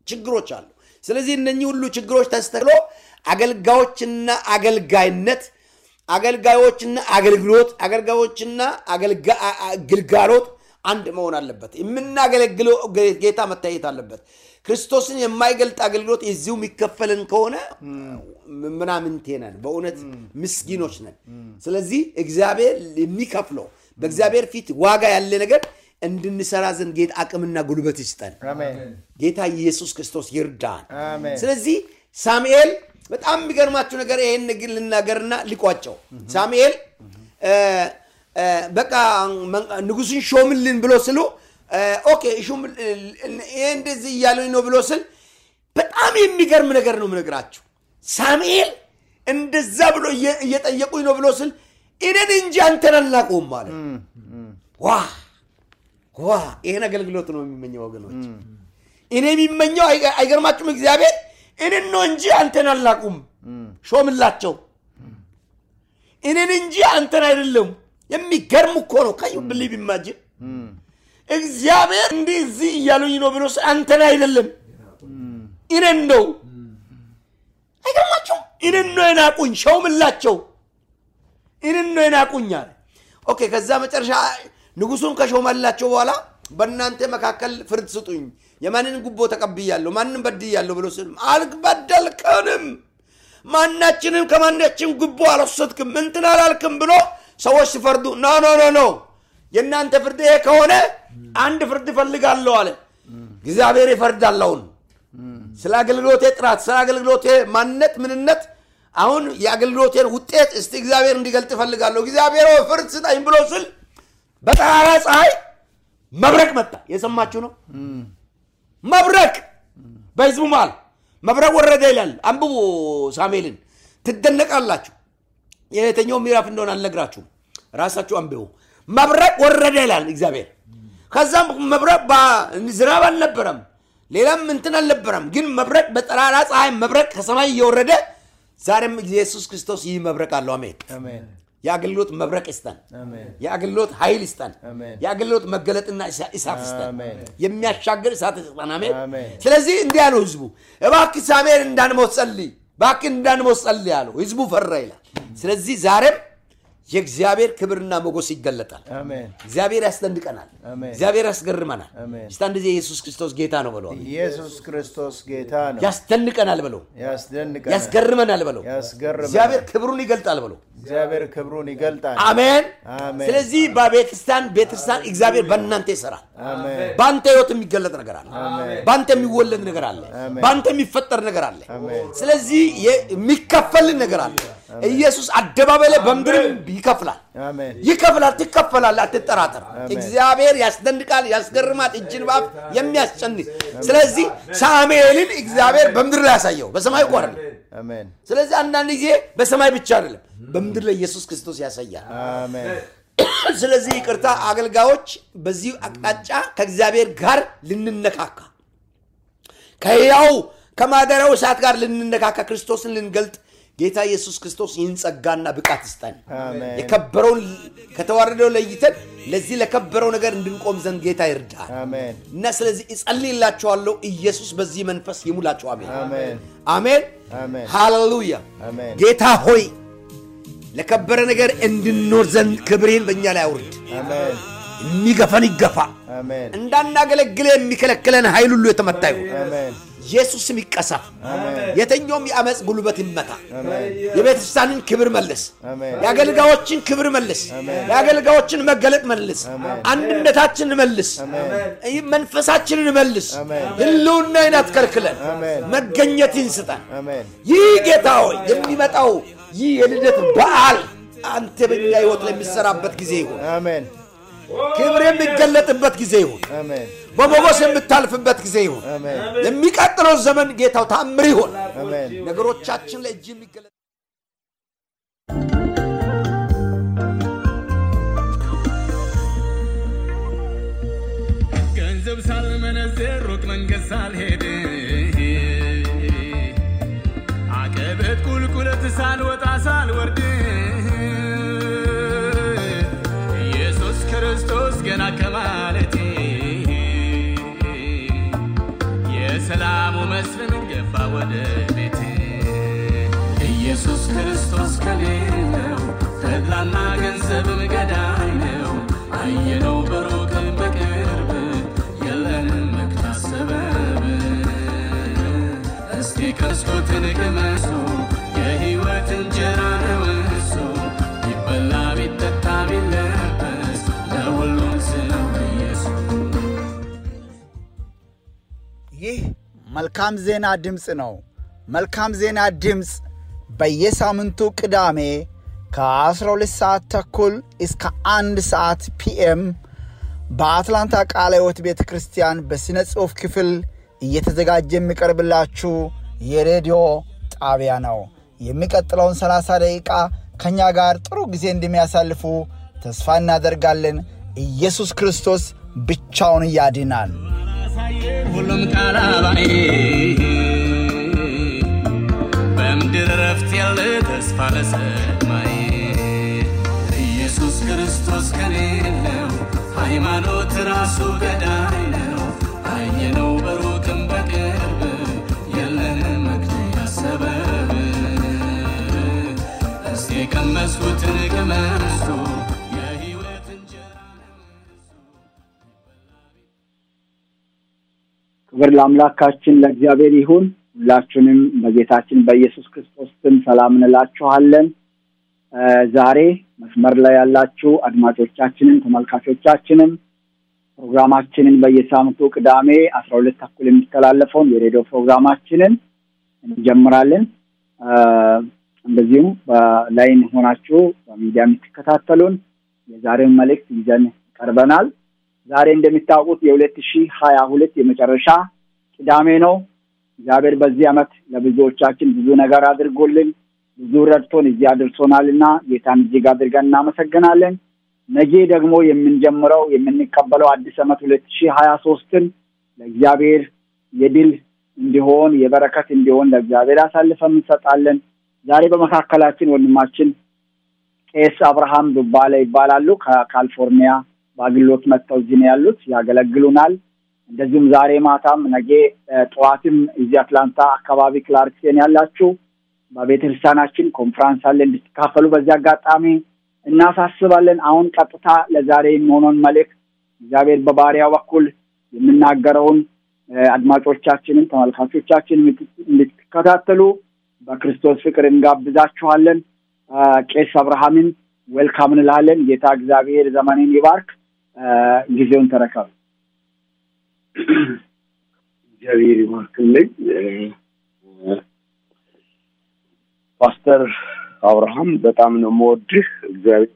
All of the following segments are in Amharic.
ችግሮች አሉ። ስለዚህ እነኚህ ሁሉ ችግሮች ተስተክሎ አገልጋዮችና አገልጋይነት አገልጋዮችና አገልግሎት አገልጋዮችና አገልጋ- አ- አ- ግልጋሎት አንድ መሆን አለበት። የምናገለግለው ጌ- ጌታ መታየት አለበት። ክርስቶስን የማይገልጥ አገልግሎት የዚሁ የሚከፈልን ከሆነ ምናምንቴ ነን፣ በእውነት ምስኪኖች ነን። ስለዚህ እግዚአብሔር የሚከፍለው በእግዚአብሔር ፊት ዋጋ ያለ ነገር እንድንሰራ ዘንድ ጌታ አቅምና ጉልበት ይስጠን። አሜን ጌታ ኢየሱስ ክርስቶስ ይርዳን። አሜን ስለዚህ ሳሙኤል በጣም የሚገርማችሁ ነገር ይሄን ንግር ልናገርና ሊቋጨው ሳሙኤል እ፣ እ፣ በቃ መን- ንጉሱን ሾምልን ብሎ ስሉ እ፣ ኦኬ ሹም ይሄ እንደዚህ እያሉኝ ነው ብሎ ስል በጣም የሚገርም ነገር ነው የምነግራችሁ። ሳሙኤል እንደዛ ብሎ እየ- እየጠየቁኝ ነው ብሎ ስል እኔን እንጂ አንተን አልናቁም ማለት ዋ ዋ ይሄን አገልግሎት ነው የሚመኘው ወገኖች። እኔ የሚመኘው አይገ- አይገርማችሁም? እግዚአብሔር እኔን ነው እንጂ አንተን አልናቁም፣ ሾምላቸው እኔን እንጂ አንተን አይደለም። የሚገርም እኮ ነው። ከዩ ብሊቭ ኢማጂን እግዚአብሔር እንዲህ እዚህ እያሉኝ ነው ብሎ ስ- አንተን አይደለም እኔን ነው። አይገርማችሁም? እኔን ነው የናቁኝ፣ ሾምላቸው እኔን ነው የናቁኝ አለ። ኦኬ ከዛ መጨረሻ ንጉሱን ከሾመላቸው በኋላ በእናንተ መካከል ፍርድ ስጡኝ፣ የማንን ጉቦ ተቀብያለሁ፣ ማንን በድያለሁ ብሎ ስል አልበደልከንም፣ ማናችንም ከማናችን ጉቦ አልወሰድክም፣ እንትን አላልክም ብሎ ሰዎች ሲፈርዱ ኖ ኖ ኖ ኖ የእናንተ ፍርድ ይሄ ከሆነ አንድ ፍርድ እፈልጋለሁ አለ። እግዚአብሔር ይፈርዳል አሁን ስለ አገልግሎቴ ጥራት፣ ስለ አገልግሎቴ ማንነት፣ ምንነት አሁን የአገልግሎቴን ውጤት እስቲ እግዚአብሔር እንዲገልጥ እፈልጋለሁ። እግዚአብሔር ሆይ ፍርድ ስጠኝ ብሎ ስል በጠራራ ፀሐይ መብረቅ መጣ። የሰማችሁ ነው። መብረቅ በህዝቡ መሃል መብረቅ ወረደ ይላል። አንብቡ ሳሙኤልን ትደነቃላችሁ። የየትኛው ምዕራፍ እንደሆነ አልነግራችሁም። ራሳችሁ አንብቡ። መብረቅ ወረደ ይላል እግዚአብሔር። ከዛም መብረቅ በ- ዝናብ አልነበረም፣ ሌላም እንትን አልነበረም። ግን መብረቅ በጠራራ ፀሐይ መብረቅ ከሰማይ እየወረደ ዛሬም ኢየሱስ ክርስቶስ ይህ መብረቅ አለው። አሜን። አሜን የአገልግሎት መብረቅ ይስጠን። አሜን የአገልግሎት ኃይል ይስጠን። አሜን። የአገልግሎት መገለጥና እሳ- እሳት ይስጠን። አሜን። የሚያሻግር እሳት ይስጠን። አሜን። አሜን። ስለዚህ እንዲህ ያለው ህዝቡ እባክህ ሳሙኤል እንዳንሞት ጸልይ፣ እባክህ እንዳንሞት ጸልይ ያለው ህዝቡ ፈራ ይላል። ስለዚህ ዛሬም የእግዚአብሔር ክብርና ሞገስ ይገለጣል። አሜን እግዚአብሔር ያስደንቀናል። አሜን። እግዚአብሔር ያስገርመናል። አሜን። እስቲ አንድ ጊዜ ኢየሱስ ክርስቶስ ጌታ ነው ብለው ኢየሱስ ክርስቶስ ጌታ ነው ያስደንቀናል ብለው ያስደንቀናል ያስገርመናል ብለው ያስገርመናል እግዚአብሔር ክብሩን ይገልጣል ብለው እግዚአብሔር ክብሩን ይገልጣል አሜን። አሜን። ስለዚህ በቤተክርስቲያን ቤተክርስቲያን እግዚአብሔር በእናንተ ይሰራል። አሜን በአንተ ህይወት የሚገለጥ ነገር አለ። በአንተ የሚወለድ ነገር አለ። አሜን። በአንተ የሚፈጠር ነገር አለ። አሜን። ስለዚህ የ- የሚከፈልህ ነገር አለ። ኢየሱስ አደባባይ ላይ በምድርም ይከፍላል አሜን ይከፍላል። ትከፈላለህ፣ አትጠራጠር። አሜን። እግዚአብሔር ያስደንቃል፣ ያስገርማል፣ እጅን ባፍ የሚያስጨንቅ ስለዚህ ሳሙኤልን እግዚአብሔር በምድር ላይ ያሳየው በሰማይ እኮ አይደለም። አሜን ስለዚህ አንዳንድ ጊዜ በሰማይ ብቻ አይደለም፣ በምድር ላይ ኢየሱስ ክርስቶስ ያሳያል። አሜን ስለዚህ ይቅርታ አገልጋዮች በዚህ አቅጣጫ ከእግዚአብሔር ጋር ልንነካካ ከሕያው ከማደሪያው እሳት ጋር ልንነካካ ክርስቶስን ልንገልጥ ጌታ ኢየሱስ ክርስቶስ ይህን ጸጋና ብቃት ይስጠን። አሜን የከበረውን ከተዋረደው ለይተን ለዚህ ለከበረው ነገር እንድንቆም ዘንድ ጌታ ይርዳል አሜን እና ስለዚህ እጸልይላችኋለሁ። ኢየሱስ በዚህ መንፈስ ይሙላችሁ። አሜን አሜን አሜን አሜን ሃሌሉያ። አሜን ጌታ ሆይ ለከበረ ነገር እንድንኖር ዘንድ ክብሬን በእኛ ላይ አውርድ። አሜን የሚገፈን ይገፋ። አሜን እንዳናገለግለ የሚከለክለን ኃይል ሁሉ የተመታ ይሁን። አሜን ኢየሱስም ይቀሰፍ። አሜን የተኛውም የአመፅ ጉልበት ይመታ። አሜን የቤተክርስቲያንን ክብር መልስ። አሜን የአገልጋዮችን ክብር መልስ። የአገልጋዮችን መገለጥ መልስ። አንድነታችንን መልስ። ይህ መንፈሳችንን መልስ። አሜን። ህልውናን አትከልክለን። አሜን። መገኘትን ስጠን። አሜን ይህ ጌታ ሆይ የሚመጣው ይህ የልደት በዓል አንተ በኛ ህይወት ለሚሰራበት ጊዜ ይሁን። አሜን ክብር የሚገለጥበት ጊዜ ይሁን። አሜን በሞገስ የምታልፍበት ጊዜ ይሁን። አሜን የሚቀጥለው ዘመን ጌታው ታምር ይሆን። አሜን ነገሮቻችን ላይ እጅ የሚገለጥ ገንዘብ ሳልመነዝር ሩቅ መንገድ ሳልሄድ አቀበት ቁልቁለት ሳልወጣ ሳልወርድ ኢየሱስ ክርስቶስ ገና ከማለቴ የሰላሙ መስፍን ገባ ወደ ቤቴ ኢየሱስ ክርስቶስ ከሌለው ተድላና ገንዘብም ገዳይ ነው። አየነው በሩቅ በቅርብ የለንም መክታት ሰበብ እስቲ ቀስኩትን ቅመሱ የሕይወት እንጀራ ነው እሱ ቢበላ ቢጠጣ ቢለበስ ለሁሉም ስለው ኢየሱስ ይህ መልካም ዜና ድምፅ ነው። መልካም ዜና ድምፅ በየሳምንቱ ቅዳሜ ከ12 ሰዓት ተኩል እስከ አንድ ሰዓት ፒኤም በአትላንታ ቃለ ሕይወት ቤተ ክርስቲያን በሥነ ጽሑፍ ክፍል እየተዘጋጀ የሚቀርብላችሁ የሬዲዮ ጣቢያ ነው። የሚቀጥለውን 30 ደቂቃ ከእኛ ጋር ጥሩ ጊዜ እንደሚያሳልፉ ተስፋ እናደርጋለን። ኢየሱስ ክርስቶስ ብቻውን ያድናል። ሁሉም ቃላባይ በምድር ረፍት ያለ ተስፋ ለሰማይ ኢየሱስ ክርስቶስ ከሌለው ሃይማኖት ራሱ ገዳይ ነው። አየነው በሩቅም በቅርብ የለንም መክተያ ሰበብ እስቲ የቀመስኩትን ቅመሱ የሕይወት እንጀራ ነው እሱ። ክብር ለአምላካችን ለእግዚአብሔር ይሁን። ሁላችሁንም በጌታችን በኢየሱስ ክርስቶስ ስም ሰላም እንላችኋለን። እ ዛሬ መስመር ላይ ያላችሁ አድማጮቻችንን ተመልካቾቻችንም ፕሮግራማችንን በየሳምንቱ ቅዳሜ አስራ ሁለት ተኩል የሚተላለፈውን የሬዲዮ ፕሮግራማችንን እንጀምራለን። እ እንደዚሁም በላይን ሆናችሁ በሚዲያ የምትከታተሉን የዛሬውን መልእክት ይዘን ቀርበናል። ዛሬ እንደሚታወቁት የሁለት ሺህ ሀያ ሁለት የመጨረሻ ቅዳሜ ነው። እግዚአብሔር በዚህ ዓመት ለብዙዎቻችን ብዙ ነገር አድርጎልን ብዙ ረድቶን እዚህ አድርሶናል እና ጌታን እጅግ አድርገን እናመሰግናለን። ነገ ደግሞ የምንጀምረው የምንቀበለው አዲስ ዓመት ሁለት ሺህ ሀያ ሶስትን ለእግዚአብሔር የድል እንዲሆን የበረከት እንዲሆን ለእግዚአብሔር አሳልፈን እንሰጣለን። ዛሬ በመካከላችን ወንድማችን ቄስ አብርሃም ዱባለ ይባላሉ። ከካሊፎርኒያ በአግሎት መጥተው እዚህ ነው ያሉት፣ ያገለግሉናል። እንደዚሁም ዛሬ ማታም ነገ እ ጠዋትም እዚህ አትላንታ አካባቢ ክላርክሴን ያላችሁ በቤተ ክርስቲያናችን ኮንፍራንስ አለ እንድትካፈሉ በዚህ አጋጣሚ እናሳስባለን። አሁን ቀጥታ ለዛሬ የሚሆነውን መልእክት እግዚአብሔር በባሪያው በኩል የምናገረውን እ አድማጮቻችንን ተመልካቾቻችን እንድትከታተሉ በክርስቶስ ፍቅር እንጋብዛችኋለን። እ ቄስ አብርሃምን ዌልካም እንላለን። ጌታ እግዚአብሔር ዘመንን ይባርክ። እ ጊዜውን ተረከቡ። እግዚአብሔር ይባርክልኝ። ፓስተር አብርሃም በጣም ነው የምወድህ። እግዚአብሔር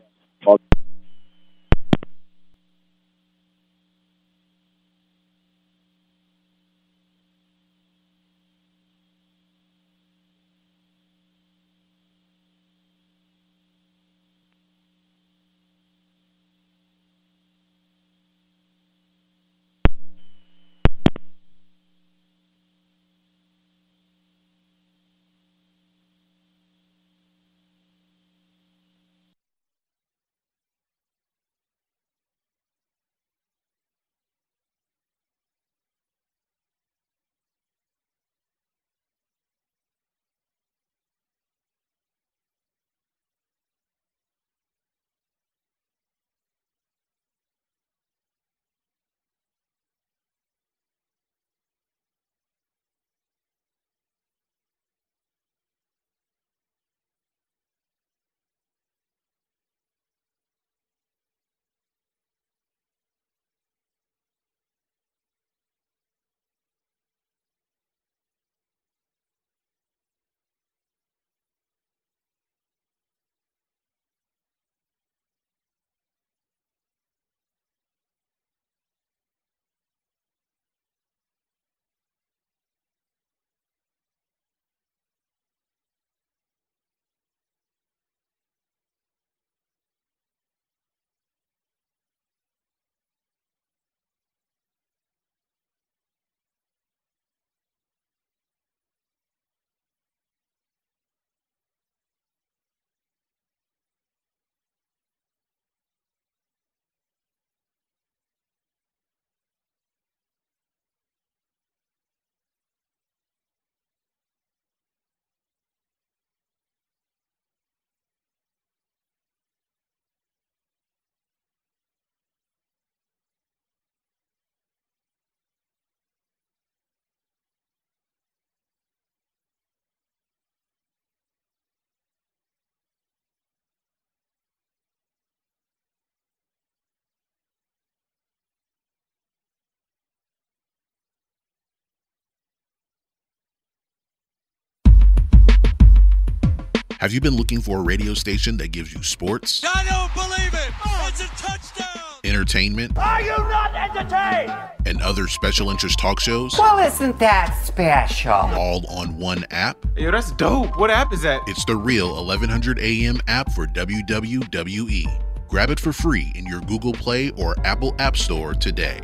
Have you been looking for a radio station that gives you sports, I don't believe it. It's a touchdown. entertainment, Are you not entertained? and other special interest talk shows Well, isn't that special? all on one app? Yo, that's dope. What app is that? It's the real 1100 AM app for WWE. Grab it for free in your Google Play or Apple App Store today.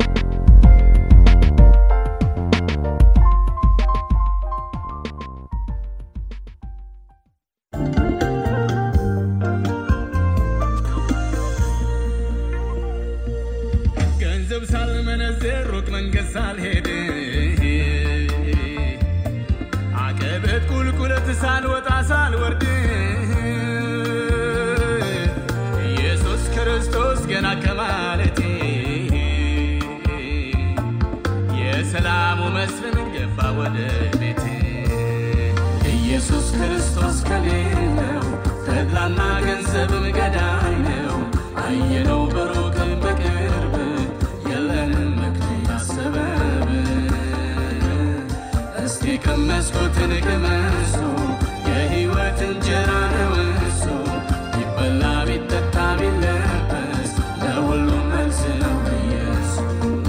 ገንዘብ ሳልመነዝር ሩቅ መንገድ ሳልሄድ አቀበት ቁልቁለት ሳልወጣ ሳልወርድ ኢየሱስ ክርስቶስ ገና ከማለቴ የሰላሙ መስፍን ገባ ወደ ቤቴ ኢየሱስ ክርስቶስ ከሌለው ተድላና ገንዘብም ገዳይ ነው አየነው በሩቅ በቅርብ የለንም ምክንያት ሰበብ እስቲ ቀመስኩትን ቅመሱ የሕይወት እንጀራ ነው እሱ ቢበላ ቢጠጣ ቢለበስ ለሁሉም መልስ ነው ኢየሱስ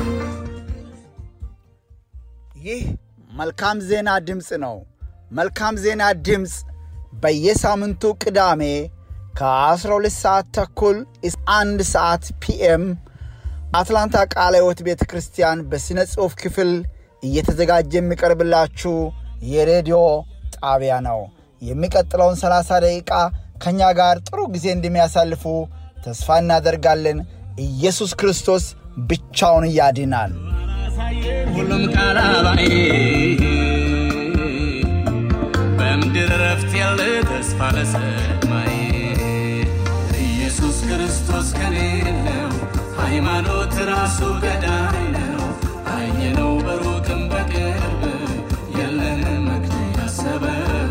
ይህ መልካም ዜና ድምፅ ነው። መልካም ዜና ድምፅ በየሳምንቱ ቅዳሜ ከ12 ሰዓት ተኩል እስከ 1 ሰዓት ፒኤም አትላንታ ቃለ ሕይወት ቤተ ክርስቲያን በሥነ ጽሑፍ ክፍል እየተዘጋጀ የሚቀርብላችሁ የሬዲዮ ጣቢያ ነው። የሚቀጥለውን 30 ደቂቃ ከእኛ ጋር ጥሩ ጊዜ እንደሚያሳልፉ ተስፋ እናደርጋለን። ኢየሱስ ክርስቶስ ብቻውን ያድናል። ሁሉም ቃላባይ በምድር ረፍት ያለ ተስፋ ለሰማይ ኢየሱስ ክርስቶስ ከሌለው ሃይማኖት ራሱ ገዳይ ነው አየነው በሩቅም በቅርብ የለንም ምክንያት ሰበብ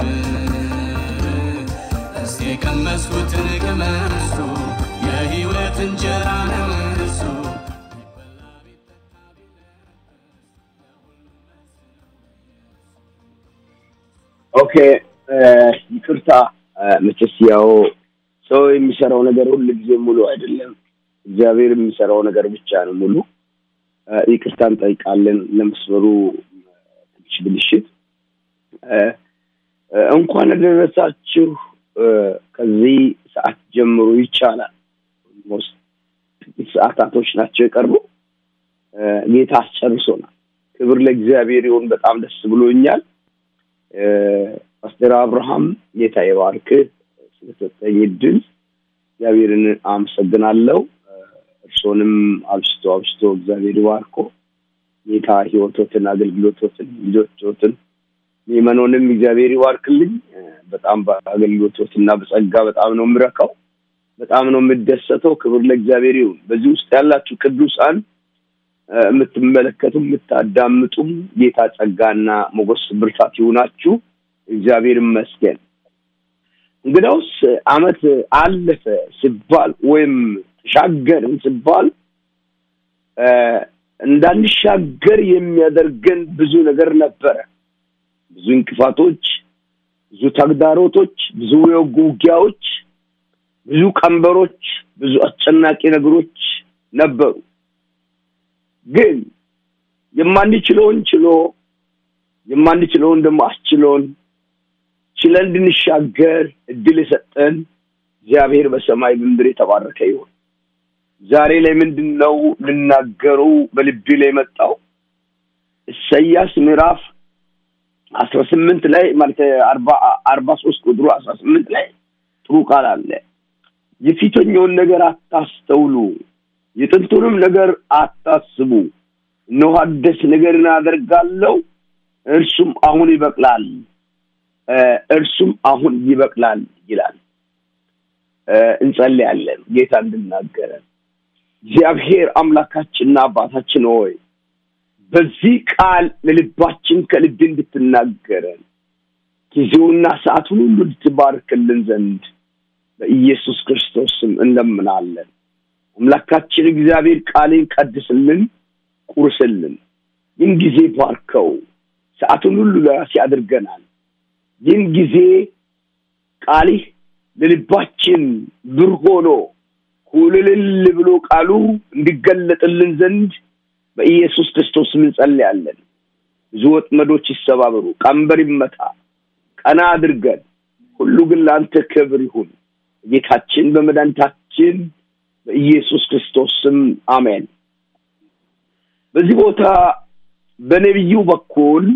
እስቲ ቀመስኩትን ቅመሱ የሕይወት እንጀራ ነው እሱ ኦኬ ይቅርታ መቼስ ያው ሰው የሚሰራው ነገር ሁል ጊዜ ሙሉ አይደለም። እግዚአብሔር የሚሰራው ነገር ብቻ ነው ሙሉ። እ፣ ይቅርታ እንጠይቃለን ለመስመሩ ትንሽ ብልሽት። እ፣ እ፣ እንኳን ደረሳችሁ። እ፣ ከዚህ ሰዓት ጀምሮ ይቻላል። ኦልሞስት ጥቂት ሰዓታቶች ናቸው የቀርቡ። እ፣ ጌታ አስጨርሶናል። ክብር ለእግዚአብሔር ይሁን። በጣም ደስ ብሎኛል። እ፣ ፓስተር አብርሃም ጌታ ይባርክህ ስለሰጠኝ እድል እግዚአብሔርን አመሰግናለሁ። እ፣ እርሶንም አብስቶ አብስቶ እግዚአብሔር ይባርኮ። ጌታ ህይወቶትን፣ አገልግሎቶትን፣ ልጆቾትን ሚመኖንም እግዚአብሔር ይባርክልኝ። እ፣ በጣም በአገልግሎቶትና በጸጋ በጣም ነው የምረካው፣ በጣም ነው የምደሰተው። ክብር ለእግዚአብሔር ይሁን። በዚህ ውስጥ ያላችሁ ቅዱሳን እ፣ የምትመለከቱ የምታዳምጡም ጌታ ጸጋና ሞገስ ብርታት ይሁናችሁ። እግዚአብሔር ይመስገን። እንግዳውስ አመት አለፈ ሲባል ወይም ተሻገርን ሲባል እ፣ እንዳንሻገር የሚያደርገን ብዙ ነገር ነበረ። ብዙ እንቅፋቶች፣ ብዙ ተግዳሮቶች፣ ብዙ የወጉ ውጊያዎች፣ ብዙ ቀንበሮች፣ ብዙ አስጨናቂ ነገሮች ነበሩ። ግን የማንችለውን ችሎ የማንችለውን ደግሞ አስችሎን ችለን እንድንሻገር እድል የሰጠን እግዚአብሔር በሰማይ በምድር የተባረከ ይሁን። ዛሬ ላይ ምንድን ነው ልናገሩ በልቤ ላይ የመጣው ኢሳይያስ ምዕራፍ አስራ ስምንት ላይ ማለት አርባ አርባ ሶስት ቁጥሩ አስራ ስምንት ላይ ጥሩ ቃል አለ። የፊተኛውን ነገር አታስተውሉ፣ የጥንቱንም ነገር አታስቡ። እነሆ አዲስ ነገርን አደርጋለሁ፣ እርሱም አሁን ይበቅላል፣ እ፣ እርሱም አሁን ይበቅላል ይላል። እ፣ እንጸልያለን ጌታ እንድናገረን። እግዚአብሔር አምላካችንና አባታችን ሆይ በዚህ ቃል ለልባችን ከልብ እንድትናገረን ጊዜውና ሰዓቱን ሁሉ እንድትባርክልን ዘንድ በኢየሱስ ክርስቶስ ስም እንለምናለን። አምላካችን እግዚአብሔር ቃሌን ቀድስልን፣ ቁርስልን። ይህን ጊዜ ባርከው፣ ሰዓቱን ሁሉ ለራሴ አድርገናል። ይህን ጊዜ ቃልህ ለልባችን ብር ሆኖ ኩልልል ብሎ ቃሉ እንዲገለጥልን ዘንድ በኢየሱስ ክርስቶስ እንጸልያለን። ብዙ ወጥመዶች ይሰባበሩ፣ ቀንበር ይመታ፣ ቀና አድርገን ሁሉ ግን ለአንተ ክብር ይሁን። ጌታችን በመድኃኒታችን በኢየሱስ ክርስቶስ ስም አሜን። በዚህ ቦታ በነቢዩ በኩል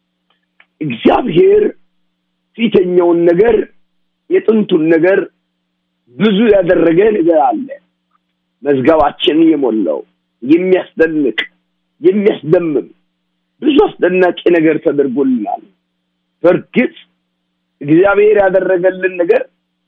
እግዚአብሔር ፊተኛውን ነገር የጥንቱን ነገር ብዙ ያደረገ ነገር አለ። መዝገባችን የሞላው የሚያስደንቅ የሚያስደምም ብዙ አስደናቂ ነገር ተደርጎልናል። በእርግጥ እግዚአብሔር ያደረገልን ነገር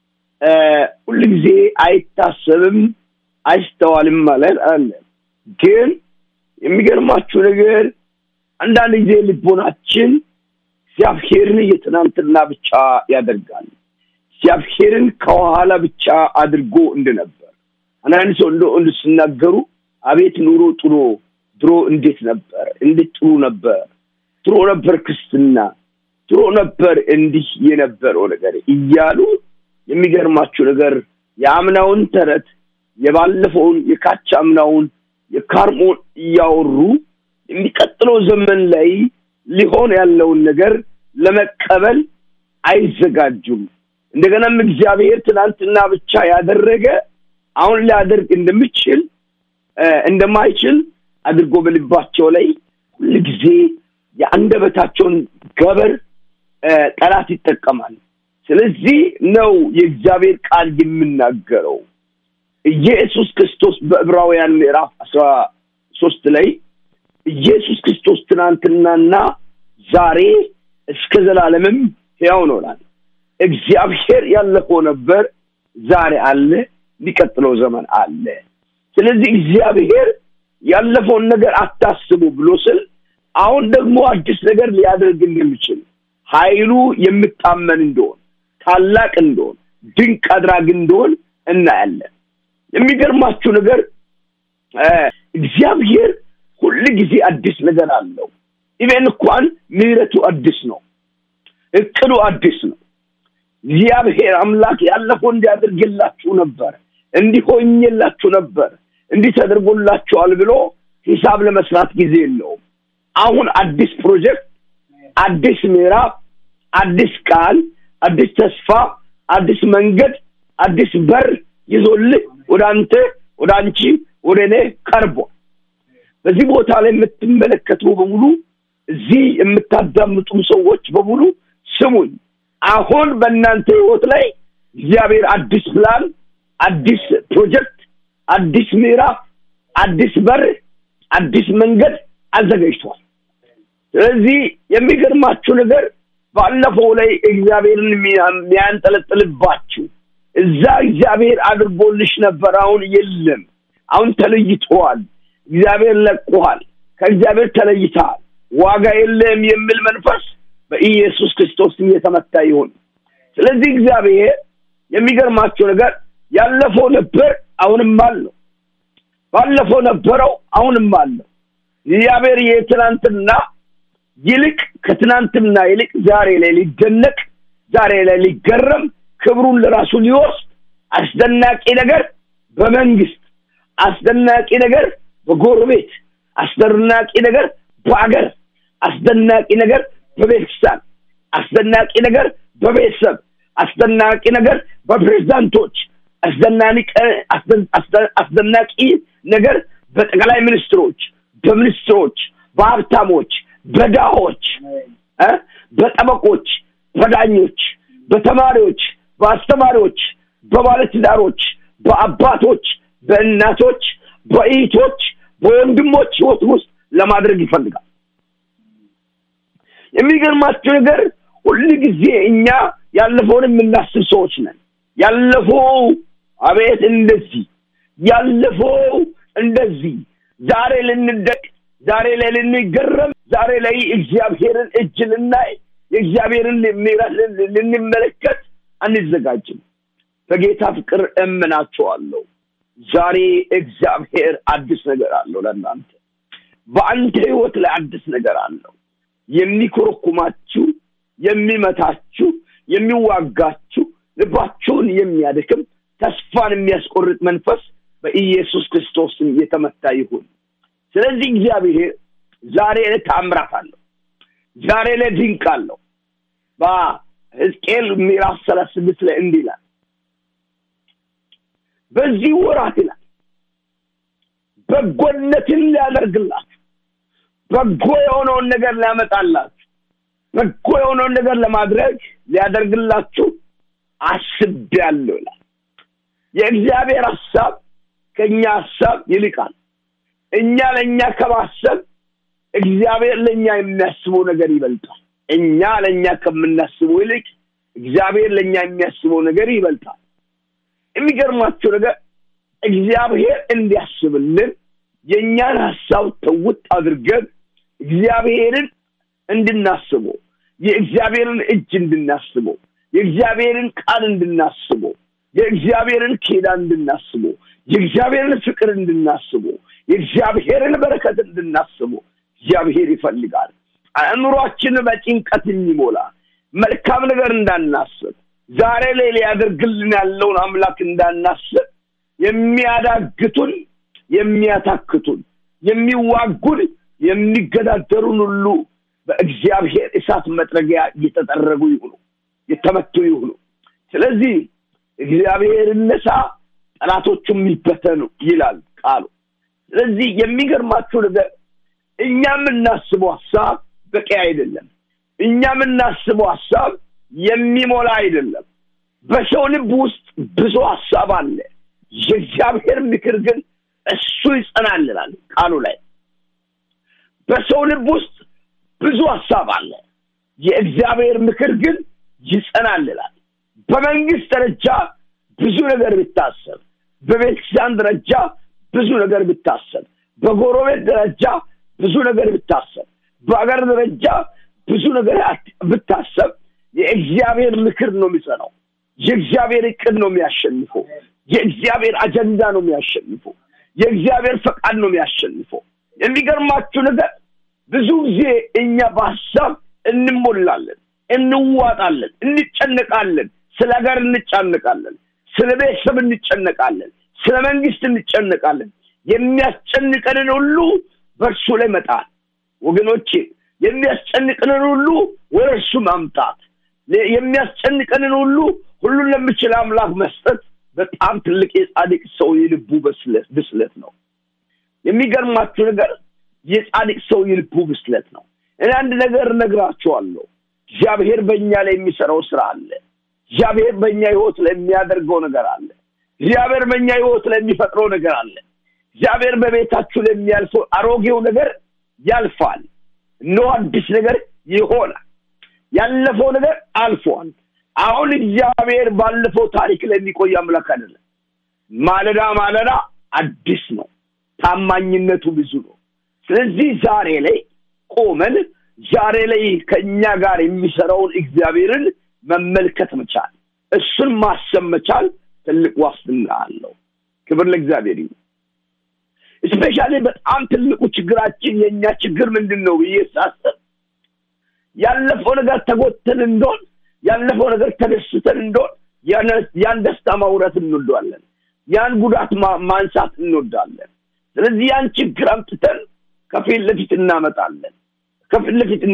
ሁልጊዜ አይታሰብም፣ አይስተዋልም ማለት አለ። ግን የሚገርማችሁ ነገር አንዳንድ ጊዜ ልቦናችን እግዚአብሔርን የትናንትና ብቻ ያደርጋል። እግዚአብሔርን ከኋላ ብቻ አድርጎ እንደነበር አንዳንድ ሰው እንደ እንድ ሲናገሩ አቤት ኑሮ ጥሮ ድሮ እንዴት ነበር፣ እንዴት ጥሩ ነበር፣ ድሮ ነበር ክርስትና፣ ድሮ ነበር እንዲህ የነበረው ነገር እያሉ የሚገርማችሁ ነገር የአምናውን ተረት የባለፈውን የካች አምናውን የካርሞን እያወሩ የሚቀጥለው ዘመን ላይ ሊሆን ያለውን ነገር ለመቀበል አይዘጋጁም። እንደገናም እግዚአብሔር ትናንትና ብቻ ያደረገ አሁን ሊያደርግ እንደምችል እንደማይችል አድርጎ በልባቸው ላይ ሁል ጊዜ የአንደበታቸውን ገበር ጠላት ይጠቀማል። ስለዚህ ነው የእግዚአብሔር ቃል የምናገረው። ኢየሱስ ክርስቶስ በዕብራውያን ምዕራፍ አስራ ሶስት ላይ ኢየሱስ ክርስቶስ ትናንትናና ዛሬ እስከ ዘላለምም ሕያው ኖራል። እግዚአብሔር ያለፈው ነበር፣ ዛሬ አለ፣ ሊቀጥለው ዘመን አለ። ስለዚህ እግዚአብሔር ያለፈውን ነገር አታስቡ ብሎ ስል አሁን ደግሞ አዲስ ነገር ሊያደርግ እንደሚችል ኃይሉ የምታመን እንደሆን ታላቅ እንደሆን ድንቅ አድራጊ እንደሆን እናያለን። የሚገርማችሁ ነገር እግዚአብሔር ሁል ጊዜ አዲስ ነገር አለው። ኢቨን እንኳን ምሕረቱ አዲስ ነው፣ እቅዱ አዲስ ነው። እግዚአብሔር አምላክ ያለፈው እንዲያደርግላችሁ ነበር፣ እንዲሆኝላችሁ ነበር፣ እንዲህ ተደርጎላችኋል ብሎ ሂሳብ ለመስራት ጊዜ የለውም። አሁን አዲስ ፕሮጀክት፣ አዲስ ምዕራፍ፣ አዲስ ቃል፣ አዲስ ተስፋ፣ አዲስ መንገድ፣ አዲስ በር ይዞልህ ወደ አንተ፣ ወደ አንቺ፣ ወደ እኔ ቀርቧል። በዚህ ቦታ ላይ የምትመለከቱ በሙሉ እዚህ የምታዳምጡም ሰዎች በሙሉ ስሙኝ። አሁን በእናንተ ህይወት ላይ እግዚአብሔር አዲስ ፕላን፣ አዲስ ፕሮጀክት፣ አዲስ ምዕራፍ፣ አዲስ በር፣ አዲስ መንገድ አዘጋጅቷል። ስለዚህ የሚገርማችሁ ነገር ባለፈው ላይ እግዚአብሔርን የሚያንጠለጥልባችሁ እዛ እግዚአብሔር አድርጎልሽ ነበር፣ አሁን የለም፣ አሁን ተለይተዋል፣ እግዚአብሔር ለቆሃል፣ ከእግዚአብሔር ተለይተሃል፣ ዋጋ የለም የሚል መንፈስ በኢየሱስ ክርስቶስ እየተመታ ይሁን። ስለዚህ እግዚአብሔር የሚገርማቸው ነገር ያለፈው ነበር፣ አሁንም አለው። ባለፈው ነበረው፣ አሁንም አለው። እግዚአብሔር የትናንትና ይልቅ ከትናንትና ይልቅ ዛሬ ላይ ሊደነቅ፣ ዛሬ ላይ ሊገረም፣ ክብሩን ለራሱ ሊወስድ አስደናቂ ነገር በመንግስት አስደናቂ ነገር በጎረቤት አስደናቂ ነገር በአገር አስደናቂ ነገር በቤተክርስቲያን አስደናቂ ነገር በቤተሰብ አስደናቂ ነገር በፕሬዝዳንቶች አስደናቂ ነገር በጠቅላይ ሚኒስትሮች በሚኒስትሮች በሀብታሞች በዳሆች በጠበቆች በዳኞች በተማሪዎች በአስተማሪዎች በባለትዳሮች በአባቶች በእናቶች በእህቶች በወንድሞች ህይወት ውስጥ ለማድረግ ይፈልጋል የሚገርማቸው ነገር ሁል ጊዜ እኛ ያለፈውን የምናስብ ሰዎች ነን ያለፈው አቤት እንደዚህ ያለፈው እንደዚህ ዛሬ ልንደቅ ዛሬ ላይ ልንገረም ዛሬ ላይ እግዚአብሔርን እጅ ልናይ የእግዚአብሔርን ምሕረት ልንመለከት አንዘጋጅም በጌታ ፍቅር እምናቸዋለሁ ዛሬ እግዚአብሔር አዲስ ነገር አለው ለእናንተ በአንተ ህይወት ላይ አዲስ ነገር አለው የሚኮረኩማችሁ የሚመታችሁ የሚዋጋችሁ ልባችሁን የሚያደክም ተስፋን የሚያስቆርጥ መንፈስ በኢየሱስ ክርስቶስም የተመታ ይሁን። ስለዚህ እግዚአብሔር ዛሬ ዕለት ተአምራት አለው። ዛሬ ዕለት ድንቅ አለው። በሕዝቅኤል ምዕራፍ ሰላሳ ስድስት ላይ እንዲህ ይላል፣ በዚህ ወራት ይላል በጎነትን ሊያደርግላችሁ በጎ የሆነውን ነገር ሊያመጣላችሁ በጎ የሆነውን ነገር ለማድረግ ሊያደርግላችሁ አስቤያለሁ ይላል። የእግዚአብሔር ሀሳብ ከእኛ ሀሳብ ይልቃል። እኛ ለእኛ ከማሰብ እግዚአብሔር ለእኛ የሚያስበው ነገር ይበልጣል። እኛ ለእኛ ከምናስበው ይልቅ እግዚአብሔር ለእኛ የሚያስበው ነገር ይበልጣል። የሚገርማችሁ ነገር እግዚአብሔር እንዲያስብልን የእኛን ሀሳብ ተውጥ አድርገን እግዚአብሔርን እንድናስበው የእግዚአብሔርን እጅ እንድናስበው የእግዚአብሔርን ቃል እንድናስበው የእግዚአብሔርን ኪዳን እንድናስበው የእግዚአብሔርን ፍቅር እንድናስበው የእግዚአብሔርን በረከት እንድናስበው እግዚአብሔር ይፈልጋል። አእምሯችን በጭንቀት የሚሞላ መልካም ነገር እንዳናስብ ዛሬ ላይ ሊያደርግልን ያለውን አምላክ እንዳናስብ የሚያዳግቱን የሚያታክቱን የሚዋጉን የሚገዳደሩን ሁሉ በእግዚአብሔር እሳት መጥረጊያ እየተጠረጉ ይሁኑ የተመቱ ይሁኑ ስለዚህ እግዚአብሔር እነሳ ጠላቶቹም ይበተኑ ይላል ቃሉ ስለዚህ የሚገርማችሁ ነገር እኛ የምናስበው ሀሳብ በቂ አይደለም እኛ የምናስበው ሀሳብ የሚሞላ አይደለም በሰው ልብ ውስጥ ብዙ ሀሳብ አለ የእግዚአብሔር ምክር ግን እሱ ይጸናልናል ቃሉ ላይ በሰው ልብ ውስጥ ብዙ ሀሳብ አለ የእግዚአብሔር ምክር ግን ይጸናልናል በመንግስት ደረጃ ብዙ ነገር ብታሰብ በቤተክርስቲያን ደረጃ ብዙ ነገር ብታሰብ በጎረቤት ደረጃ ብዙ ነገር ብታሰብ በሀገር ደረጃ ብዙ ነገር ብታሰብ የእግዚአብሔር ምክር ነው የሚጸናው የእግዚአብሔር እቅድ ነው የሚያሸንፈው የእግዚአብሔር አጀንዳ ነው የሚያሸንፈው የእግዚአብሔር ፈቃድ ነው የሚያሸንፈው የሚገርማችሁ ነገር ብዙ ጊዜ እኛ በሀሳብ እንሞላለን እንዋጣለን እንጨነቃለን ስለ ሀገር እንጨነቃለን ስለ ቤተሰብ እንጨነቃለን ስለ መንግስት እንጨነቃለን የሚያስጨንቀንን ሁሉ በእርሱ ላይ መጣል ወገኖቼ የሚያስጨንቀንን ሁሉ ወደ እርሱ ማምጣት የሚያስጨንቀንን ሁሉ ሁሉን ለምችል አምላክ መስጠት በጣም ትልቅ የጻድቅ ሰው የልቡ ብስለት ነው የሚገርማችሁ ነገር የጻድቅ ሰው የልቡ ብስለት ነው እኔ አንድ ነገር እነግራችኋለሁ እግዚአብሔር በእኛ ላይ የሚሰራው ስራ አለ እግዚአብሔር በእኛ ህይወት ላይ የሚያደርገው ነገር አለ እግዚአብሔር በእኛ ህይወት ላይ የሚፈጥረው ነገር አለ እግዚአብሔር በቤታችሁ ላይ የሚያልፈው አሮጌው ነገር ያልፋል እኖ አዲስ ነገር ይሆናል ያለፈው ነገር አልፏል አሁን እግዚአብሔር ባለፈው ታሪክ ላይ የሚቆይ አምላክ አይደለም ማለዳ ማለዳ አዲስ ነው ታማኝነቱ ብዙ ነው ስለዚህ ዛሬ ላይ ቆመን ዛሬ ላይ ከእኛ ጋር የሚሰራውን እግዚአብሔርን መመልከት መቻል እሱን ማሰብ መቻል ትልቅ ዋስትና አለው ክብር ለእግዚአብሔር ይሁን ስፔሻሊ በጣም ትልቁ ችግራችን የእኛ ችግር ምንድን ነው ብዬ ሳስብ ያለፈው ነገር ተጎተን እንደሆን ያለፈው ነገር ተደስተን እንደሆን ያን ደስታ ማውረት እንወዳለን ያን ጉዳት ማንሳት እንወዳለን ስለዚህ ያን ችግር አምጥተን ከፊት ለፊት እናመጣለን ከፊት ለፊት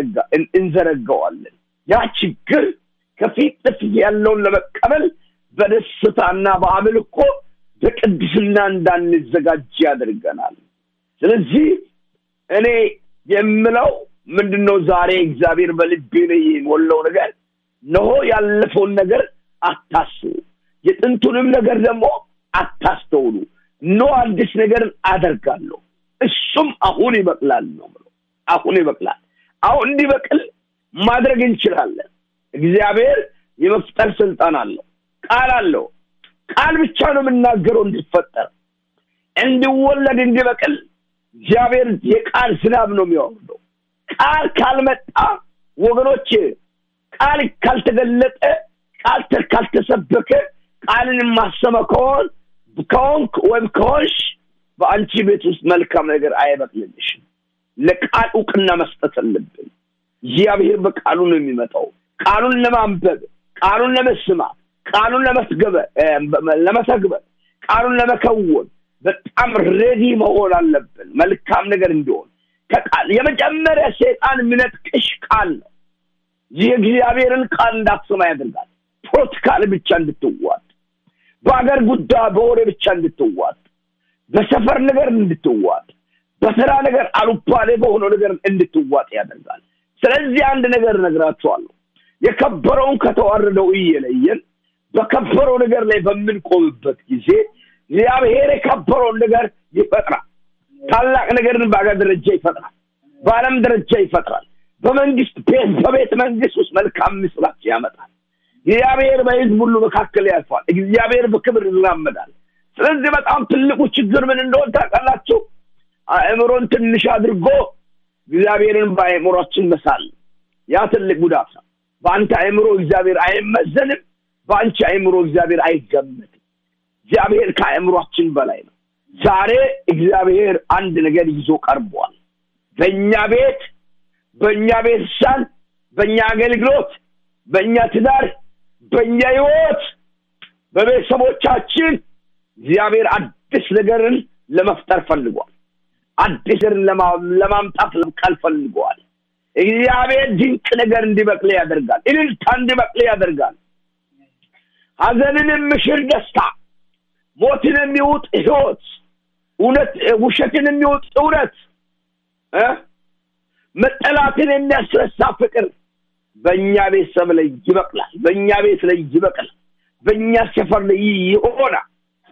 እንዘረጋዋለን ያ ችግር ከፊት ለፊት ያለውን ለመቀበል በደስታና በአምልኮ በቅድስና እንዳንዘጋጅ ያደርገናል ስለዚህ እኔ የምለው ምንድነው ዛሬ እግዚአብሔር በልቤ ላይ የሞላው ነገር ነሆ ያለፈውን ነገር አታስቡ የጥንቱንም ነገር ደግሞ አታስተውሉ ኖ አዲስ ነገርን አደርጋለሁ እሱም አሁን ይበቅላል ነው ብሎ አሁን ይበቅላል አሁን እንዲበቅል ማድረግ እንችላለን እግዚአብሔር የመፍጠር ስልጣን አለው ቃል አለው ቃል ብቻ ነው የምናገረው እንዲፈጠር እንዲወለድ እንዲበቅል እግዚአብሔር የቃል ዝናብ ነው የሚያወርደው ቃል ካልመጣ ወገኖች ቃል ካልተገለጠ ቃል ካልተሰበከ ቃልን የማሰመ ከሆን ከሆንክ ወይም ከሆንሽ በአንቺ ቤት ውስጥ መልካም ነገር አይበቅልልሽም ለቃል እውቅና መስጠት አለብን እግዚአብሔር በቃሉ ነው የሚመጣው ቃሉን ለማንበብ ቃሉን ለመስማት ቃሉን ለመስገበ- እ፣ ለመተግበር ቃሉን ለመከወን በጣም ሬዲ መሆን አለብን መልካም ነገር እንዲሆን ከቃል የመጀመሪያ ሰይጣን የሚነጥቅሽ ቃል ነው ይህ እግዚአብሔርን ቃል እንዳትሰማ ያደርጋል ፖለቲካል ብቻ እንድትዋጥ በአገር ጉዳይ በወሬ ብቻ እንድትዋጥ በሰፈር ነገር እንድትዋጥ በስራ ነገር አሉባሌ በሆነው ነገር እንድትዋጥ ያደርጋል ስለዚህ አንድ ነገር እነግራችኋለሁ የከበረውን ከተዋረደው እየለየን በከበረው ነገር ላይ በምንቆምበት ጊዜ እግዚአብሔር የከበረውን ነገር ይፈጥራል ታላቅ ነገርን በአገር ደረጃ ይፈጥራል በዓለም ደረጃ ይፈጥራል በመንግስት ቤት በቤተ መንግስት ውስጥ መልካም ምስራት ያመጣል እግዚአብሔር በህዝብ ሁሉ መካከል ያልፋል እግዚአብሔር በክብር ይራመዳል ስለዚህ በጣም ትልቁ ችግር ምን እንደሆን ታውቃላችሁ አእምሮን ትንሽ አድርጎ እግዚአብሔርን በአእምሯችን መሳል ያ ትልቅ ጉዳት ነው በአንተ አእምሮ እግዚአብሔር አይመዘንም በአንቺ አእምሮ እግዚአብሔር አይገመትም እግዚአብሔር ከአእምሯችን በላይ ነው ዛሬ እግዚአብሔር አንድ ነገር ይዞ ቀርቧል በእኛ ቤት በእኛ ቤተሰብ በእኛ አገልግሎት በእኛ ትዳር በእኛ ህይወት በቤተሰቦቻችን እግዚአብሔር አዲስ ነገርን ለመፍጠር ፈልጓል አዲስ ነገርን ለማ- ለማምጣት ቃል ፈልገዋል እግዚአብሔር ድንቅ ነገር እንዲበቅል ያደርጋል እልልታ እንዲበቅል ያደርጋል ሀዘንን የምሽር ደስታ ሞትን የሚውጥ ህይወት እውነት ውሸትን የሚውጥ እውነት እ? መጠላትን የሚያስረሳ ፍቅር በእኛ ቤተሰብ ላይ ይበቅላል በእኛ ቤት ላይ ይበቅላል በእኛ ሰፈር ላይ ይሆናል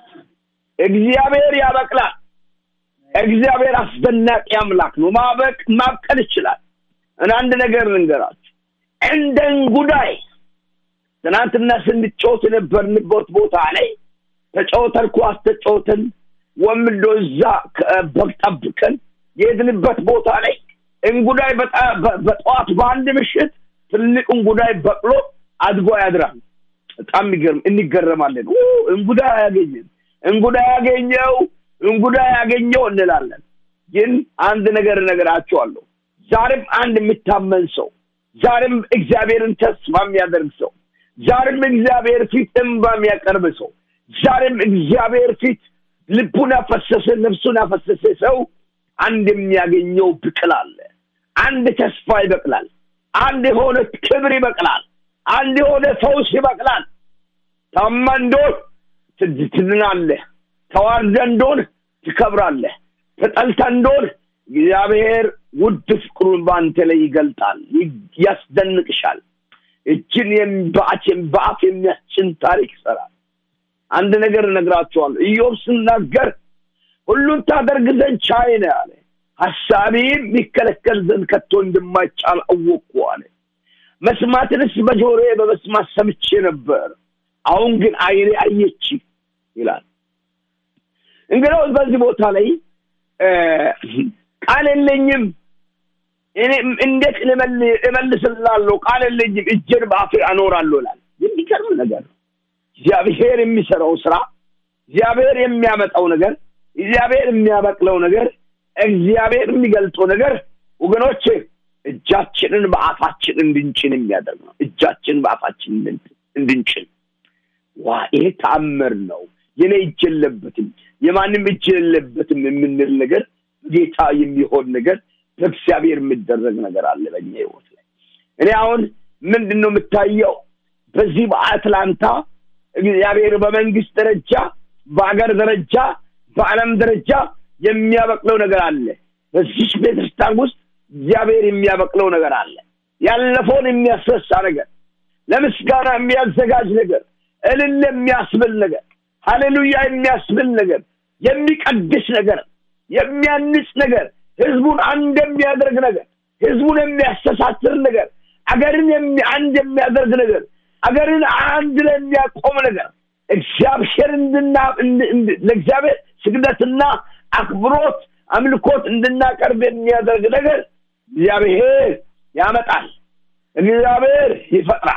እግዚአብሔር ያበቅላል እግዚአብሔር አስደናቂ አምላክ ነው ማበቅ ማብቀል ይችላል እና አንድ ነገር ልንገራችሁ እንደ እንጉዳይ ትናንትና ስንጫወት የነበርንበት ቦታ ላይ ተጫወተን ኳስ ተጫወተን ወምዶ እዛ ከ- በግ ጠብቀን የሄድንበት ቦታ ላይ እንጉዳይ በጣ- በ- በጠዋት በአንድ ምሽት ትልቅ እንጉዳይ በቅሎ አድጎ ያድራል በጣም የሚገርም እንገረማለን ኡ፣ እንጉዳይ ያገኘን እንጉዳይ ያገኘው እንጉዳይ ያገኘው እንላለን ግን አንድ ነገር እነግራቸዋለሁ ዛሬም አንድ የሚታመን ሰው ዛሬም እግዚአብሔርን ተስፋ የሚያደርግ ሰው ዛሬም እግዚአብሔር ፊት እንባ የሚያቀርብ ሰው ዛሬም እግዚአብሔር ፊት ልቡን ያፈሰሰ ነፍሱን ያፈሰሰ ሰው አንድ የሚያገኘው ብቅል አለ አንድ ተስፋ ይበቅላል አንድ የሆነ ክብር ይበቅላል አንድ የሆነ ፈውስ ይበቅላል ታማ እንደሆን ትድ- ትድናለህ ተዋርደ እንደሆን ትከብራለህ ተጠልተ እንደሆን እግዚአብሔር ውድ ፍቅሩን በአንተ ላይ ይገልጣል ይ- ያስደንቅሻል እጅን የም- በአፍ የም- በአፍ የሚያስጭን ታሪክ ይሰራል አንድ ነገር እነግራቸዋለሁ ኢዮብ ስናገር ሁሉን ታደርግ ዘንድ ቻይ ነህ አለ ሀሳቤም ሊከለከል ዘንድ ከቶ እንደማይቻል አወቅኩ አለ መስማትንስ በጆሮዬ በመስማት ሰምቼ ነበር አሁን ግን አይኔ አየች ይላል እንግዲህ በዚህ ቦታ ላይ እ፣ ቃል የለኝም እኔ እንዴት ልመል- እመልስላለሁ ቃል የለኝም እጄን በአፌ አኖራለሁ ይላል የሚገርም ነገር ነው እግዚአብሔር የሚሰራው ስራ እግዚአብሔር የሚያመጣው ነገር እግዚአብሔር የሚያበቅለው ነገር እግዚአብሔር የሚገልጠው ነገር ወገኖች እጃችንን በአፋችን እንድንጭን የሚያደርግ ነው እጃችንን በአፋችን እንድን- እንድንጭን ዋ ይሄ ተአምር ነው የኔ እጅ የለበትም የማንም እጅ የለበትም የምንል ነገር ጌታ የሚሆን ነገር በእግዚአብሔር የሚደረግ ነገር አለ በእኛ ህይወት ላይ እኔ አሁን ምንድን ነው የምታየው በዚህ በአትላንታ እግዚአብሔር በመንግስት ደረጃ በአገር ደረጃ በዓለም ደረጃ የሚያበቅለው ነገር አለ በዚች ቤተክርስቲያን ውስጥ እግዚአብሔር የሚያበቅለው ነገር አለ ያለፈውን የሚያስረሳ ነገር ለምስጋና የሚያዘጋጅ ነገር እልል የሚያስብል ነገር ሀሌሉያ የሚያስብል ነገር የሚቀድስ ነገር የሚያንጽ ነገር ህዝቡን አንድ የሚያደርግ ነገር ህዝቡን የሚያስተሳስር ነገር አገርን የሚ- አንድ የሚያደርግ ነገር አገርን አንድ ላይ የሚያቆም ነገር እግዚአብሔር እንድና እንድ- እንድ- ለእግዚአብሔር ስግደትና አክብሮት አምልኮት እንድናቀርብ የሚያደርግ ነገር እግዚአብሔር ያመጣል እግዚአብሔር ይፈጥራል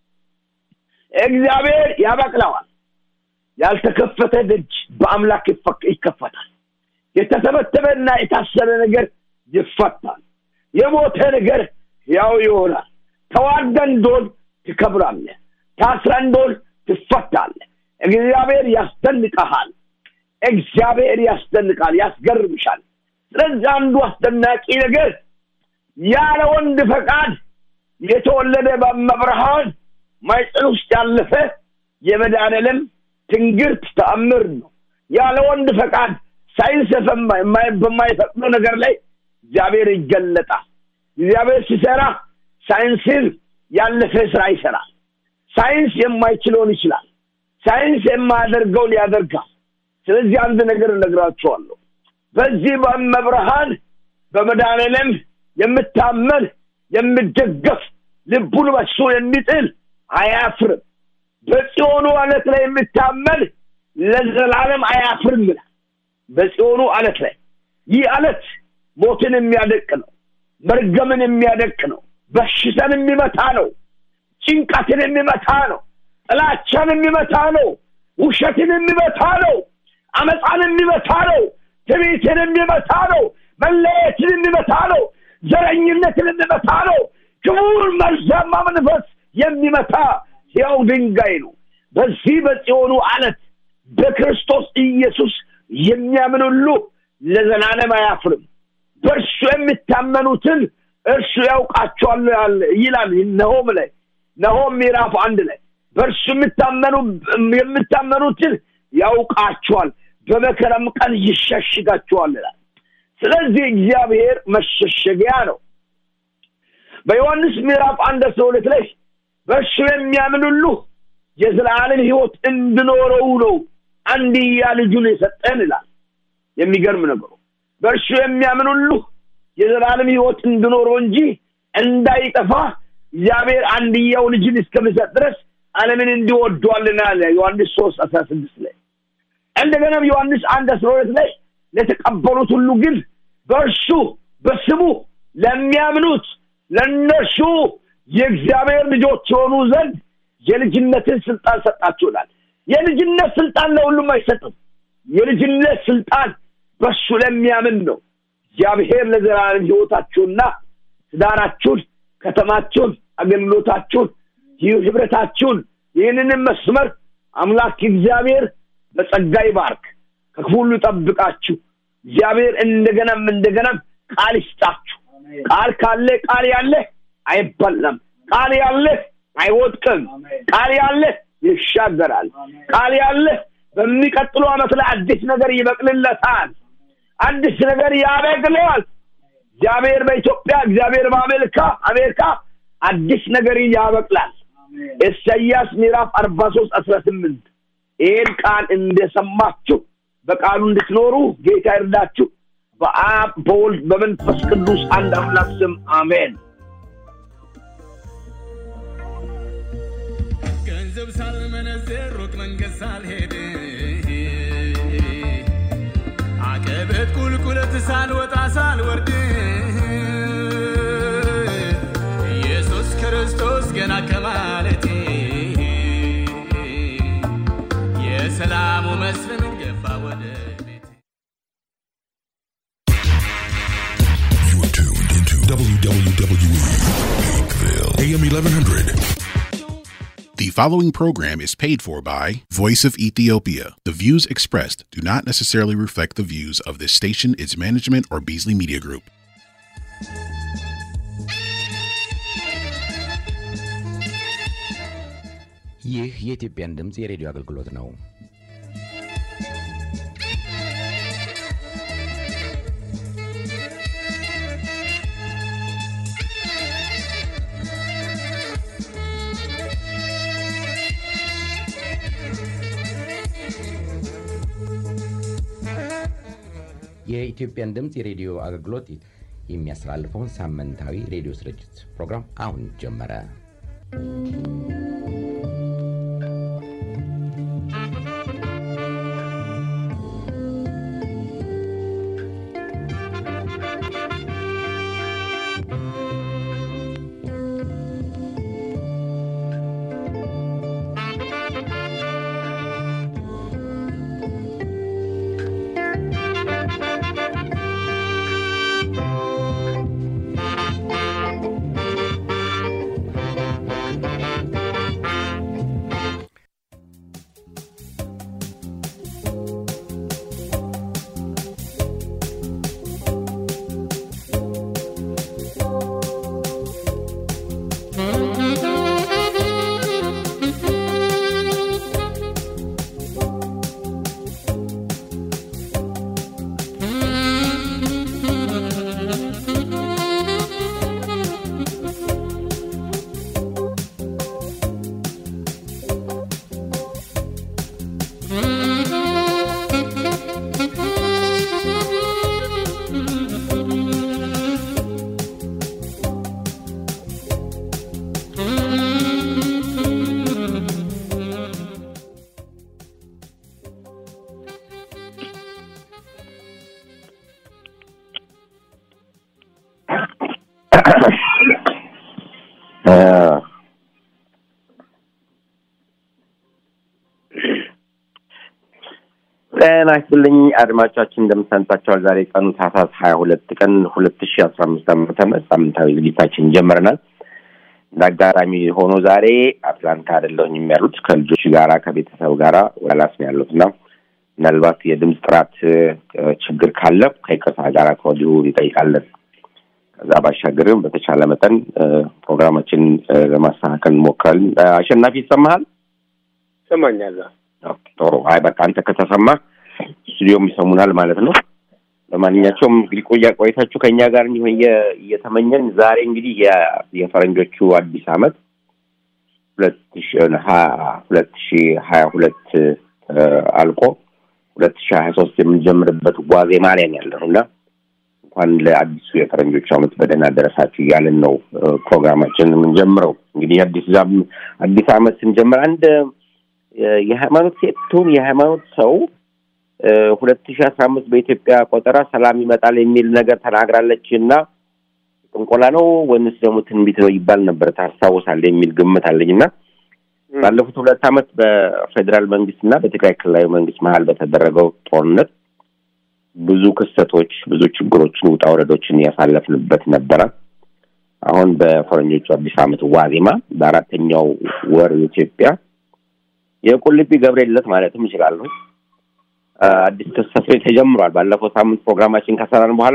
እግዚአብሔር ያበቅለዋል ያልተከፈተ ደጅ በአምላክ ይፈክ- ይከፈታል የተተበተበና የታሰረ ነገር ይፈታል የሞተ ነገር ያው ይሆናል ተዋርደ እንደሆን ትከብራለህ ታስረ እንደሆን ትፈታለህ። እግዚአብሔር ያስደንቀሃል። እግዚአብሔር ያስደንቃል፣ ያስገርምሻል። ስለዚህ አንዱ አስደናቂ ነገር ያለ ወንድ ፈቃድ የተወለደ በመብርሃን ማይፀን ውስጥ ያለፈ የመድኃኔዓለም ትንግርት ተአምር ነው። ያለ ወንድ ፈቃድ ሳይንስ በማይፈቅደው ነገር ላይ እግዚአብሔር ይገለጣል። እግዚአብሔር ሲሰራ ሳይንስን ያለፈ ስራ ይሰራል። ሳይንስ የማይችለውን ይችላል። ሳይንስ የማያደርገውን ያደርጋል። ስለዚህ አንድ ነገር እነግራችኋለሁ። በዚህ በመብርሃን በመድኃኔዓለም የምታመን የምደገፍ ልቡን በሱ የሚጥል አያፍርም። በጽዮኑ አለት ላይ የምታመን ለዘላለም አያፍርም ይላል። በጽዮኑ አለት ላይ ይህ አለት ሞትን የሚያደቅ ነው። መርገምን የሚያደቅ ነው። በሽታን የሚመታ ነው። ጭንቀትን የሚመታ ነው። ጥላቻን የሚመታ ነው። ውሸትን የሚመታ ነው። አመፃን የሚመታ ነው። ትዕቢትን የሚመታ ነው። መለየትን የሚመታ ነው። ዘረኝነትን የሚመታ ነው። ክቡር መርዛማ መንፈስ የሚመታ ሕያው ድንጋይ ነው። በዚህ በጽዮኑ አለት በክርስቶስ ኢየሱስ የሚያምን ሁሉ ለዘላለም አያፍርም። በእርሱ የሚታመኑትን እርሱ ያውቃቸዋል ይላል ነሆም ላይ ነሆም ምዕራፍ አንድ ላይ በእርሱ የሚታመኑ የምታመኑትን ያውቃቸዋል በመከራም ቀን ይሸሽጋቸዋል ይላል። ስለዚህ እግዚአብሔር መሸሸጊያ ነው። በዮሐንስ ምዕራፍ አንድ አስራ ሁለት ላይ በእርሱ የሚያምን ሁሉ የዘላለም ሕይወት እንድኖረው ነው አንድያ ልጁን የሰጠን ይላል። የሚገርም ነገሩ በእርሱ የሚያምን ሁሉ የዘላለም ሕይወት እንድኖረው እንጂ እንዳይጠፋ እግዚአብሔር አንድያው ልጅን እስከሚሰጥ ድረስ ዓለምን እንዲወዷልና አለ ዮሐንስ ሶስት አስራ ስድስት ላይ እንደገናም ዮሐንስ አንድ አስራ ሁለት ላይ ለተቀበሉት ሁሉ ግን በእርሱ በስሙ ለሚያምኑት ለእነርሱ የእግዚአብሔር ልጆች የሆኑ ዘንድ የልጅነትን ስልጣን ሰጣችሁናል። የልጅነት ስልጣን ለሁሉም አይሰጥም። የልጅነት ስልጣን በእሱ ለሚያምን ነው። እግዚአብሔር ለዘላለም ሕይወታችሁና ትዳራችሁን፣ ከተማችሁን፣ አገልግሎታችሁን፣ ህብረታችሁን ይህንንም መስመር አምላክ እግዚአብሔር በጸጋ ይባርክ፣ ከክፉ ሁሉ ይጠብቃችሁ። እግዚአብሔር እንደገናም እንደገናም ቃል ይስጣችሁ። ቃል ካለ ቃል ያለ አይበላም። ቃል ያለ አይወድቅም። ቃል ያለ ይሻገራል። ቃል ያለ በሚቀጥሉ ዓመት ላይ አዲስ ነገር ይበቅልለታል። አዲስ ነገር ያበቅለዋል። እግዚአብሔር በኢትዮጵያ እግዚአብሔር በአሜሪካ አሜሪካ አዲስ ነገር ያበቅላል። ኢሳይያስ ምዕራፍ አርባ ሶስት አስራ ስምንት ይህን ቃል እንደሰማችሁ በቃሉ እንድትኖሩ ጌታ ይርዳችሁ። በአብ በወልድ በመንፈስ ቅዱስ አንድ አምላክ ስም አሜን። ገንዘብ ሳልመነዝር ሩቅ መንገድ ሳልሄድ አቀበት ቁልቁለት ሳልወጣ ሳልወርድ ኢየሱስ ክርስቶስ ገና ከማለቴ የሰላሙ መስፍን ገባ ወደ ቤቴ WWE Peakville, AM 1100. The following program is paid for by Voice of Ethiopia. The views expressed do not necessarily reflect the views of this station, its management, or Beasley Media Group. ይህ የኢትዮጵያን ድምፅ የሬዲዮ አገልግሎት ነው። የኢትዮጵያን ድምፅ የሬዲዮ አገልግሎት የሚያስተላልፈውን ሳምንታዊ ሬዲዮ ስርጭት ፕሮግራም አሁን ጀመረ። ጤና ይስጥልኝ አድማጮቻችን፣ እንደምሰንብታችኋል። ዛሬ ቀኑ ታህሳስ ሀያ ሁለት ቀን ሁለት ሺ አስራ አምስት ዓመተ ምህረት ሳምንታዊ ዝግጅታችን ጀምረናል። እንደ አጋጣሚ ሆኖ ዛሬ አትላንታ አይደለሁኝም ያሉት ከልጆች ጋራ ከቤተሰብ ጋራ ወላስ ነው ያሉት እና ምናልባት የድምፅ ጥራት ችግር ካለ ከይቅርታ ጋራ ከወዲሁ እንጠይቃለን። ከዛ ባሻገርም በተቻለ መጠን ፕሮግራማችን ለማስተካከል እንሞክራለን። አሸናፊ ይሰማሃል? ይሰማኛል። ጥሩ። አይ በቃ አንተ ከተሰማ ስቱዲዮም ይሰሙናል ማለት ነው። ለማንኛቸውም እንግዲህ ቆያ ቆይታችሁ ከእኛ ጋር እንዲሆን እየተመኘን ዛሬ እንግዲህ የፈረንጆቹ አዲስ ዓመት ሁለት ሺ ሁለት ሺ ሀያ ሁለት አልቆ ሁለት ሺ ሀያ ሶስት የምንጀምርበት ዋዜማ ላይ ነው ያለነው እና እንኳን ለአዲሱ የፈረንጆቹ ዓመት በደህና ደረሳችሁ እያልን ነው ፕሮግራማችን የምንጀምረው። እንግዲህ አዲስ አዲስ ዓመት ስንጀምር አንድ የሃይማኖት ሴት ትሁን የሃይማኖት ሰው ሁለት ሺ አስራ አምስት በኢትዮጵያ ቆጠራ ሰላም ይመጣል የሚል ነገር ተናግራለች እና ጥንቆላ ነው ወይንስ ደግሞ ትንቢት ነው ይባል ነበር ታስታውሳለህ? የሚል ግምት አለኝ እና ባለፉት ሁለት ዓመት በፌዴራል መንግስት እና በትግራይ ክልላዊ መንግስት መሀል በተደረገው ጦርነት ብዙ ክስተቶች፣ ብዙ ችግሮችን፣ ውጣ ውረዶችን ያሳለፍንበት ነበረ። አሁን በፈረንጆቹ አዲስ ዓመት ዋዜማ በአራተኛው ወር ኢትዮጵያ የቁልቢ ገብርኤል ዕለት ማለትም እችላለሁ አዲስ ክስተት ተጀምሯል። ባለፈው ሳምንት ፕሮግራማችን ከሰራን በኋላ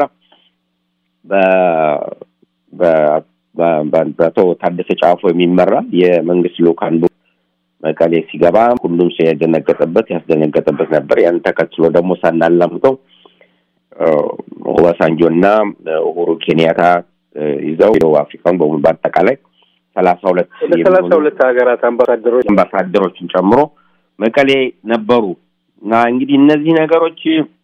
በአቶ ታደሰ ጫፎ የሚመራ የመንግስት ልኡካን መቀሌ ሲገባ ሁሉም ሰው ያደነገጠበት ያስደነገጠበት ነበር። ያን ተከትሎ ደግሞ ሳናላምጠው ኦባሳንጆ እና ኡሁሩ ኬንያታ ይዘው ደቡብ አፍሪካን በሙሉ በአጠቃላይ ሰላሳ ሁለት ሰላሳ ሁለት ሀገራት አምባሳደሮች አምባሳደሮችን ጨምሮ መቀሌ ነበሩ እና እንግዲህ እነዚህ ነገሮች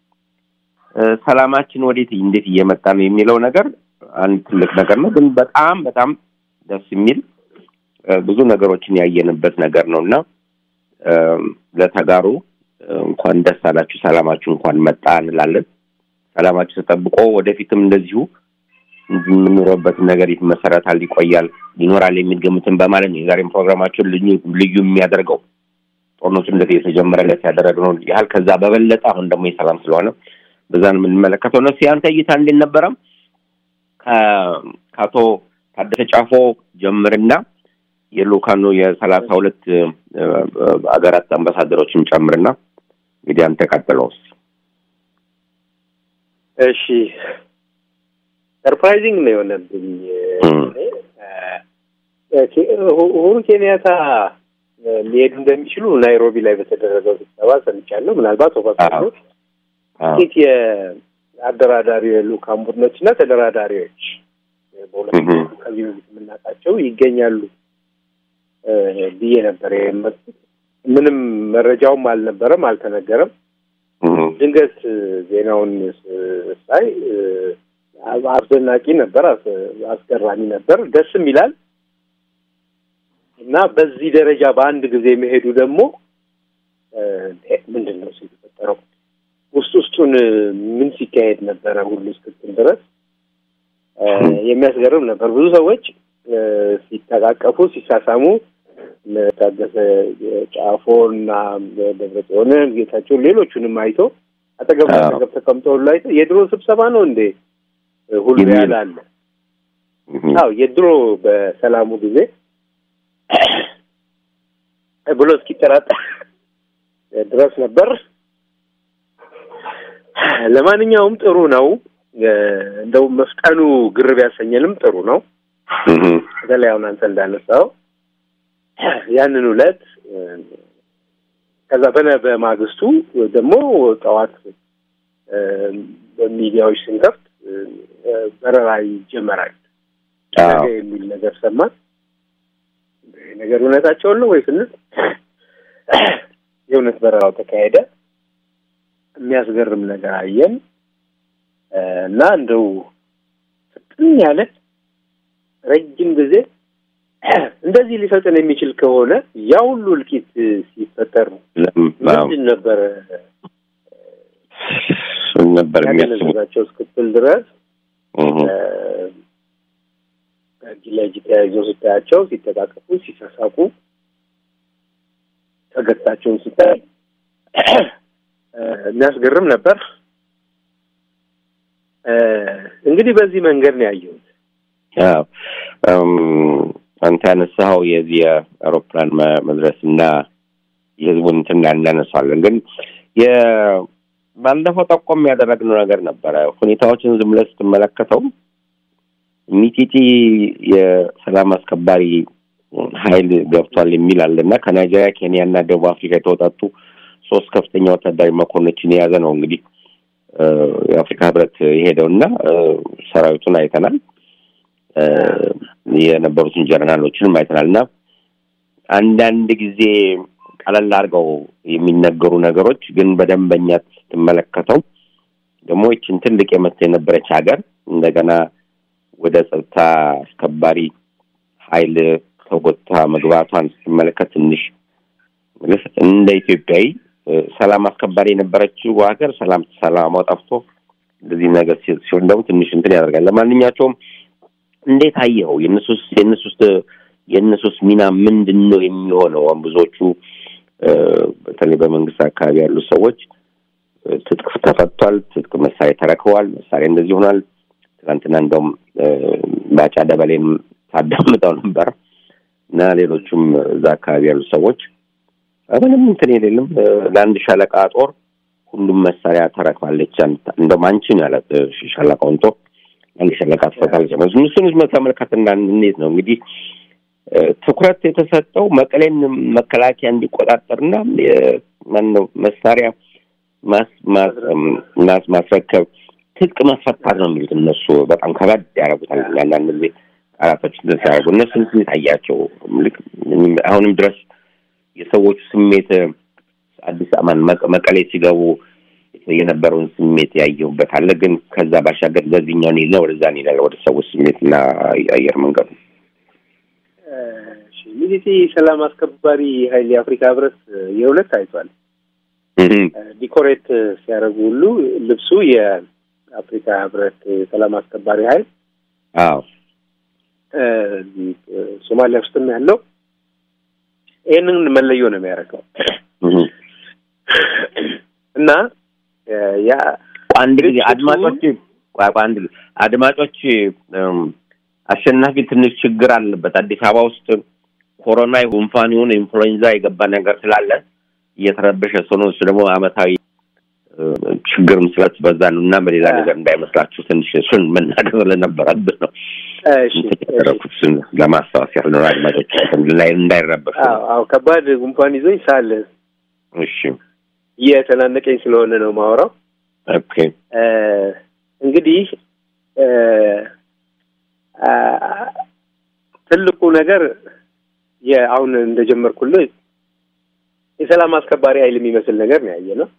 ሰላማችን ወዴት እንዴት እየመጣ ነው የሚለው ነገር አንድ ትልቅ ነገር ነው። ግን በጣም በጣም ደስ የሚል ብዙ ነገሮችን ያየንበት ነገር ነው እና ለተጋሩ እንኳን ደስ አላችሁ፣ ሰላማችሁ እንኳን መጣ እንላለን። ሰላማችሁ ተጠብቆ ወደፊትም እንደዚሁ የምንኖረበትን ነገር ይመሰረታል፣ ይቆያል፣ ይኖራል የሚል ግምትን በማለት ነው የዛሬም ፕሮግራማችን ልዩ ልዩ የሚያደርገው ጦርነቱ እንደዚህ የተጀመረለት ያደረግነው ያህል ከዛ በበለጠ አሁን ደግሞ የሰላም ስለሆነ በዛን የምንመለከተው ነው። ያንተ እይታ እንዴት ነበረ? ከአቶ ታደሰ ጫፎ ጀምርና የልኡካኑ የሰላሳ ሁለት ሀገራት አምባሳደሮችን ጨምርና እንግዲህ አንተ ቀጥለውስ። እሺ ሰርፕራይዚንግ ነው የሆነብኝ። ኡሁሩ ኬንያታ ሊሄዱ እንደሚችሉ ናይሮቢ ላይ በተደረገው ስብሰባ ሰምቻለሁ። ምናልባት ኦባሳንጆ ጥቂት የአደራዳሪ ልኡካን ቡድኖች እና ተደራዳሪዎች በሁለት ከዚህ በፊት የምናውቃቸው ይገኛሉ ብዬ ነበር የመጡት። ምንም መረጃውም አልነበረም፣ አልተነገረም። ድንገት ዜናውን ሳይ አስደናቂ ነበር፣ አስገራሚ ነበር፣ ደስም ይላል እና በዚህ ደረጃ በአንድ ጊዜ መሄዱ ደግሞ ምንድን ነው የተፈጠረው? ውስጥ ውስጡን ምን ሲካሄድ ነበረ ሁሉ እስክትል ድረስ የሚያስገርም ነበር። ብዙ ሰዎች ሲተቃቀፉ ሲሳሳሙ ታደሰ ጫፎ እና ደብረጽዮንን ጌታቸውን ሌሎቹንም አይቶ አጠገብ አጠገብ ተቀምጠው ላይ የድሮ ስብሰባ ነው እንዴ ሁሉ ያለ አለ። አዎ የድሮ በሰላሙ ጊዜ ብሎ እስኪጠራጠር ድረስ ነበር። ለማንኛውም ጥሩ ነው። እንደው መፍጠኑ ግር ቢያሰኘንም ጥሩ ነው። በተለይ አሁን አንተ እንዳነሳው ያንን ዕለት ከዛ በነ በማግስቱ ደግሞ ጠዋት በሚዲያዎች ስንከፍት በረራ ይጀመራል ነገ የሚል ነገር ሰማን። ነገር እውነታቸውን ነው ወይ ስንል የእውነት በረራው ተካሄደ። የሚያስገርም ነገር አየን እና እንደው ፍጥን ያለ ረጅም ጊዜ እንደዚህ ሊፈጥን የሚችል ከሆነ ያ ሁሉ እልቂት ሲፈጠር ምንድን ነበረ ነበር ያገነዘባቸው እስክትል ድረስ እጅ ለእጅ ተያይዘው ስታያቸው ሲተቃቀፉ፣ ሲሳሳቁ ፈገግታቸውን ስታይ የሚያስገርም ነበር። እንግዲህ በዚህ መንገድ ነው ያየሁት። አንተ ያነሳኸው የዚህ የአውሮፕላን መድረስ እና የህዝቡን እንትን እናነሳለን። ግን ባለፈው ጠቆም ያደረግነው ነገር ነበረ። ሁኔታዎችን ዝም ብለህ ስትመለከተው ሚጢጢ የሰላም አስከባሪ ኃይል ገብቷል የሚል አለ እና ከናይጄሪያ፣ ኬንያ እና ደቡብ አፍሪካ የተወጣጡ ሶስት ከፍተኛ ወታደራዊ መኮንኖችን የያዘ ነው እንግዲህ የአፍሪካ ህብረት የሄደው እና ሰራዊቱን አይተናል። የነበሩትን ጀነራሎችንም አይተናል እና አንዳንድ ጊዜ ቀለል አድርገው የሚነገሩ ነገሮች ግን በደንበኛ ስትመለከተው ደግሞ ይችን ትልቅ የመስ የነበረች ሀገር እንደገና ወደ ጸጥታ አስከባሪ ኃይል ተጎታ መግባቷን ስትመለከት ትንሽ እንደ ኢትዮጵያዊ ሰላም አስከባሪ የነበረችው ሀገር ሰላም ሰላሟ ጠፍቶ እንደዚህ ነገር ሲሆን ደግሞ ትንሽ እንትን ያደርጋል። ለማንኛቸውም እንዴት አየኸው? የእነሱስ የእነሱስ የእነሱስ ሚና ምንድን ነው የሚሆነው? ብዙዎቹ በተለይ በመንግስት አካባቢ ያሉ ሰዎች ትጥቅ ተፈቷል፣ ትጥቅ መሳሪያ ተረክበዋል፣ መሳሪያ እንደዚህ ሆኗል። ትናንትና እንደውም ባጫ ደበሌን ታዳምጠው ነበር እና ሌሎቹም እዛ አካባቢ ያሉ ሰዎች ምንም እንትን የሌለም ለአንድ ሻለቃ ጦር ሁሉም መሳሪያ ተረክባለች። እንደውም አንቺ ነው ያላት ሻለቃውን ጦር አንድ ሻለቃ ትፈታለች። እሱን ተመልከት እና እንዴት ነው እንግዲህ ትኩረት የተሰጠው መቀሌን መከላከያ እንዲቆጣጠርና ማነው መሳሪያ ማስረከብ ትጥቅ ማስፈታት ነው የሚሉት እነሱ በጣም ከባድ ያደርጉታል። አንዳንድ ጊዜ ቃላቶች ሲያደርጉ እነሱ ስሜት አያቸው። ልክ አሁንም ድረስ የሰዎቹ ስሜት አዲስ አማን መቀሌ ሲገቡ የነበረውን ስሜት ያየሁበት አለ። ግን ከዛ ባሻገር በዚህኛው እንሂድና ወደዛ እንሄዳለን፣ ወደ ሰዎች ስሜት እና አየር መንገዱ ሚሊቴ ሰላም አስከባሪ ኃይል የአፍሪካ ህብረት የሁለት አይቷል። ዲኮሬት ሲያደርጉ ሁሉ ልብሱ የአፍሪካ ህብረት ሰላም አስከባሪ ኃይል አዎ ሶማሊያ ውስጥም ያለው ይህንን መለዮ ነው የሚያደርገው እና ያ አንድ ጊዜ አድማጮች አንድ ጊዜ አድማጮች አሸናፊ ትንሽ ችግር አለበት። አዲስ አበባ ውስጥ ኮሮና ጉንፋን ይሁን ኢንፍሉዌንዛ የገባ ነገር ስላለ እየተረበሸ ሰው ነው። እሱ ደግሞ አመታዊ ችግርም ስለት በዛ ነው እና በሌላ ነገር እንዳይመስላችሁ ትንሽ እሱን መናገር ስለነበረብን ነው ያደረኩት። እሱን ለማስታወስ ያህል ነው አድማጮች ላይ እንዳይረበሹ። አዎ ከባድ ጉንፋን ይዞኝ ሳለ እሺ እየተናነቀኝ ስለሆነ ነው ማወራው። ኦኬ እንግዲህ ትልቁ ነገር የአሁን እንደጀመርኩልህ የሰላም አስከባሪ ኃይል የሚመስል ነገር ነው ያየ ነው።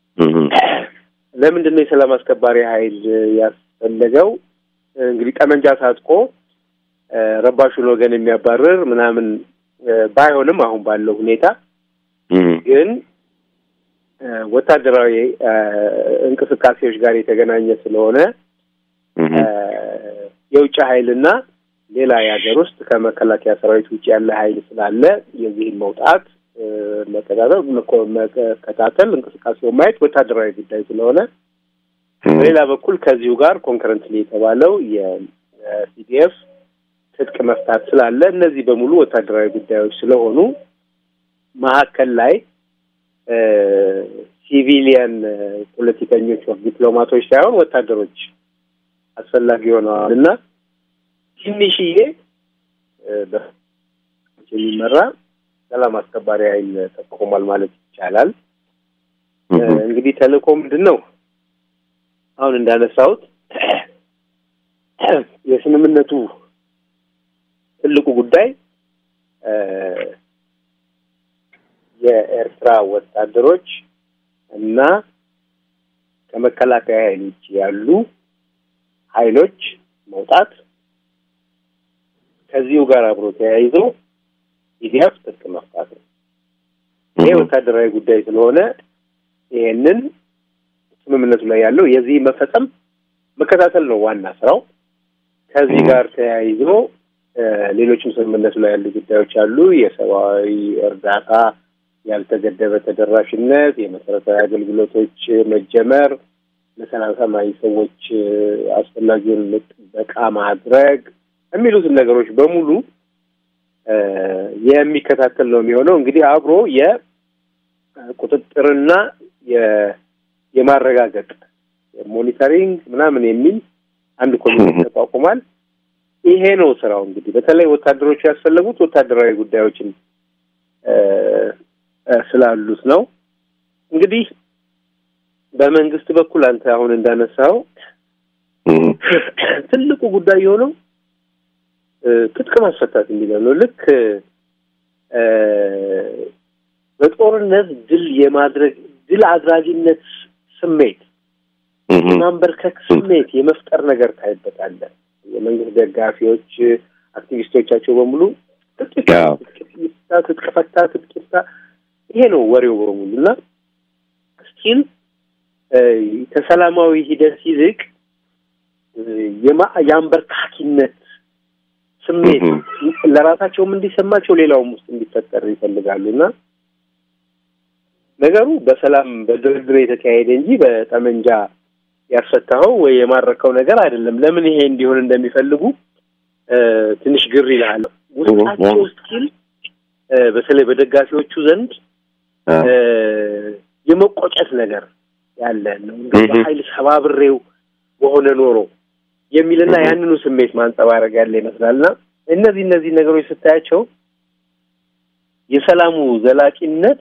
ለምንድን ነው የሰላም አስከባሪ ኃይል ያስፈለገው? እንግዲህ ጠመንጃ ታጥቆ ረባሹን ወገን የሚያባርር ምናምን ባይሆንም አሁን ባለው ሁኔታ ግን ወታደራዊ እንቅስቃሴዎች ጋር የተገናኘ ስለሆነ የውጭ ኃይልና ሌላ የሀገር ውስጥ ከመከላከያ ሰራዊት ውጭ ያለ ኃይል ስላለ የዚህን መውጣት መከታተል መከታተል እንቅስቃሴውን ማየት ወታደራዊ ጉዳይ ስለሆነ በሌላ በኩል ከዚሁ ጋር ኮንከረንትሊ የተባለው የሲዲኤፍ ትጥቅ መፍታት ስላለ እነዚህ በሙሉ ወታደራዊ ጉዳዮች ስለሆኑ መካከል ላይ ሲቪሊያን ፖለቲከኞች ዲፕሎማቶች ሳይሆን ወታደሮች አስፈላጊ ሆነዋል እና ትንሽዬ የሚመራ ሰላም አስከባሪ ኃይል ተቋቁሟል ማለት ይቻላል። እንግዲህ ተልእኮ ምንድን ነው? አሁን እንዳነሳሁት የስምምነቱ ትልቁ ጉዳይ የኤርትራ ወታደሮች እና ከመከላከያ ኃይል ውጭ ያሉ ኃይሎች መውጣት ከዚሁ ጋር አብሮ ተያይዞ ኢዲያፍ ትጥቅ መፍታት ነው። ይሄ ወታደራዊ ጉዳይ ስለሆነ ይሄንን ስምምነቱ ላይ ያለው የዚህ መፈጸም መከታተል ነው ዋና ስራው። ከዚህ ጋር ተያይዞ ሌሎችም ስምምነቱ ላይ ያሉ ጉዳዮች አሉ። የሰብአዊ እርዳታ ያልተገደበ ተደራሽነት፣ የመሰረታዊ አገልግሎቶች መጀመር፣ ለሰላማዊ ሰዎች አስፈላጊውን ጥበቃ ማድረግ የሚሉትን ነገሮች በሙሉ የሚከታተል ነው የሚሆነው። እንግዲህ አብሮ የቁጥጥርና የማረጋገጥ ሞኒተሪንግ ምናምን የሚል አንድ ኮሚቴ ተቋቁሟል። ይሄ ነው ስራው። እንግዲህ በተለይ ወታደሮቹ ያስፈለጉት ወታደራዊ ጉዳዮችን ስላሉት ነው። እንግዲህ በመንግስት በኩል አንተ አሁን እንዳነሳው ትልቁ ጉዳይ የሆነው ትጥቅ ማስፈታት የሚለው ነው። ልክ በጦርነት ድል የማድረግ ድል አድራጊነት ስሜት የማንበርከክ ስሜት የመፍጠር ነገር ታይበታለህ። የመንግስት ደጋፊዎች አክቲቪስቶቻቸው በሙሉ ትጥቅ ይፍታ፣ ትጥቅ ፈታ፣ ትጥቅ ይፍታ፣ ይሄ ነው ወሬው በሙሉ እና ስቲል ከሰላማዊ ሂደት ይልቅ የአንበርካኪነት ስሜት ለራሳቸውም እንዲሰማቸው ሌላውም ውስጥ እንዲፈጠር ይፈልጋሉ እና ነገሩ በሰላም በድርድር የተካሄደ እንጂ በጠመንጃ ያስፈታኸው ወይ የማረከው ነገር አይደለም። ለምን ይሄ እንዲሆን እንደሚፈልጉ ትንሽ ግር ይልሃል። ውስጣቸው ስቲል በተለይ በደጋፊዎቹ ዘንድ የመቆጨት ነገር ያለ ነው። እንደ በኃይል ሰባብሬው በሆነ ኖሮ የሚልና ያንኑ ስሜት ማንጸባረቅ ያለ ይመስላልና እነዚህ እነዚህ ነገሮች ስታያቸው የሰላሙ ዘላቂነት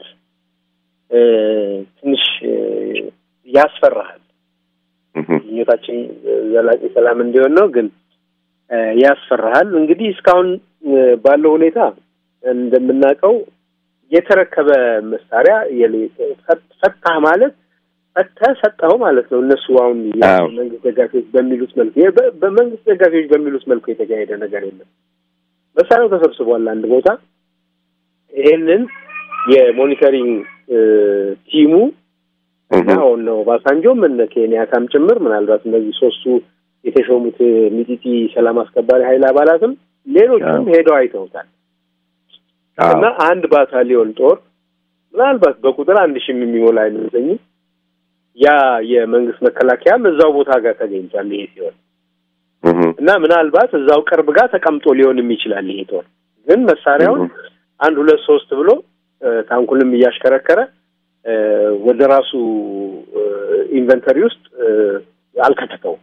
ትንሽ ያስፈራሃል። ምኞታችን ዘላቂ ሰላም እንዲሆን ነው፣ ግን ያስፈራሃል። እንግዲህ እስካሁን ባለው ሁኔታ እንደምናውቀው የተረከበ መሳሪያ ፈታህ ማለት ፈተህ ሰጠኸው ማለት ነው። እነሱ አሁን መንግስት ደጋፊዎች በሚሉት መልኩ በመንግስት ደጋፊዎች በሚሉት መልኩ የተካሄደ ነገር የለም። መሳሪያው ተሰብስቧል አንድ ቦታ። ይሄንን የሞኒተሪንግ ቲሙ እና አሁን ኦባሳንጆም እነ ኬንያታም ጭምር ምናልባት እነዚህ ሶስቱ የተሾሙት ሚጢጢ ሰላም አስከባሪ ኃይል አባላትም ሌሎቹም ሄደው አይተውታል እና አንድ ባታሊዮን ጦር ምናልባት በቁጥር አንድ ሺህም የሚሞላ አይመስለኝም ያ የመንግስት መከላከያም እዛው ቦታ ጋር ተገኝቷል። ይሄ ሲሆን እና ምናልባት እዛው ቅርብ ጋር ተቀምጦ ሊሆንም ይችላል። ይሄ ጦር ግን መሳሪያውን አንድ ሁለት ሶስት ብሎ ታንኩንም እያሽከረከረ ወደ ራሱ ኢንቨንተሪ ውስጥ አልከተተውም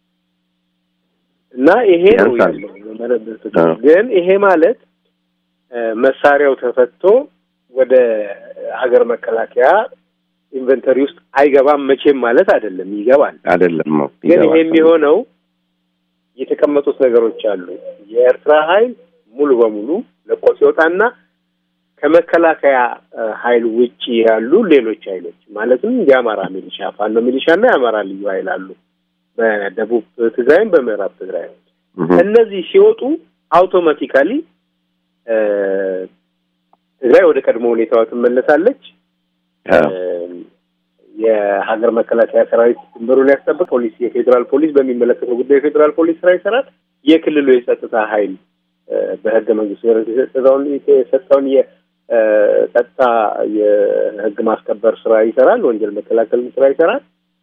እና ይሄ ነው ግን ይሄ ማለት መሳሪያው ተፈቶ ወደ ሀገር መከላከያ ኢንቨንተሪ ውስጥ አይገባም መቼም ማለት አይደለም። ይገባል አይደለም። ግን ይሄ የሚሆነው የተቀመጡት ነገሮች አሉ። የኤርትራ ኃይል ሙሉ በሙሉ ለቆ ሲወጣና ከመከላከያ ኃይል ውጪ ያሉ ሌሎች ኃይሎች ማለትም የአማራ ሚሊሻ፣ ፋኖ ሚሊሻ እና የአማራ ልዩ ኃይል አሉ በደቡብ ትግራይም በምዕራብ ትግራይ። እነዚህ ሲወጡ አውቶማቲካሊ ትግራይ ወደ ቀድሞ ሁኔታዋ ትመለሳለች። የሀገር መከላከያ ሰራዊት ድንበሩን ያስጠብቅ፣ ፖሊስ የፌዴራል ፖሊስ በሚመለከተው ጉዳይ የፌዴራል ፖሊስ ስራ ይሰራል። የክልሉ የጸጥታ ኃይል በህገ መንግስቱ የሰጠውን የሰጠውን የጸጥታ የህግ ማስከበር ስራ ይሰራል። ወንጀል መከላከል ስራ ይሰራል።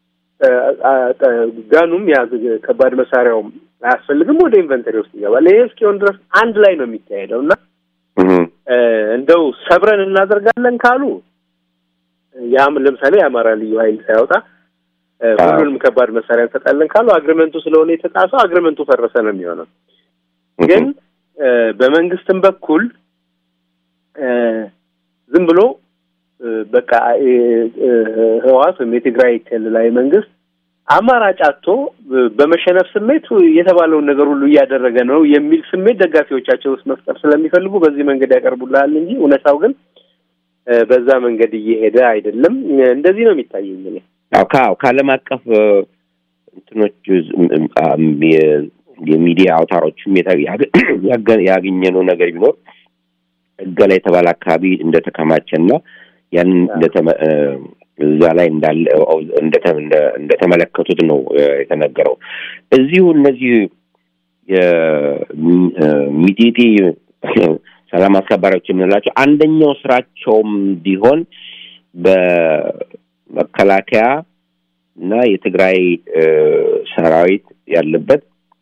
ጋኑም ያ ከባድ መሳሪያውም አያስፈልግም፣ ወደ ኢንቨንተሪ ውስጥ ይገባል። ይሄ እስኪሆን ድረስ አንድ ላይ ነው የሚካሄደው እና እንደው ሰብረን እናደርጋለን ካሉ ያም ለምሳሌ የአማራ ልዩ ኃይል ሳያወጣ ሁሉንም ከባድ መሳሪያ እንሰጣለን ካሉ አግሪመንቱ ስለሆነ የተጣሰው አግሪመንቱ ፈረሰ ነው የሚሆነው። ግን በመንግስትም በኩል ዝም ብሎ በቃ ህወሓት ወይም የትግራይ ክልላዊ መንግስት አማራጭ አጥቶ በመሸነፍ ስሜት የተባለውን ነገር ሁሉ እያደረገ ነው የሚል ስሜት ደጋፊዎቻቸው ውስጥ መፍጠር ስለሚፈልጉ በዚህ መንገድ ያቀርቡልሃል እንጂ እውነታው ግን በዛ መንገድ እየሄደ አይደለም። እንደዚህ ነው የሚታየኝ እኔ። አዎ ከዓለም አቀፍ እንትኖች የሚዲያ አውታሮችም ያገኘነው ነገር ቢኖር እገላ የተባለ አካባቢ እንደተከማቸና ያንን እዛ ላይ እንዳለ እንደተመለከቱት ነው የተነገረው። እዚሁ እነዚህ የሚጢጢ ሰላም አስከባሪዎች የምንላቸው አንደኛው ስራቸውም ቢሆን በመከላከያ እና የትግራይ ሰራዊት ያለበት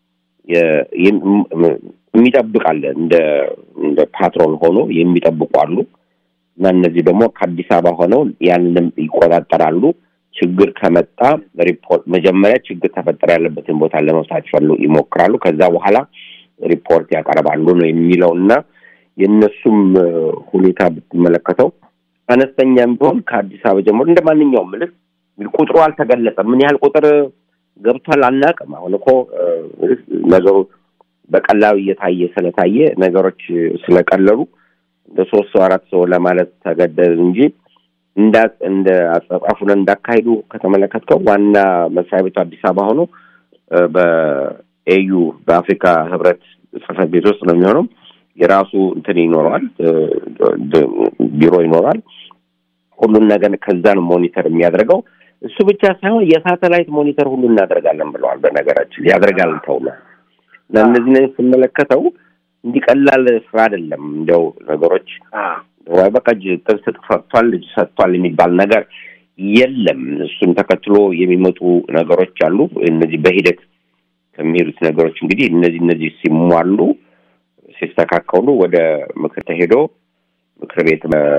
የሚጠብቅ አለ እንደ እንደ ፓትሮል ሆኖ የሚጠብቁ አሉ እና እነዚህ ደግሞ ከአዲስ አበባ ሆነው ያንንም ይቆጣጠራሉ። ችግር ከመጣ ሪፖርት መጀመሪያ ችግር ተፈጠረ ያለበትን ቦታ ለመፍታት ይፈሉ ይሞክራሉ። ከዛ በኋላ ሪፖርት ያቀርባሉ ነው የሚለው እና የእነሱም ሁኔታ ብትመለከተው አነስተኛም ቢሆን ከአዲስ አበባ ጀምሮ እንደ ማንኛውም ምልክ ቁጥሩ አልተገለጸም። ምን ያህል ቁጥር ገብቷል አናውቅም። አሁን እኮ ነገሩ በቀላሉ እየታየ ስለታየ ነገሮች ስለቀለሉ እንደ ሶስት ሰው አራት ሰው ለማለት ተገደል እንጂ እንደ እንደ አጸጻፉን እንዳካሄዱ ከተመለከትከው ዋና መስሪያ ቤቱ አዲስ አበባ ሆኖ በኤዩ በአፍሪካ ህብረት ጽህፈት ቤት ውስጥ ነው የሚሆነው። የራሱ እንትን ይኖረዋል፣ ቢሮ ይኖረዋል። ሁሉን ነገር ከዛ ነው ሞኒተር የሚያደርገው። እሱ ብቻ ሳይሆን የሳተላይት ሞኒተር ሁሉ እናደርጋለን ብለዋል። በነገራችን ያደርጋል ተውሏል። እና እነዚህ ስመለከተው እንዲቀላል ስራ አይደለም። እንዲያው ነገሮች ወይ በቃ ጥብስ ሰጥቷል ልጅ ሰጥቷል የሚባል ነገር የለም። እሱን ተከትሎ የሚመጡ ነገሮች አሉ። እነዚህ በሂደት ከሚሄዱት ነገሮች እንግዲህ እነዚህ እነዚህ ሲሟሉ ሲስተካከሉ ወደ ምክር ተሄዶ ምክር ቤት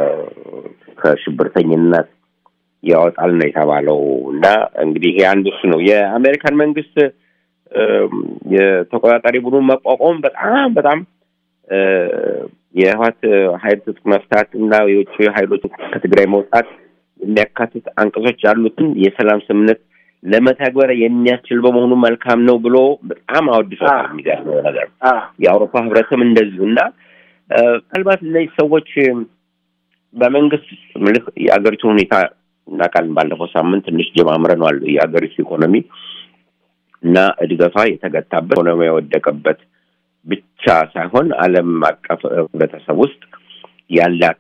ከሽብርተኝነት ያወጣል ነው የተባለው። እና እንግዲህ ይሄ አንዱ እሱ ነው። የአሜሪካን መንግስት የተቆጣጣሪ ቡድን መቋቋም በጣም በጣም የህወሓት ኃይል ትጥቅ መፍታት እና የውጭ ኃይሎች ከትግራይ መውጣት የሚያካትት አንቀጾች ያሉትን የሰላም ስምምነት ለመተግበር የሚያስችል በመሆኑ መልካም ነው ብሎ በጣም አወድሶታል። የሚገርመው ነገር የአውሮፓ ህብረትም እንደዚሁ እና ምናልባት እነዚህ ሰዎች በመንግስት ምልክ የአገሪቱን ሁኔታ እናውቃለን። ባለፈው ሳምንት ትንሽ ጀማምረነዋል። የአገሪቱ ኢኮኖሚ እና እድገቷ የተገታበት ኢኮኖሚ የወደቀበት ብቻ ሳይሆን ዓለም አቀፍ ህብረተሰብ ውስጥ ያላት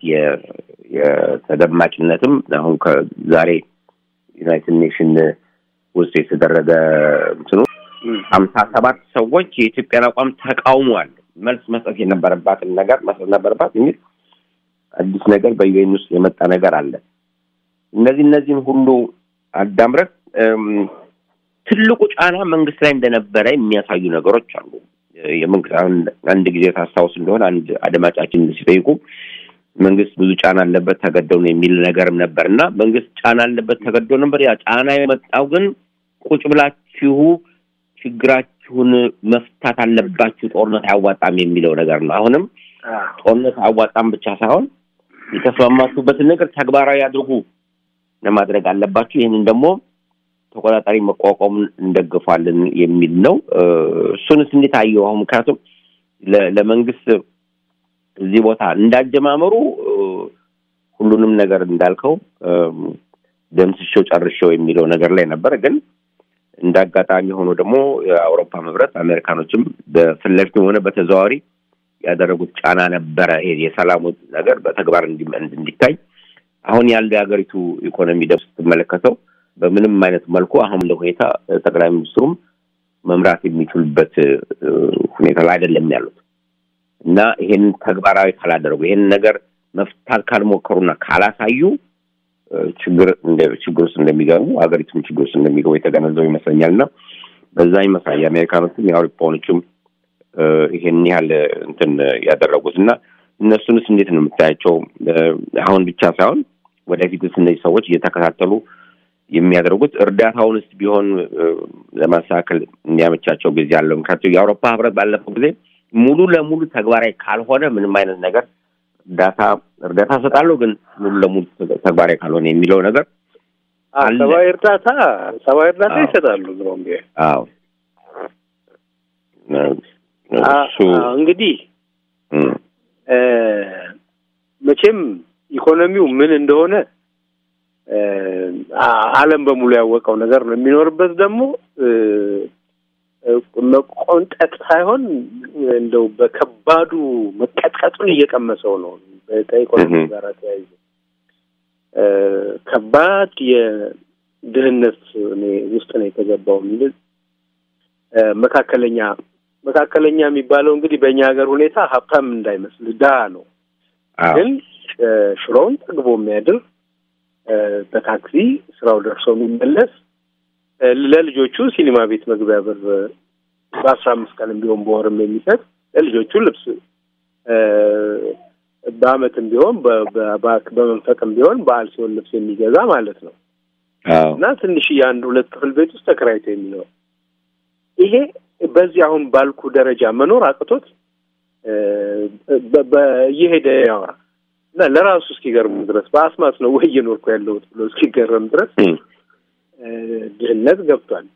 የተደማጭነትም አሁን ከዛሬ ዩናይትድ ኔሽን ውስጥ የተደረገ እንትኑ ሀምሳ ሰባት ሰዎች የኢትዮጵያን አቋም ተቃውሟል። መልስ መስጠት የነበረባትን ነገር መስጠት ነበረባት የሚል አዲስ ነገር በዩኤን ውስጥ የመጣ ነገር አለ። እነዚህ እነዚህን ሁሉ አዳምረህ ትልቁ ጫና መንግስት ላይ እንደነበረ የሚያሳዩ ነገሮች አሉ። የመንግስት አንድ ጊዜ ታስታውስ እንደሆነ አንድ አድማጫችን ሲጠይቁ መንግስት ብዙ ጫና አለበት ተገደው ነው የሚል ነገርም ነበር እና መንግስት ጫና አለበት ተገደው ነበር። ያ ጫና የመጣው ግን ቁጭ ብላችሁ ችግራችሁን መፍታት አለባችሁ፣ ጦርነት አያዋጣም የሚለው ነገር ነው። አሁንም ጦርነት አያዋጣም ብቻ ሳይሆን የተስማማችሁበትን ነገር ተግባራዊ አድርጉ ለማድረግ አለባችሁ። ይህንን ደግሞ ተቆጣጣሪ መቋቋሙን እንደግፋለን የሚል ነው። እሱንስ እንዴት አየው? አሁን ምክንያቱም ለመንግስት እዚህ ቦታ እንዳጀማመሩ ሁሉንም ነገር እንዳልከው ደምስሼው ጨርሼው የሚለው ነገር ላይ ነበር። ግን እንደ አጋጣሚ ሆኖ ደግሞ የአውሮፓ ህብረት አሜሪካኖችም በፊት ለፊትም ሆነ በተዘዋዋሪ ያደረጉት ጫና ነበረ። ይሄ የሰላሙ ነገር በተግባር እንዲታይ አሁን ያለው የሀገሪቱ ኢኮኖሚ ደብ ስትመለከተው በምንም አይነት መልኩ አሁን እንደ ሁኔታ ጠቅላይ ሚኒስትሩም መምራት የሚችሉበት ሁኔታ ላይ አይደለም ያሉት እና ይሄን ተግባራዊ ካላደረጉ ይሄን ነገር መፍታት ካልሞከሩና ካላሳዩ ችግር እንደ ችግር ውስጥ እንደሚገቡ ሀገሪቱም ችግር ውስጥ እንደሚገቡ የተገነዘቡ ይመስለኛል እና በዛ ይመስላል የአሜሪካኖችም የአውሮፓኖችም ይሄን ያህል እንትን ያደረጉት እና እነሱንስ እንዴት ነው የምታያቸው? አሁን ብቻ ሳይሆን ወደፊትስ እነዚህ ሰዎች እየተከታተሉ የሚያደርጉት እርዳታውንስ ቢሆን ለማስተካከል እንዲያመቻቸው ጊዜ አለው። ምክንያቱም የአውሮፓ ህብረት ባለፈው ጊዜ ሙሉ ለሙሉ ተግባራዊ ካልሆነ ምንም አይነት ነገር እርዳታ እርዳታ እሰጣለሁ ግን ሙሉ ለሙሉ ተግባራዊ ካልሆነ የሚለው ነገር ሰብአዊ እርዳታ ሰብአዊ እርዳታ ይሰጣሉ። ድሮም ቢሆን አዎ እሱ እንግዲህ መቼም ኢኮኖሚው ምን እንደሆነ ዓለም በሙሉ ያወቀው ነገር ነው። የሚኖርበት ደግሞ መቆንጠጥ ሳይሆን እንደው በከባዱ መቀጥቀጡን እየቀመሰው ነው። ከኢኮኖሚ ጋር ተያይዞ ከባድ የድህነት ውስጥ ነው የተገባው። መካከለኛ መካከለኛ የሚባለው እንግዲህ በእኛ ሀገር ሁኔታ ሀብታም እንዳይመስል ድሃ ነው። ግን ሽሮውን ጠግቦ የሚያድር በታክሲ ስራው ደርሶ የሚመለስ ለልጆቹ ሲኒማ ቤት መግቢያ ብር በአስራ አምስት ቀንም ቢሆን በወርም የሚሰጥ ለልጆቹ ልብስ በአመትም ቢሆን በመንፈቅም ቢሆን በዓል ሲሆን ልብስ የሚገዛ ማለት ነው እና ትንሽ የአንድ ሁለት ክፍል ቤት ውስጥ ተከራይቶ የሚኖር ይሄ በዚህ አሁን ባልኩ ደረጃ መኖር አቅቶት እየሄደ ያወራ እና ለራሱ እስኪገርሙ ድረስ በአስማት ነው ወይ እየኖርኩ ያለሁት ብሎ እስኪገረም ድረስ ድህነት ገብቷል።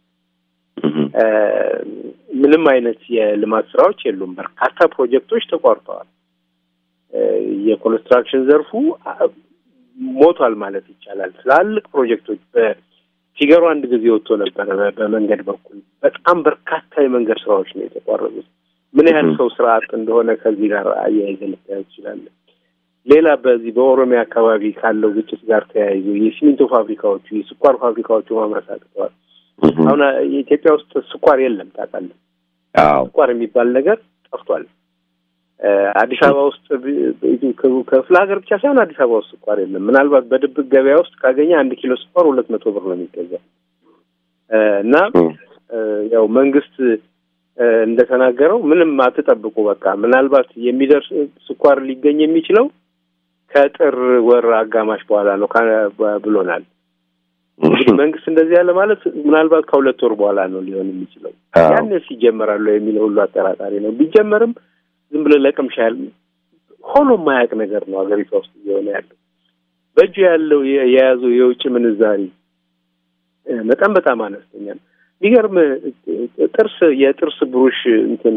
ምንም አይነት የልማት ስራዎች የሉም። በርካታ ፕሮጀክቶች ተቋርጠዋል። የኮንስትራክሽን ዘርፉ ሞቷል ማለት ይቻላል። ትላልቅ ፕሮጀክቶች በፊገሩ አንድ ጊዜ ወጥቶ ነበረ። በመንገድ በኩል በጣም በርካታ የመንገድ ስራዎች ነው የተቋረጡት። ምን ያህል ሰው ስራ አጥ እንደሆነ ከዚህ ጋር አያይዘን ልታየው ትችላለን። ሌላ በዚህ በኦሮሚያ አካባቢ ካለው ግጭት ጋር ተያይዞ የሲሚንቶ ፋብሪካዎቹ፣ የስኳር ፋብሪካዎቹ ማምረት አቅተዋል። አሁን የኢትዮጵያ ውስጥ ስኳር የለም ታውቃለህ። ስኳር የሚባል ነገር ጠፍቷል። አዲስ አበባ ውስጥ ክፍለ ሀገር ብቻ ሳይሆን አዲስ አበባ ውስጥ ስኳር የለም። ምናልባት በድብቅ ገበያ ውስጥ ካገኘ አንድ ኪሎ ስኳር ሁለት መቶ ብር ነው የሚገዛው እና ያው መንግስት እንደተናገረው ምንም አትጠብቁ፣ በቃ ምናልባት የሚደርስ ስኳር ሊገኝ የሚችለው ከጥር ወር አጋማሽ በኋላ ነው ብሎናል። እንግዲህ መንግስት እንደዚህ ያለ ማለት ምናልባት ከሁለት ወር በኋላ ነው ሊሆን የሚችለው። ያንስ ይጀመራሉ የሚለው ሁሉ አጠራጣሪ ነው። ቢጀመርም ዝም ብሎ ለቅምሻ ያህል ሆኖ የማያውቅ ነገር ነው ሀገሪቷ ውስጥ እየሆነ ያለው። በእጁ ያለው የያዘው የውጭ ምንዛሪ መጠን በጣም አነስተኛ ነው። የሚገርም ጥርስ የጥርስ ብሩሽ እንትን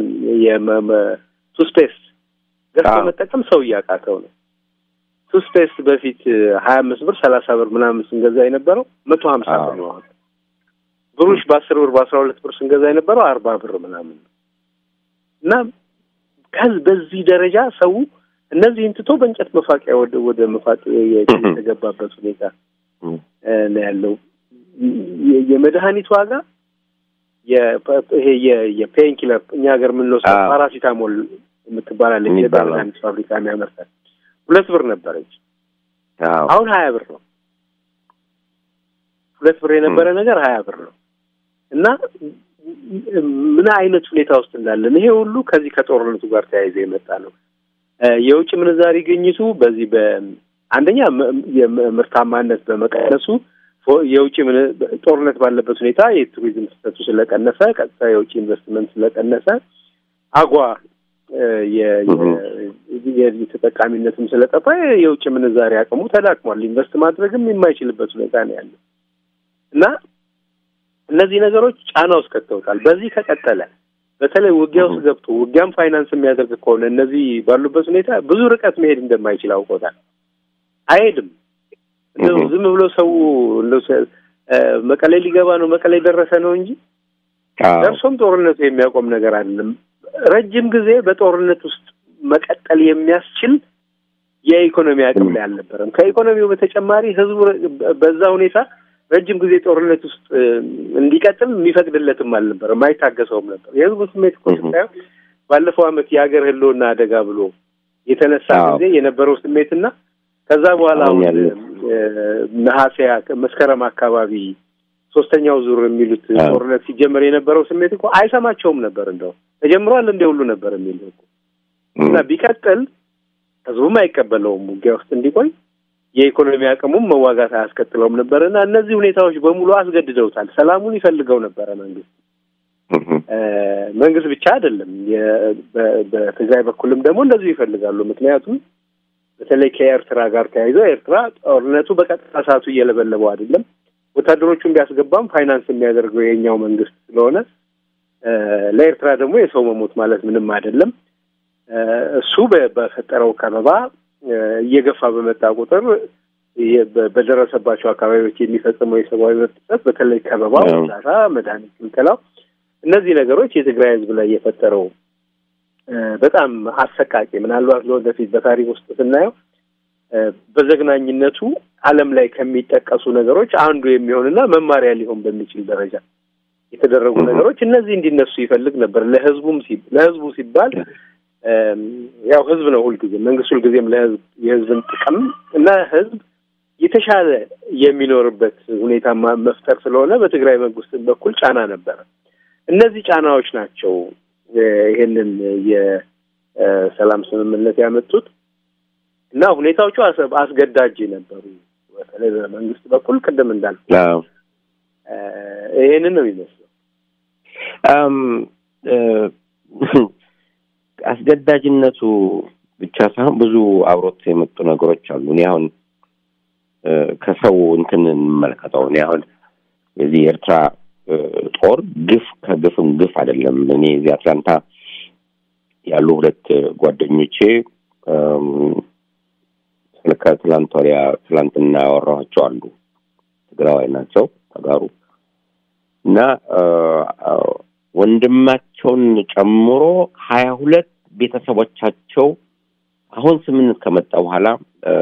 ቱስፔስት ገዝቶ መጠቀም ሰው እያቃተው ነው። ቱስፔስት በፊት ሀያ አምስት ብር ሰላሳ ብር ምናምን ስንገዛ የነበረው መቶ ሀምሳ ብር ነው። ብሩሽ በአስር ብር በአስራ ሁለት ብር ስንገዛ የነበረው አርባ ብር ምናምን ነው እና ከዚ በዚህ ደረጃ ሰው እነዚህን ትቶ በእንጨት መፋቂያ ወደ ወደ መፋቅ የተገባበት ሁኔታ ነው ያለው። የመድኃኒት ዋጋ ይሄ የፔን ኪለር እኛ ሀገር የምንወስደው ፓራሲታሞል የምትባላለች የመድኃኒት ፋብሪካ የሚያመርታል ሁለት ብር ነበረች። አሁን ሀያ ብር ነው። ሁለት ብር የነበረ ነገር ሀያ ብር ነው እና ምን አይነት ሁኔታ ውስጥ እንዳለን ይሄ ሁሉ ከዚህ ከጦርነቱ ጋር ተያይዞ የመጣ ነው። የውጭ ምንዛሪ ግኝቱ በዚህ በአንደኛ የምርታማነት በመቀነሱ የውጭ ጦርነት ባለበት ሁኔታ የቱሪዝም ፍሰቱ ስለቀነሰ፣ ቀጥታ የውጭ ኢንቨስትመንት ስለቀነሰ፣ አጓ የተጠቃሚነትም ስለጠፋ የውጭ ምንዛሪ አቅሙ ተዳክሟል። ኢንቨስት ማድረግም የማይችልበት ሁኔታ ነው ያለው እና እነዚህ ነገሮች ጫና ውስጥ ከተውታል። በዚህ ከቀጠለ በተለይ ውጊያ ውስጥ ገብቶ ውጊያም ፋይናንስ የሚያደርግ ከሆነ እነዚህ ባሉበት ሁኔታ ብዙ ርቀት መሄድ እንደማይችል አውቆታል። አይሄድም። እንደው ዝም ብሎ ሰው እንደው መቀሌ ሊገባ ነው መቀሌ ደረሰ ነው እንጂ ደርሶም ጦርነቱ የሚያቆም ነገር አይደለም። ረጅም ጊዜ በጦርነት ውስጥ መቀጠል የሚያስችል የኢኮኖሚ አቅም ላይ አልነበረም። ከኢኮኖሚው በተጨማሪ ህዝቡ በዛ ሁኔታ ረጅም ጊዜ ጦርነት ውስጥ እንዲቀጥል የሚፈቅድለትም አልነበረም፣ አይታገሰውም ነበር። የህዝቡ ስሜት እኮ ስታየው ባለፈው ዓመት የሀገር ህልውና አደጋ ብሎ የተነሳ ጊዜ የነበረው ስሜትና ከዛ በኋላ ነሐሴ መስከረም አካባቢ ሶስተኛው ዙር የሚሉት ጦርነት ሲጀመር የነበረው ስሜት እኮ አይሰማቸውም ነበር። እንደው ተጀምሯል እንደ ሁሉ ነበር የሚል እኮ እና ቢቀጥል ህዝቡም አይቀበለውም ውጊያ ውስጥ እንዲቆይ የኢኮኖሚ አቅሙም መዋጋት አያስከትለውም ነበር እና እነዚህ ሁኔታዎች በሙሉ አስገድደውታል። ሰላሙን ይፈልገው ነበረ መንግስት መንግስት ብቻ አይደለም፣ በትግራይ በኩልም ደግሞ እንደዚሁ ይፈልጋሉ። ምክንያቱም በተለይ ከኤርትራ ጋር ተያይዞ ኤርትራ ጦርነቱ በቀጥታ ሰዓቱ እየለበለበው አይደለም። ወታደሮቹን ቢያስገባም ፋይናንስ የሚያደርገው የኛው መንግስት ስለሆነ ለኤርትራ ደግሞ የሰው መሞት ማለት ምንም አይደለም። እሱ በፈጠረው ከበባ እየገፋ በመጣ ቁጥር በደረሰባቸው አካባቢዎች የሚፈጽመው የሰብአዊ መብት ጥሰት በተለይ ከበባው፣ እርዳታ፣ መድኃኒት ክልከላው፣ እነዚህ ነገሮች የትግራይ ህዝብ ላይ የፈጠረው በጣም አሰቃቂ ምናልባት ለወደፊት በታሪክ ውስጥ ስናየው በዘግናኝነቱ ዓለም ላይ ከሚጠቀሱ ነገሮች አንዱ የሚሆንና መማሪያ ሊሆን በሚችል ደረጃ የተደረጉ ነገሮች እነዚህ እንዲነሱ ይፈልግ ነበር። ለህዝቡም ሲ- ለህዝቡ ሲባል እም፣ ያው ህዝብ ነው ሁልጊዜ መንግስት ሁልጊዜም ለህዝብ የህዝብን ጥቅም እና ህዝብ የተሻለ የሚኖርበት ሁኔታ ማ- መፍጠር ስለሆነ በትግራይ መንግስት በኩል ጫና ነበረ። እነዚህ ጫናዎች ናቸው እ፣ ይሄንን የሰላም ስምምነት ያመጡት እና ሁኔታዎቹ አስ- አስገዳጅ ነበሩ። በተለይ በመንግስት በኩል ቅድም እንዳልኩ አዎ። እ፣ ይሄንን ነው የሚመስለው። አም፣ እ፣ አስገዳጅነቱ ብቻ ሳይሆን ብዙ አብሮት የመጡ ነገሮች አሉ። እኔ አሁን እ፣ ከሰው እንትን እንመለከተው። እኔ አሁን የዚህ የኤርትራ እ፣ ጦር ግፍ ከግፍም ግፍ አይደለም። እኔ እዚህ አትላንታ ያሉ ሁለት ጓደኞቼ እም፣ ከትላንት ወዲያ ትላንትና ያወራኋቸው አሉ። ትግራዋይ ናቸው ተጋሩ እና እ፣ እ፣ ወንድማቸውን ጨምሮ ሀያ ሁለት ቤተሰቦቻቸው አሁን ስምምነት ከመጣ በኋላ እ፣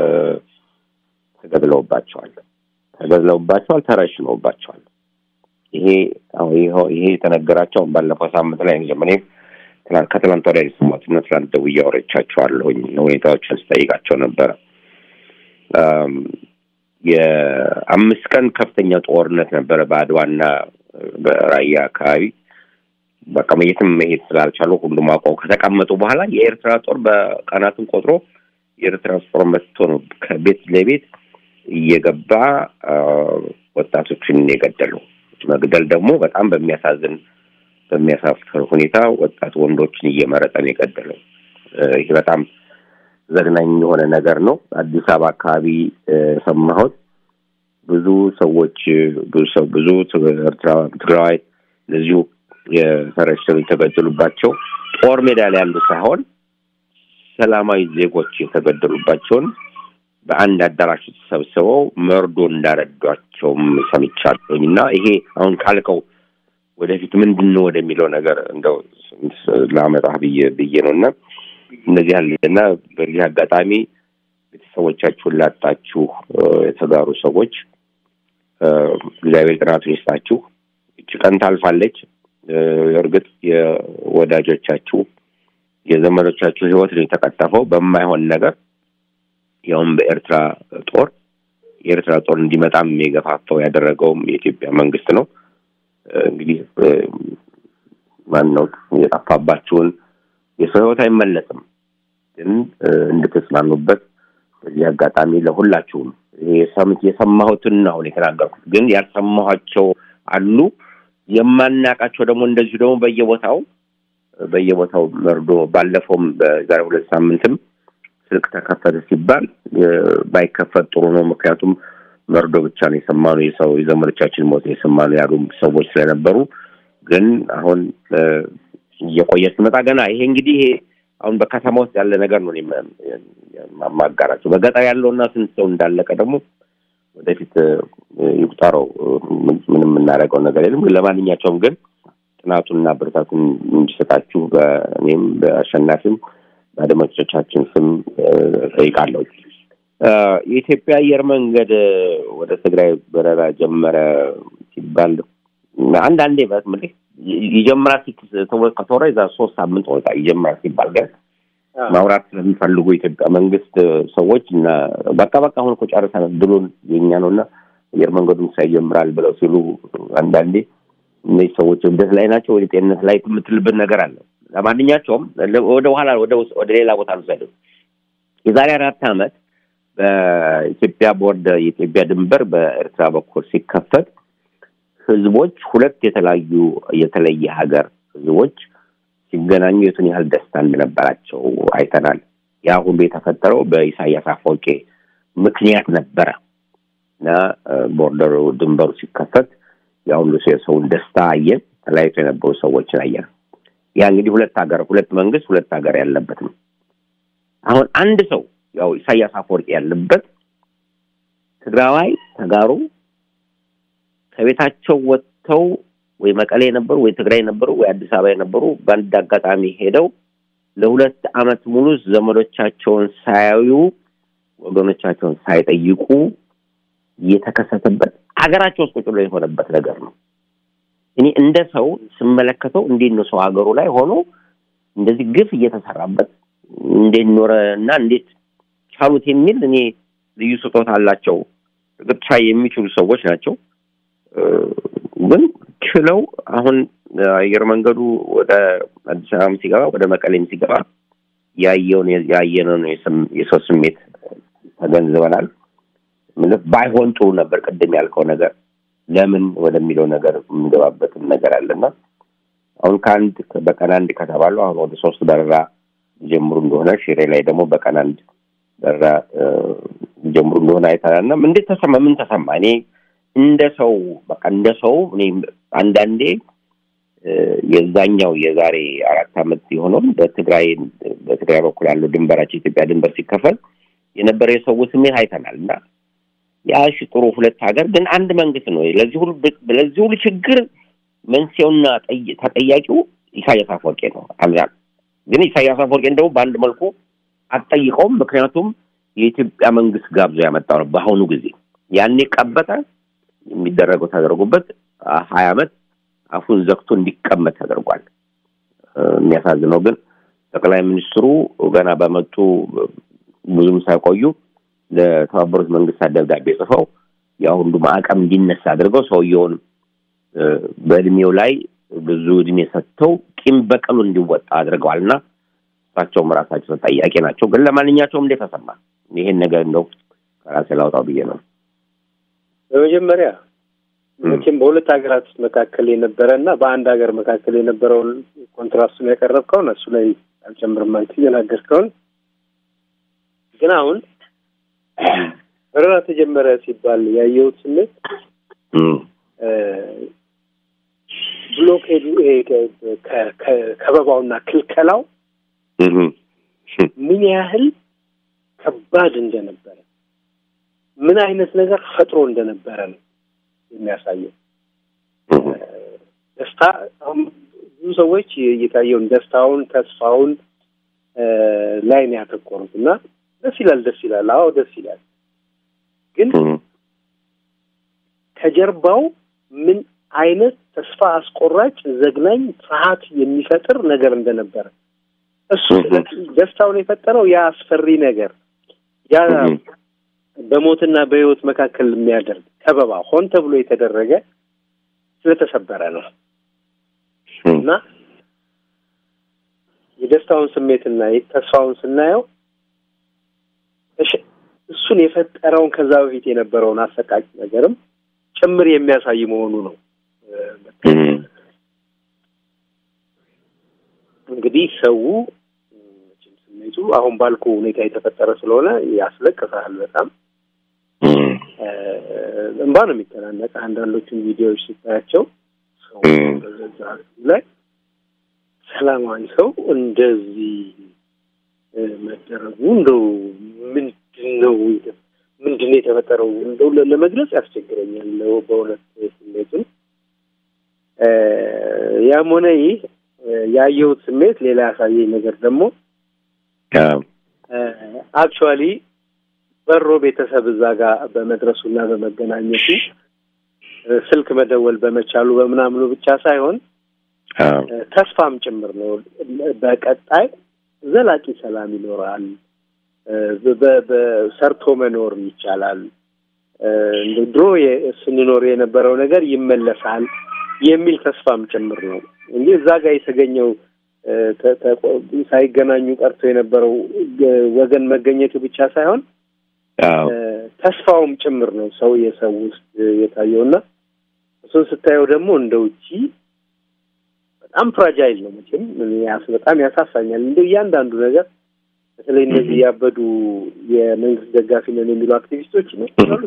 ተገድለውባቸዋል ተገድለውባቸዋል፣ ተረሽነውባቸዋል። ይሄ አሁን ይኸው ይሄ የተነገራቸው ባለፈው ሳምንት ላይ ነው። እኔም ትናንት ከትናንት ወዲያ የሰማሁት እና ትናንት ደውዬ አውርቻቸዋለሁኝ ሁኔታዎችን ስጠይቃቸው ነበረ። አም፣ የአምስት ቀን ከፍተኛ ጦርነት ነበረ በአድዋና በራያ አካባቢ። በቃ የትም መሄድ ስላልቻሉ ሁሉም አውቀው ከተቀመጡ በኋላ የኤርትራ ጦር በቀናትን ቆጥሮ የኤርትራ ጦር መጥቶ ነው ከቤት ለቤት እየገባ አ፣ ወጣቶችን የገደለው። መግደል ደግሞ በጣም በሚያሳዝን በሚያሳፍር ሁኔታ ወጣት ወንዶችን እየመረጠ ነው የገደለው። እ፣ ይሄ በጣም ዘግናኝ የሆነ ነገር ነው። አዲስ አበባ አካባቢ እ፣ የሰማሁት ብዙ ሰዎች ብዙ ሰው ብዙ ኤርትራ ትግራዋይ እንደዚሁ የተረሸኑ የተገደሉባቸው ጦር ሜዳ ላይ ያሉ ሳይሆን ሰላማዊ ዜጎች የተገደሉባቸውን በአንድ አዳራሽ ተሰብስበው መርዶ እንዳረዷቸውም ሰምቻለሁኝ እና ይሄ አሁን ካልከው ወደፊት ምንድን ነው ወደሚለው ነገር እንደው ላመጣ ብዬ ብዬ ነው እና እነዚህ ያለ እና በዚህ አጋጣሚ ቤተሰቦቻችሁን ላጣችሁ እ፣ የተጋሩ ሰዎች እ፣ እግዚአብሔር ጥናቱን ይስጣችሁ። እች ቀን ታልፋለች። እ፣ እርግጥ የወዳጆቻችሁ የዘመዶቻችሁ ሕይወት ነው የተቀጠፈው በማይሆን ነገር ያውም በኤርትራ ጦር የኤርትራ ጦር እንዲመጣም የገፋፋው ያደረገውም የኢትዮጵያ መንግስት ነው። እ፣ እንግዲህ እ፣ ማን ነው የጠፋባችሁን የሰው ሕይወት አይመለስም፣ ግን እ፣ እንድትጽናኑበት በዚህ አጋጣሚ ለሁላችሁም የሰምት የሰማሁትን ነው አሁን የተናገርኩት። ግን ያልሰማኋቸው አሉ የማናውቃቸው ደግሞ እንደዚሁ ደግሞ በየቦታው በየቦታው መርዶ ባለፈውም በዛሬ ሁለት ሳምንትም ስልክ ተከፈተ ሲባል እ፣ ባይከፈት ጥሩ ነው። ምክንያቱም መርዶ ብቻ ነው የሰማነው የሰው የዘመዶቻችን ሞት የሰማነው ያሉ ሰዎች ስለነበሩ ግን አሁን እ፣ እየቆየ ሲመጣ ገና ይሄ እንግዲህ ይሄ አሁን በከተማ ውስጥ ያለ ነገር ነው እኔ ማ- ማጋራቸው። በገጠር ያለውና ስንት ሰው እንዳለቀ ደግሞ ወደፊት እ፣ ይቁጠረው። እ፣ ምን- ምንም የምናደርገው ነገር የለም። ግን ለማንኛቸውም ግን ጥናቱንና ብርታቱን እንዲሰጣችሁ በእኔም በአሸናፊም በአድማጮቻችን ስም እ፣ ጠይቃለሁ። እ፣ የኢትዮጵያ አየር መንገድ እ፣ ወደ ትግራይ በረራ ጀመረ ሲባል አንዳንዴ በምልህ ይጀምራል ሲት- ተወ- ከተወራ የዛ ሶስት ሳምንት ወጣ ይጀምራል ሲባል ግን ማውራት ስለሚፈልጉ የኢትዮጵያ መንግስት ሰዎች እና በቃ በቃ አሁን እኮ ጨርሰናል ድሉን የኛ ነው እና አየር መንገዱን ሳይጀምራል ብለው ሲሉ አንዳንዴ እነዚህ ሰዎች እብደት ላይ ናቸው ወደ ጤንነት ላይ የምትልበት ነገር አለ። ለማንኛቸውም ለ- ወደ ኋላ ወደ ውስጥ- ወደ ሌላ ቦታ ልውሰድ። የዛሬ አራት ዓመት በኢትዮጵያ ቦርድ የኢትዮጵያ ድንበር በኤርትራ በኩል ሲከፈት ህዝቦች ሁለት የተለያዩ የተለየ ሀገር ህዝቦች ሲገናኙ የቱን ያህል ደስታ እንደነበራቸው አይተናል። ያ ሁሉ የተፈጠረው በኢሳያስ አፈወርቄ ምክንያት ነበረ እና እ፣ ቦርደሩ ድንበሩ ሲከፈት ያ ሁሉ ሰው የሰውን ደስታ አየን። ተለያይቶ የነበሩ ሰዎችን አየን። ያ እንግዲህ ሁለት ሀገር ሁለት መንግስት ሁለት ሀገር ያለበት ነው። አሁን አንድ ሰው ያው ኢሳያስ አፈወርቄ ያለበት ትግራዋይ ተጋሩ ከቤታቸው ወጥተው ወይ መቀሌ የነበሩ ወይ ትግራይ የነበሩ ወይ አዲስ አበባ የነበሩ በአንድ አጋጣሚ ሄደው ለሁለት ዓመት ሙሉ ዘመዶቻቸውን ሳያዩ ወገኖቻቸውን ሳይጠይቁ የተከሰተበት አገራቸው ውስጥ ቁጭ ብሎ የሆነበት ነገር ነው። እኔ እንደ ሰው ስመለከተው እንዴት ነው ሰው ሀገሩ ላይ ሆኖ እንደዚህ ግፍ እየተሰራበት እንዴት ኖረ እና እንዴት ቻሉት የሚል እኔ ልዩ ስጦታ አላቸው። እርግጥ ቻይ የሚችሉ ሰዎች ናቸው። ግን ችለው አሁን አየር መንገዱ ወደ አዲስ አበባም ሲገባ ወደ መቀሌም ሲገባ ያየውን ያየነውን የሰው ስሜት ተገንዝበናል። ምልህ ባይሆን ጥሩ ነበር። ቅድም ያልከው ነገር ለምን ወደሚለው ነገር የምንገባበትም ነገር አለና አሁን ከአንድ በቀን አንድ ከተባሉ አሁን ወደ ሶስት በረራ ጀምሩ እንደሆነ ሽሬ ላይ ደግሞ በቀን አንድ በረራ ጀምሩ እንደሆነ አይተናል። እና እንዴት ተሰማ? ምን ተሰማ? እኔ እንደ ሰው በቃ እንደ ሰው እኔ አንዳንዴ የዛኛው የዛሬ አራት ዓመት የሆነውን በትግራይ በትግራይ በኩል ያለው ድንበራቸው ኢትዮጵያ ድንበር ሲከፈል የነበረ የሰው ስሜት አይተናል እና ያ እሺ ጥሩ ሁለት ሀገር ግን አንድ መንግስት ነው። ለዚህ ሁሉ ለዚህ ሁሉ ችግር መንስኤውና ተጠያቂው ኢሳያስ አፈወርቄ ነው። ግን ኢሳያስ አፈወርቄን ደግሞ በአንድ መልኩ አትጠይቀውም። ምክንያቱም የኢትዮጵያ መንግስት ጋብዞ ያመጣው ነው። በአሁኑ ጊዜ ያኔ ቀበጠ የሚደረገው ተደርጎበት ሀያ ዓመት አፉን ዘግቶ እንዲቀመጥ ተደርጓል። የሚያሳዝነው ግን ጠቅላይ ሚኒስትሩ ገና በመጡ ብዙም ሳይቆዩ ለተባበሩት መንግስታት ደብዳቤ ጽፈው ያ ሁሉ ማዕቀብ እንዲነሳ አድርገው ሰውየውን በእድሜው ላይ ብዙ እድሜ ሰጥተው ቂም በቀሉ እንዲወጣ አድርገዋል እና እሳቸውም ራሳቸው ተጠያቂ ናቸው። ግን ለማንኛቸውም እንዴት ተሰማ? ይሄን ነገር እንደው ከራሴ ላውጣው ብዬ ነው። በመጀመሪያ መቼም በሁለት ሀገራት መካከል የነበረ እና በአንድ ሀገር መካከል የነበረውን ኮንትራስቱን ያቀረብከውን እሱ ላይ አልጨምርም አንተ እየናገርከውን ግን አሁን በረራ ተጀመረ ሲባል ያየሁት ስሜት ብሎኬዱ ከበባውና ክልከላው ምን ያህል ከባድ እንደነበረ ምን አይነት ነገር ፈጥሮ እንደነበረ ነው የሚያሳየው። ደስታ አሁን ብዙ ሰዎች የታየውን ደስታውን፣ ተስፋውን ላይ ነው ያተኮሩት እና ደስ ይላል፣ ደስ ይላል። አዎ ደስ ይላል። ግን ከጀርባው ምን አይነት ተስፋ አስቆራጭ፣ ዘግናኝ፣ ፍርሃት የሚፈጥር ነገር እንደነበረ እሱ ደስታውን የፈጠረው ያ አስፈሪ ነገር ያ በሞትና በሕይወት መካከል የሚያደርግ ከበባ ሆን ተብሎ የተደረገ ስለተሰበረ ነው እና የደስታውን ስሜትና ተስፋውን ስናየው እሱን የፈጠረውን ከዛ በፊት የነበረውን አሰቃቂ ነገርም ጭምር የሚያሳይ መሆኑ ነው። እንግዲህ ሰው ስሜቱ አሁን ባልኩ ሁኔታ የተፈጠረ ስለሆነ ያስለቅሳል። በጣም እንባ ነው የሚተናነቀ። አንዳንዶቹን ቪዲዮዎች ስታያቸው ሰው በዛ ላይ ሰላማዊ ሰው እንደዚህ መደረጉ እንደው ምንድን ነው ምንድን ነው የተፈጠረው? እንደው ለመግለጽ ያስቸግረኛል በእውነት ስሜቱን። ያም ሆነ ይህ ያየሁት ስሜት ሌላ ያሳየኝ ነገር ደግሞ አክቹዋሊ በሮ ቤተሰብ እዛ ጋር በመድረሱና በመገናኘቱ ስልክ መደወል በመቻሉ በምናምኑ ብቻ ሳይሆን ተስፋም ጭምር ነው። በቀጣይ ዘላቂ ሰላም ይኖራል፣ በሰርቶ መኖር ይቻላል፣ እንደ ድሮ ስንኖር የነበረው ነገር ይመለሳል የሚል ተስፋም ጭምር ነው እንጂ እዛ ጋር የተገኘው ሳይገናኙ ቀርቶ የነበረው ወገን መገኘቱ ብቻ ሳይሆን ተስፋውም ጭምር ነው ሰው የሰው ውስጥ የታየውና እሱን ስታየው ደግሞ እንደ ውጪ በጣም ፍራጃይል ነው። መቼም በጣም ያሳሳኛል። እንደ እያንዳንዱ ነገር በተለይ እነዚህ ያበዱ የመንግስት ደጋፊ ነን የሚሉ አክቲቪስቶች ነው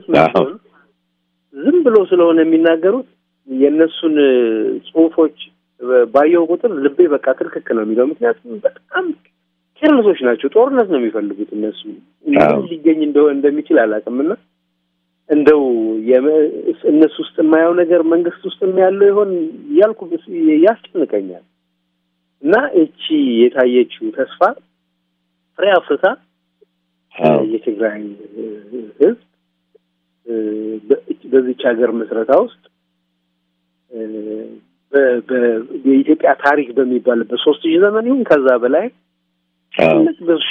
ዝም ብሎ ስለሆነ የሚናገሩት የእነሱን ጽሁፎች ባየው ቁጥር ልቤ በቃ ትርክክ ነው የሚለው። ምክንያቱም በጣም ኬርለሶች ናቸው። ጦርነት ነው የሚፈልጉት እነሱ። ምን ሊገኝ እንደሆነ እንደሚችል አላውቅምና እንደው እነሱ ውስጥ የማየው ነገር መንግስት ውስጥ ያለው ይሆን እያልኩ ያስጨንቀኛል። እና እቺ የታየችው ተስፋ ፍሬ አፍርታ የትግራይ ህዝብ በዚች ሀገር ምስረታ ውስጥ በ- በ- የኢትዮጵያ ታሪክ በሚባልበት ሶስት ሺህ ዘመን ይሁን ከዛ በላይ ትልቅ ድርሻ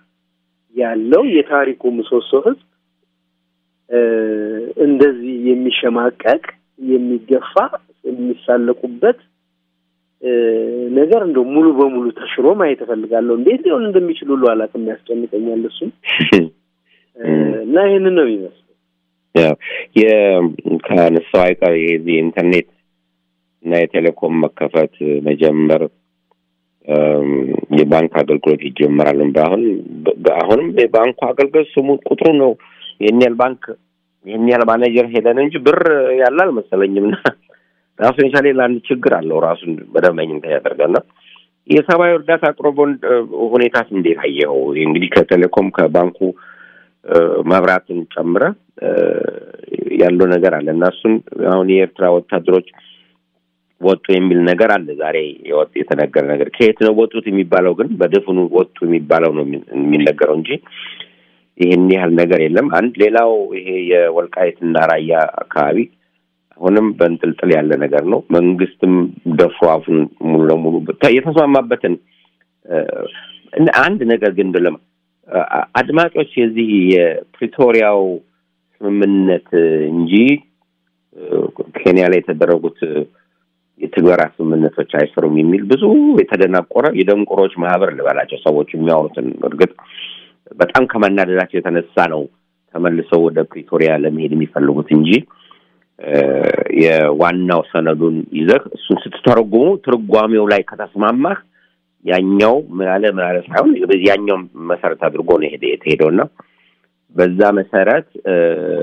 ያለው የታሪኩ ምሰሶ ህዝብ እ፣ እንደዚህ የሚሸማቀቅ የሚገፋ የሚሳለቁበት እ፣ ነገር እንደው ሙሉ በሙሉ ተሽሮ ማየት እፈልጋለሁ። እንዴት ሊሆን እንደሚችል ሁሉ አላውቅም፣ ያስጨንቀኛል እሱም እ፣ እና ይህንን ነው የሚመስለው። ያው የ- ከነሳው አይቀር የዚህ ኢንተርኔት እና የቴሌኮም መከፈት መጀመር እም፣ የባንክ አገልግሎት ይጀምራል። በአሁን በአሁንም የባንኩ አገልግሎት ስሙ ቁጥሩ ነው ይህን ያህል ባንክ ይህን ያህል ማኔጀር ሄደን እንጂ ብር ያለ አልመሰለኝም። እና ራሱን የቻለ ለአንድ ችግር አለው ራሱን በደንበኝ ያደርጋልና የሰብአዊ እርዳታ አቅርቦን ሁኔታስ እንዴት አየኸው? እንግዲህ ከቴሌኮም ከባንኩ እ፣ መብራትን ጨምረ እ፣ ያለው ነገር አለ እና እሱን አሁን የኤርትራ ወታደሮች ወጡ የሚል ነገር አለ። ዛሬ የወጥ የተነገረ ነገር ከየት ነው ወጡት የሚባለው ግን በድፍኑ ወጡ የሚባለው ነው የሚ- የሚነገረው እንጂ ይህን ያህል ነገር የለም። አንድ ሌላው ይሄ የወልቃይትና ራያ አካባቢ አሁንም በንጥልጥል ያለ ነገር ነው። መንግስትም ደፍሮ አፉን ሙሉ ለሙሉ ተ- የተስማማበትን እ፣ እና አንድ ነገር ግን ብለም አ- አድማጮች የዚህ የፕሪቶሪያው ስምምነት እንጂ እ፣ ኬንያ ላይ የተደረጉት እ፣ የትግበራ ስምምነቶች አይሰሩም የሚል ብዙ የተደናቆረ የደንቆሮች ማህበር ልበላቸው ሰዎች የሚያወሩትን እርግጥ በጣም ከመናደዳቸው የተነሳ ነው ተመልሰው ወደ ፕሪቶሪያ ለመሄድ የሚፈልጉት እንጂ እ፣ የዋናው ሰነዱን ይዘህ እሱን ስትተረጉሙ ትርጓሜው ላይ ከተስማማህ ያኛው ምናለ ምናለ ሳይሆን ያኛው መሰረት አድርጎ ነው ሄደ የተሄደው እና በዛ መሰረት እ፣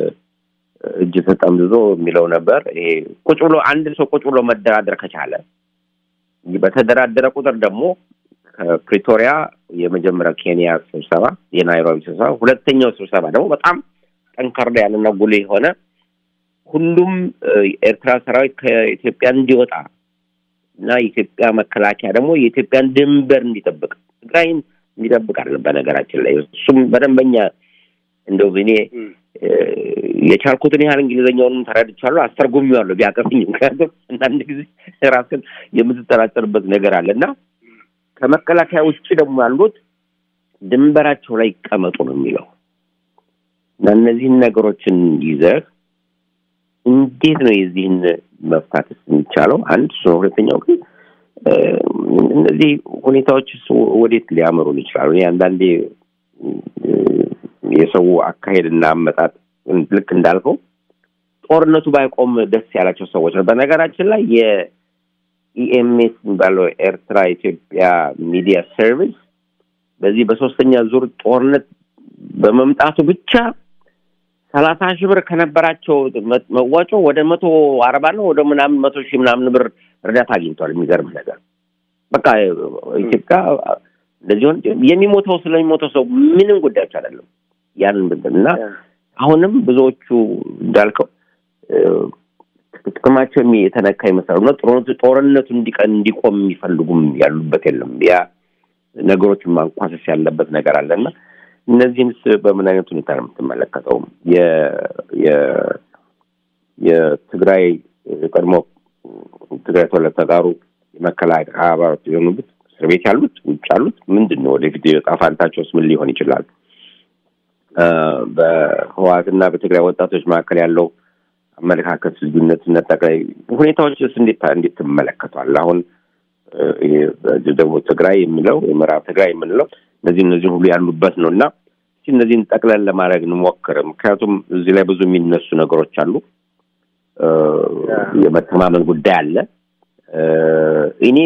እጅ ተጠምዝዞ የሚለው ነበር። ይሄ ቁጭ ብሎ አንድ ሰው ቁጭ ብሎ መደራደር ከቻለ በተደራደረ ቁጥር ደግሞ ከፕሪቶሪያ የመጀመሪያ ኬንያ ስብሰባ፣ የናይሮቢ ስብሰባ፣ ሁለተኛው ስብሰባ ደግሞ በጣም ጠንካራ ያለና ጉልህ የሆነ ሁሉም እ፣ የኤርትራ ሰራዊት ከኢትዮጵያ እንዲወጣ እና የኢትዮጵያ መከላከያ ደግሞ የኢትዮጵያን ድንበር እንዲጠብቅ ትግራይን እንዲጠብቅ አለ። በነገራችን ላይ እሱም በደንበኛ እንደው እኔ እ፣ የቻልኩትን ያህል እንግሊዝኛውንም ተረድቻለሁ፣ አስተርጉሜዋለሁ ቢያቀፍኝ። ምክንያቱም አንዳንድ ጊዜ ራስን የምትጠራጠርበት ነገር አለ እና ከመከላከያ ውጭ ደግሞ ያሉት ድንበራቸው ላይ ይቀመጡ ነው የሚለው እና እነዚህን ነገሮችን ይዘህ እንዴት ነው የዚህን መፍታት የሚቻለው? አንድ እሱ ነው። ሁለተኛው ግን እ፣ እነዚህ ሁኔታዎች ወዴት ሊያመሩን ይችላሉ? እኔ አንዳንዴ እ፣ የሰው አካሄድና አመጣጥ ልክ እንዳልከው ጦርነቱ ባይቆም ደስ ያላቸው ሰዎች ነው። በነገራችን ላይ የኢኤምኤስ የሚባለው ኤርትራ ኢትዮጵያ ሚዲያ ሰርቪስ በዚህ በሶስተኛ ዙር ጦርነት በመምጣቱ ብቻ ሰላሳ ሺህ ብር ከነበራቸው መ- መዋጮ ወደ መቶ አርባ ነው ወደ ምናምን መቶ ሺህ ምናምን ብር እርዳታ አግኝቷል። የሚገርም ነገር በቃ ኢትዮጵያ እንደዚህ ሆን የሚሞተው ስለሚሞተው ሰው ምንም ጉዳዮች አይደለም። ያንን ብንል እና አሁንም ብዙዎቹ እንዳልከው እ፣ ጥቅማቸው የሚ- የተነካ ይመስላሉ እና ጦርነቱ ጦርነቱ እንዲቀን እንዲቆም የሚፈልጉም ያሉበት የለም። ያ ነገሮችን ማንኳሰስ ያለበት ነገር አለ እና እነዚህንስ በምን አይነት ሁኔታ ነው የምትመለከተው? የ- የ- የትግራይ የቀድሞ ትግራይ ተወላጅ ተጋሩ የመከላከያ አባላት የሆኑት እስር ቤት ያሉት ውጭ ያሉት ምንድን ነው ወደፊት የዕጣ ፈንታቸውስ ምን ሊሆን ይችላል? እ፣ በህወሓትና በትግራይ ወጣቶች መካከል ያለው አመለካከት ልዩነትና ጠቅላይ ሁኔታዎችስ እንዴት እንዴት ትመለከቷል? አሁን እ፣ ይሄ በደቡብ ትግራይ የሚለው የምዕራብ ትግራይ የምንለው እነዚህ እነዚህ ሁሉ ያሉበት ነው እና እስኪ እነዚህን ጠቅለን ለማድረግ እንሞክር። ምክንያቱም እዚህ ላይ ብዙ የሚነሱ ነገሮች አሉ። እ፣ የመተማመን ጉዳይ አለ። እ፣ እኔ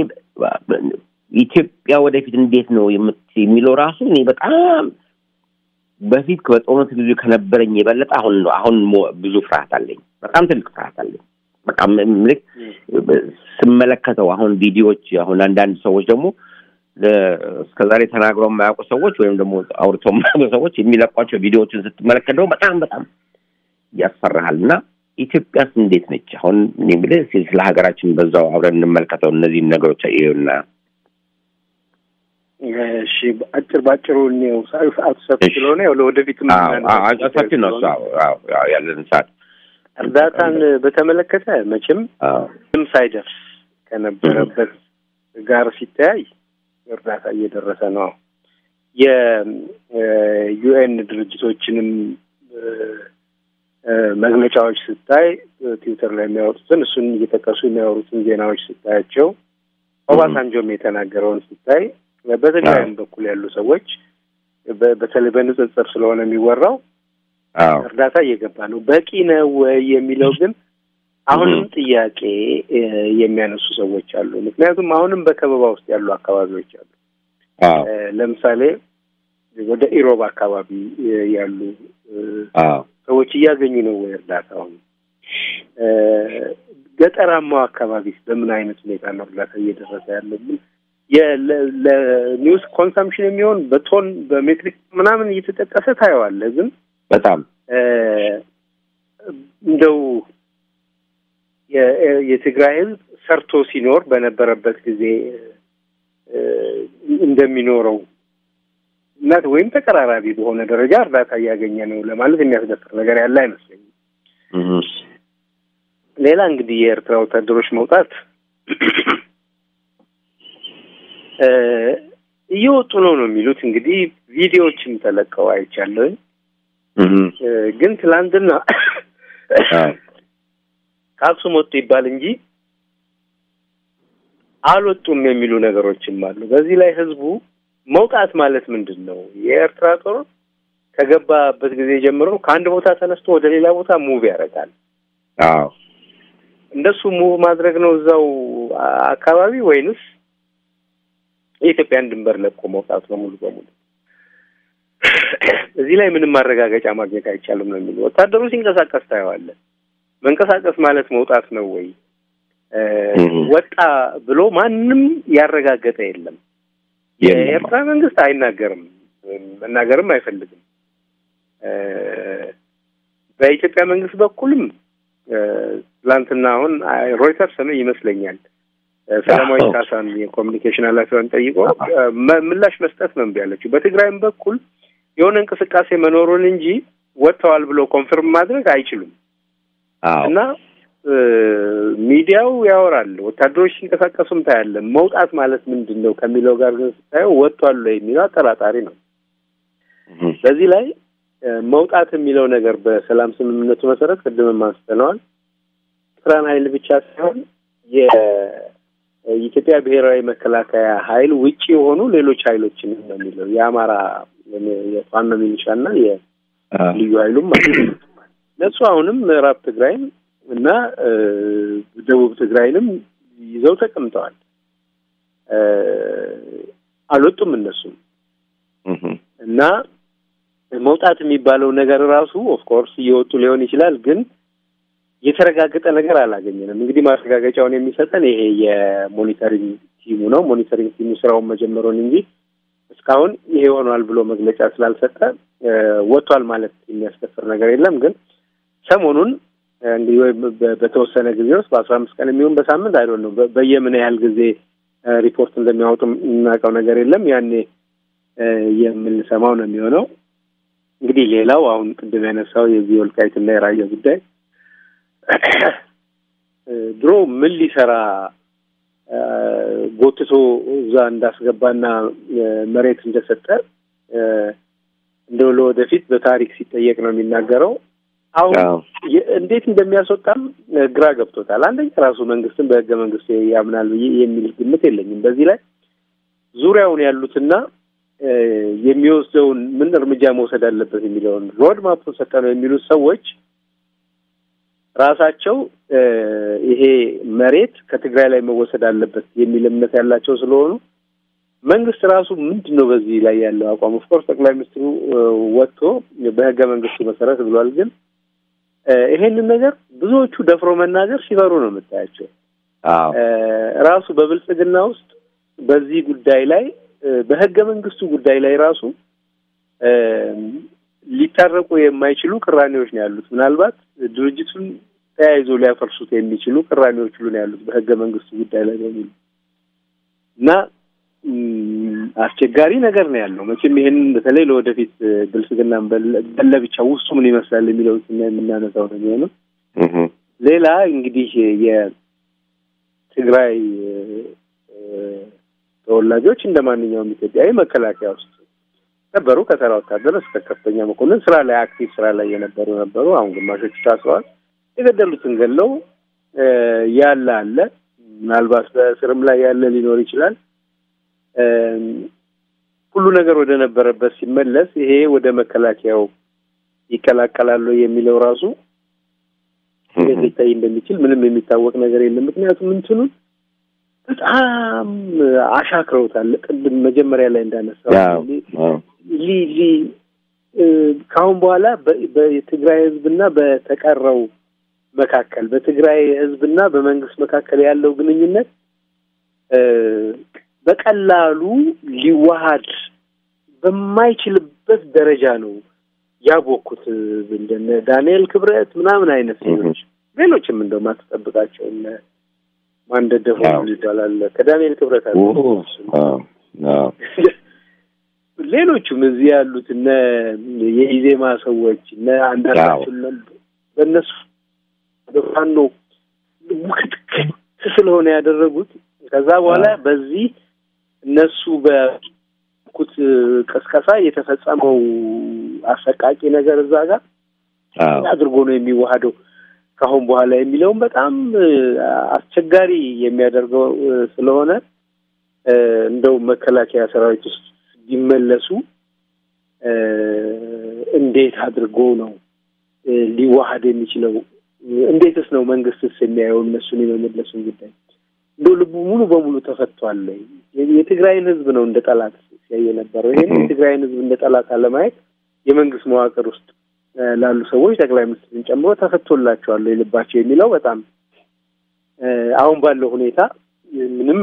ኢትዮጵያ ወደፊት እንዴት ነው የምት- የሚለው ራሱ እኔ በጣም በፊት በጦርነት ጊዜ ከነበረኝ የበለጠ አሁን ነው አሁን ሞ- ብዙ ፍርሃት አለኝ። በጣም ትልቅ ፍርሃት አለኝ። በቃ ም- ምልክ ስመለከተው አሁን ቪዲዮዎች አሁን አንዳንድ ሰዎች ደግሞ እስከዛሬ ተናግረው የማያውቁ ሰዎች ወይም ደግሞ አውርተው የማያውቁ ሰዎች የሚለቋቸው ቪዲዮዎችን ስትመለከት ደግሞ በጣም በጣም ያስፈራሃል እና ኢትዮጵያስ እንዴት ነች? አሁን እኔ የምልህ እስኪ ስለ ሀገራችን በዛው አብረን እንመልከተው እነዚህን ነገሮች ይኸውና እሺ አጭር ባጭሩ እኔው ሰዓቱ ሰፊ ስለሆነ ያው ለወደፊት ሰፊ ነው እሱ አዎ፣ አዎ፣ አዎ፣ ያለን ሰዓት እርዳታን በተመለከተ መቼም ምንም ሳይደርስ ከነበረበት ጋር ሲተያይ እርዳታ እየደረሰ ነው። የዩኤን ድርጅቶችንም መግለጫዎች ስታይ ትዊተር ላይ የሚያወጡትን እሱን እየጠቀሱ የሚያወሩትን ዜናዎች ስታያቸው ኦባሳንጆም የተናገረውን ስታይ በትግራይም በኩል ያሉ ሰዎች በተለይ በንጽጽር ስለሆነ የሚወራው እርዳታ እየገባ ነው። በቂ ነው ወይ የሚለው ግን አሁንም ጥያቄ የሚያነሱ ሰዎች አሉ። ምክንያቱም አሁንም በከበባ ውስጥ ያሉ አካባቢዎች አሉ። ለምሳሌ ወደ ኢሮብ አካባቢ ያሉ ሰዎች እያገኙ ነው ወይ እርዳታውን? ገጠራማው አካባቢ በምን አይነት ሁኔታ ነው እርዳታ እየደረሰ ያለብን? ለኒውስ ኮንሰምፕሽን የሚሆን በቶን በሜትሪክ ምናምን እየተጠቀሰ ታየዋለህ። ግን በጣም እንደው የትግራይ ሕዝብ ሰርቶ ሲኖር በነበረበት ጊዜ እንደሚኖረው እና ወይም ተቀራራቢ በሆነ ደረጃ እርዳታ እያገኘ ነው ለማለት የሚያስደፍር ነገር ያለ አይመስለኝም። ሌላ እንግዲህ የኤርትራ ወታደሮች መውጣት እየወጡ ነው ነው የሚሉት እንግዲህ ቪዲዮዎችም ተለቀው አይቻለሁኝ። ግን ትላንትና ከአክሱም ወጡ ይባል እንጂ አልወጡም የሚሉ ነገሮችም አሉ። በዚህ ላይ ህዝቡ መውጣት ማለት ምንድን ነው? የኤርትራ ጦር ከገባበት ጊዜ ጀምሮ ከአንድ ቦታ ተነስቶ ወደ ሌላ ቦታ ሙቭ ያደርጋል። አዎ እንደሱ ሙቭ ማድረግ ነው እዛው አካባቢ ወይንስ የኢትዮጵያን ድንበር ለቆ መውጣት ነው ሙሉ በሙሉ? እዚህ ላይ ምንም ማረጋገጫ ማግኘት አይቻልም ነው የሚሉ ወታደሩ ሲንቀሳቀስ ታየዋለህ። መንቀሳቀስ ማለት መውጣት ነው ወይ? ወጣ ብሎ ማንም ያረጋገጠ የለም። የኤርትራ መንግስት አይናገርም፣ መናገርም አይፈልግም። በኢትዮጵያ መንግስት በኩልም ትላንትና አሁን ሮይተርስ ነው ይመስለኛል ሰላማዊ ካሳን የኮሚኒኬሽን ኃላፊዋን ጠይቆ ምላሽ መስጠት ነው እምቢ ያለችው። በትግራይም በኩል የሆነ እንቅስቃሴ መኖሩን እንጂ ወጥተዋል ብሎ ኮንፈርም ማድረግ አይችሉም እና ሚዲያው ያወራል። ወታደሮች ሲንቀሳቀሱም ታያለን። መውጣት ማለት ምንድን ነው ከሚለው ጋር ግን ስታየው ወጥቷል የሚለው አጠራጣሪ ነው። በዚህ ላይ መውጣት የሚለው ነገር በሰላም ስምምነቱ መሰረት ቅድምም አንስተነዋል። ኤርትራን ኃይል ብቻ ሳይሆን የኢትዮጵያ ብሔራዊ መከላከያ ኃይል ውጭ የሆኑ ሌሎች ኃይሎችን ነው የሚለው የአማራ የፋኖ ሚሊሻ እና የልዩ ኃይሉም ማለት ነው። እነሱ አሁንም ምዕራብ ትግራይም እና ደቡብ ትግራይንም ይዘው ተቀምጠዋል። አልወጡም እነሱም እና መውጣት የሚባለው ነገር ራሱ ኦፍኮርስ እየወጡ ሊሆን ይችላል፣ ግን የተረጋገጠ ነገር አላገኘንም። እንግዲህ ማረጋገጫውን የሚሰጠን ይሄ የሞኒተሪንግ ቲሙ ነው። ሞኒተሪንግ ቲሙ ስራውን መጀመሩን እንጂ እስካሁን ይሄ ሆኗል ብሎ መግለጫ ስላልሰጠ ወጥቷል ማለት የሚያስደፍር ነገር የለም። ግን ሰሞኑን እንግዲህ ወይ በተወሰነ ጊዜ ውስጥ በአስራ አምስት ቀን የሚሆን በሳምንት አይዶን ነው በየምን ያህል ጊዜ ሪፖርት እንደሚያወጡ የምናውቀው ነገር የለም። ያኔ የምንሰማው ነው የሚሆነው። እንግዲህ ሌላው አሁን ቅድም ያነሳው የዚህ ወልቃይትና የራያ ጉዳይ ድሮ ምን ሊሰራ ጎትቶ እዛ እንዳስገባና መሬት እንደሰጠ እንደው ለወደፊት በታሪክ ሲጠየቅ ነው የሚናገረው። አሁን እንዴት እንደሚያስወጣም ግራ ገብቶታል። አንደኛ ራሱ መንግስትን በህገ መንግስት ያምናል ብዬ የሚል ግምት የለኝም። በዚህ ላይ ዙሪያውን ያሉትና የሚወስደውን ምን እርምጃ መውሰድ አለበት የሚለውን ሮድ ማፑን ሰጠ ነው የሚሉት ሰዎች ራሳቸው ይሄ መሬት ከትግራይ ላይ መወሰድ አለበት የሚል እምነት ያላቸው ስለሆኑ መንግስት ራሱ ምንድን ነው በዚህ ላይ ያለው አቋም? ኦፍኮርስ ጠቅላይ ሚኒስትሩ ወጥቶ በህገ መንግስቱ መሰረት ብሏል። ግን ይሄንን ነገር ብዙዎቹ ደፍሮ መናገር ሲፈሩ ነው የምታያቸው። ራሱ በብልጽግና ውስጥ በዚህ ጉዳይ ላይ በህገ መንግስቱ ጉዳይ ላይ ራሱ ሊታረቁ የማይችሉ ቅራኔዎች ነው ያሉት። ምናልባት ድርጅቱን ተያይዞ ሊያፈርሱት የሚችሉ ቅራኔዎች ሁሉ ነው ያሉት በህገ መንግስቱ ጉዳይ ላይ በሙሉ እና አስቸጋሪ ነገር ነው ያለው። መቼም ይሄንን በተለይ ለወደፊት ብልጽግና በለብቻ ውስጡ ምን ይመስላል የሚለው የምናነሳው ነው የሚሆነው። ሌላ እንግዲህ የትግራይ ተወላጆች እንደ ማንኛውም ኢትዮጵያዊ መከላከያ ውስጥ ነበሩ። ከተራ ወታደር እስከ ከፍተኛ መኮንን ስራ ላይ አክቲቭ ስራ ላይ የነበሩ ነበሩ። አሁን ግማሾቹ ታስረዋል። የገደሉትን ገለው ያለ አለ። ምናልባት በእስርም ላይ ያለ ሊኖር ይችላል። ሁሉ ነገር ወደ ነበረበት ሲመለስ ይሄ ወደ መከላከያው ይቀላቀላሉ የሚለው ራሱ እንዴት ሊታይ እንደሚችል ምንም የሚታወቅ ነገር የለም። ምክንያቱም እንትኑን በጣም አሻክረውታል። ቅድም መጀመሪያ ላይ እንዳነሳው ሊ ሊ ከአሁን በኋላ በትግራይ ህዝብና በተቀረው መካከል በትግራይ ህዝብና በመንግስት መካከል ያለው ግንኙነት በቀላሉ ሊዋሃድ በማይችልበት ደረጃ ነው ያቦኩት። እንደነ ዳንኤል ክብረት ምናምን አይነት ሰዎች ሌሎችም እንደው ማትጠብቃቸው እነ ማንደደ ሆኑ ይባላል ከዳንኤል ክብረት አለ ሌሎቹም እዚህ ያሉት እነ የኢዜማ ሰዎች እነ አንዳርጋቸው በእነሱ ፋኖ ውክትክት ስለሆነ ያደረጉት ከዛ በኋላ በዚህ እነሱ በኩት ቀስቀሳ የተፈጸመው አሰቃቂ ነገር እዛ ጋር አድርጎ ነው የሚዋሃደው ከአሁን በኋላ የሚለውም በጣም አስቸጋሪ የሚያደርገው ስለሆነ እንደው መከላከያ ሰራዊት ውስጥ ቢመለሱ እንዴት አድርጎ ነው ሊዋሃድ የሚችለው? እንዴትስ ነው መንግስትስ የሚያየው እነሱን የመመለሱን ጉዳይ? እንደው ልቡ ሙሉ በሙሉ ተፈቷል። የትግራይን ህዝብ ነው እንደ ጠላት ሲያይ የነበረው። ይህን የትግራይን ህዝብ እንደ ጠላት አለማየት የመንግስት መዋቅር ውስጥ ላሉ ሰዎች ጠቅላይ ሚኒስትርን ጨምሮ ተፈቶላቸዋል የልባቸው የሚለው በጣም አሁን ባለው ሁኔታ ምንም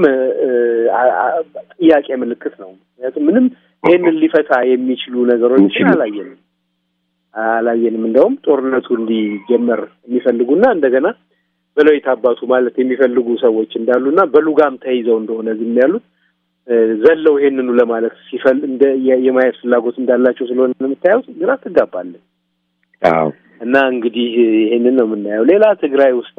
ጥያቄ ምልክት ነው። ምክንያቱም ምንም ይህንን ሊፈታ የሚችሉ ነገሮችን አላየንም አላየንም። እንደውም ጦርነቱ እንዲጀመር የሚፈልጉና እንደገና በለው የታባቱ ማለት የሚፈልጉ ሰዎች እንዳሉና በሉጋም ተይዘው እንደሆነ ዝም ያሉት ዘለው ይሄንኑ ለማለት ሲፈል እንደ የማየት ፍላጎት እንዳላቸው ስለሆነ የምታየው ግራ ትጋባለን። እና እንግዲህ ይሄንን ነው የምናየው። ሌላ ትግራይ ውስጥ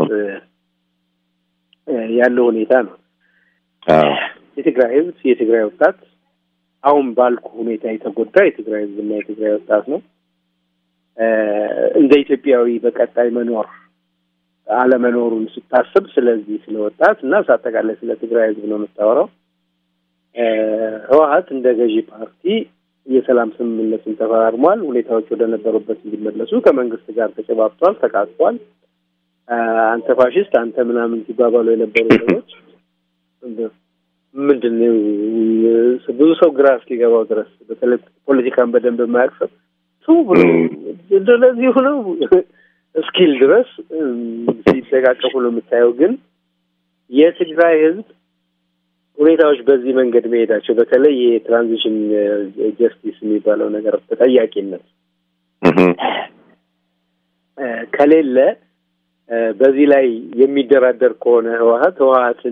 ያለው ሁኔታ ነው። የትግራይ ህዝብ የትግራይ ወጣት አሁን ባልኩ ሁኔታ የተጎዳ የትግራይ ህዝብና የትግራይ ወጣት ነው። እንደ ኢትዮጵያዊ በቀጣይ መኖር አለመኖሩን ስታስብ ስለዚህ ስለ ወጣት እና ሳጠቃላይ ስለ ትግራይ ህዝብ ነው የምታወራው። ህወሀት እንደ ገዢ ፓርቲ የሰላም ስምምነትን ተፈራርሟል። ሁኔታዎች ወደ ነበሩበት እንዲመለሱ ከመንግስት ጋር ተጨባብቷል፣ ተቃቅፏል። አንተ ፋሽስት፣ አንተ ምናምን ሲባባሉ የነበሩ ሰዎች ምንድን ነው ብዙ ሰው ግራ እስኪገባው ድረስ በተለይ ፖለቲካን በደንብ የማያውቅ ሰው ሰው ብሎ እንደዚህ ሆነው እስኪል ድረስ ሲደቃቀፉ ነው የምታየው። ግን የትግራይ ህዝብ ሁኔታዎች በዚህ መንገድ መሄዳቸው በተለይ የትራንዚሽን ጀስቲስ የሚባለው ነገር ተጠያቂነት ከሌለ በዚህ ላይ የሚደራደር ከሆነ ህወሀት ህወሀትን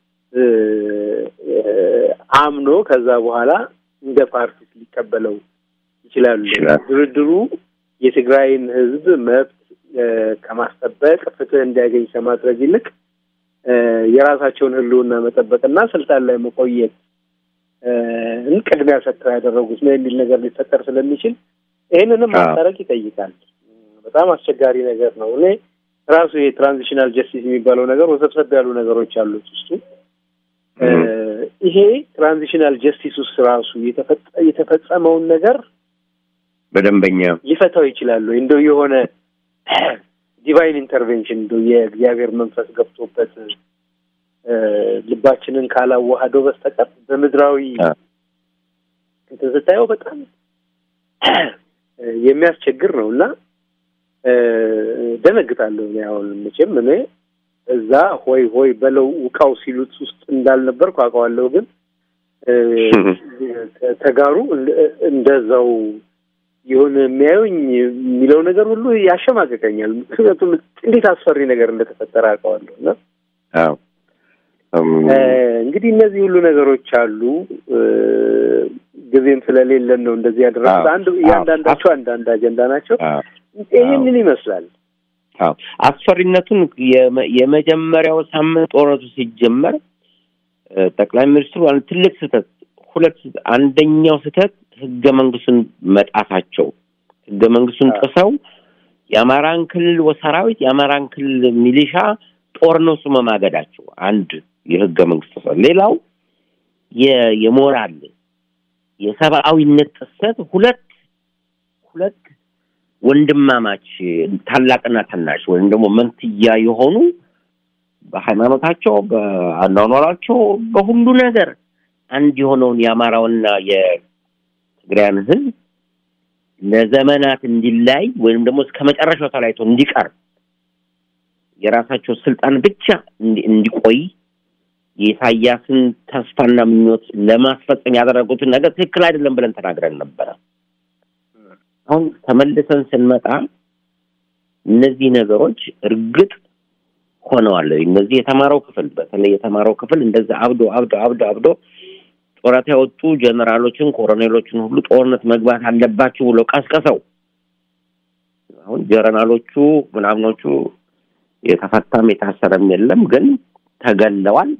አምኖ ከዛ በኋላ እንደ ፓርቲ ሊቀበለው ይችላሉ። ድርድሩ የትግራይን ህዝብ መብት ከማስጠበቅ ፍትህ እንዲያገኝ ከማድረግ ይልቅ የራሳቸውን ህልውና መጠበቅና ስልጣን ላይ መቆየት ቅድሚያ ሰጥተው ያደረጉት ነው የሚል ነገር ሊፈጠር ስለሚችል ይህንንም ማስታረቅ ይጠይቃል። በጣም አስቸጋሪ ነገር ነው። እኔ ራሱ የትራንዚሽናል ጀስቲስ የሚባለው ነገር ወሰብሰብ ያሉ ነገሮች አሉት ውስጡ። ይሄ ትራንዚሽናል ጀስቲስ ውስጥ ራሱ የተፈጸመውን ነገር በደንበኛ ሊፈታው ይችላሉ። እንደው የሆነ ዲቫይን ኢንተርቬንሽን እንደው የእግዚአብሔር መንፈስ ገብቶበት ልባችንን ካላዋሃደው በስተቀር በምድራዊ እንትን ስታየው በጣም የሚያስቸግር ነው እና ደነግጣለሁ። እኔ አሁን መቼም እኔ እዛ ሆይ ሆይ በለው ውቃው ሲሉት ውስጥ እንዳልነበርኩ አውቀዋለሁ። ግን ተጋሩ እንደዛው የሆነ የሚያዩኝ የሚለው ነገር ሁሉ ያሸማቀቀኛል። ምክንያቱም እንዴት አስፈሪ ነገር እንደተፈጠረ አውቀዋለሁ እና እንግዲህ እነዚህ ሁሉ ነገሮች አሉ። ጊዜም ስለሌለን ነው እንደዚህ ያደረጉት። አንድ እያንዳንዳቸው አንዳንድ አጀንዳ ናቸው። ይህንን ይመስላል። አዎ አስፈሪነቱን የመ- የመጀመሪያው ሳምንት ጦርነቱ ሲጀመር እ፣ ጠቅላይ ሚኒስትሩ አንድ ትልቅ ስህተት ሁለት ስህተት- አንደኛው ስህተት ህገ መንግስቱን መጣሳቸው ህገ መንግስቱን ጥሰው የአማራን ክልል ሰራዊት የአማራን ክልል ሚሊሻ ጦርነቱ መማገዳቸው አንድ የህገ መንግስት ጥሰት። ሌላው የ- የሞራል የሰብአዊነት ጥሰት ሁለት ሁለት ወንድማማች ታላቅና ታናሽ ወይም ደግሞ መንትያ የሆኑ በሃይማኖታቸው፣ በአኗኗራቸው፣ በሁሉ ነገር አንድ የሆነውን የአማራውና የትግራያን ህዝብ ለዘመናት እንዲላይ ወይም ደግሞ እስከ መጨረሻው ተለያይቶ እንዲቀር የራሳቸው ስልጣን ብቻ እንዲ- እንዲቆይ የኢሳያስን ተስፋና ምኞት ለማስፈጸም ያደረጉትን ነገር ትክክል አይደለም ብለን ተናግረን ነበረ። አሁን ተመልሰን ስንመጣ እነዚህ ነገሮች እርግጥ ሆነዋል። እነዚህ የተማረው ክፍል በተለይ የተማረው ክፍል እንደዛ አብዶ አብዶ አብዶ አብዶ ጡረታ የወጡ ጀነራሎችን፣ ኮሎኔሎችን ሁሉ ጦርነት መግባት አለባችሁ ብሎ ቀስቀሰው። አሁን ጀነራሎቹ ምናምኖቹ የተፈታም የታሰረም የለም፣ ግን ተገለዋል።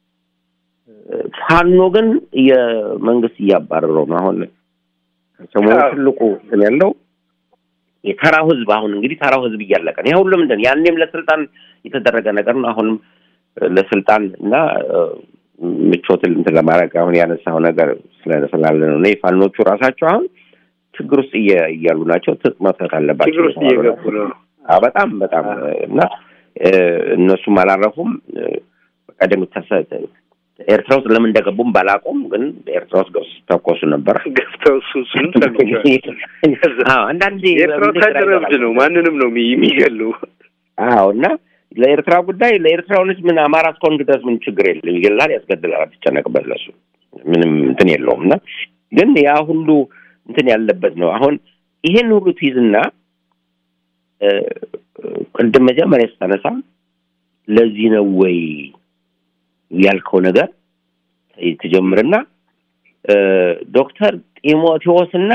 ፋኖ ግን የመንግስት እያባረረው ነው። አሁን ሰሞኑ ትልቁ እንትን ያለው የተራው ህዝብ አሁን እንግዲህ ተራው ህዝብ እያለቀ ነው። ይሄ ሁሉ ምንድን ነው? ያኔም ለስልጣን የተደረገ ነገር ነው። አሁንም ለስልጣን እና እ፣ ምቾትን እንትን ለማድረግ አሁን ያነሳው ነገር ስለ- ስላለ ነው። እኔ ፋኖቹ ራሳቸው አሁን ችግር ውስጥ እየ- እያሉ ናቸው። ትጥቅ መፍታት አለባቸው ችግር ውስጥ የተባሉ እየገቡ ነው። አዎ፣ በጣም በጣም እና እ፣ እነሱም አላረፉም። እ፣ በቀደም ተሰ- ኤርትራ ውስጥ ለምን እንደገቡም ባላውቀውም ግን ኤርትራ ውስጥ ገብተው ሲተኮሱ ነበር። ገብተው እሱ እሱን ሰምቼዋለሁ። አዎ፣ አንዳንዴ የኤርትራ ወታደር እብድ ነው። ማንንም ነው የሚ- የሚገሉ። አዎ እና ለኤርትራ ጉዳይ ለኤርትራውያኖች ምን አማራ እስከሆንክ ድረስ ምን ችግር የለም፣ ይገላል፣ ያስገድላል፣ አትጨነቅበት ለሱ ምንም እንትን የለውም። እና ግን ያ ሁሉ እንትን ያለበት ነው። አሁን ይሄን ሁሉ ትይዝና እ፣ ቅድም መጀመሪያ ስታነሳ ለዚህ ነው ወይ ያልከው ነገር ትጀምርና እ፣ ዶክተር ጢሞቴዎስና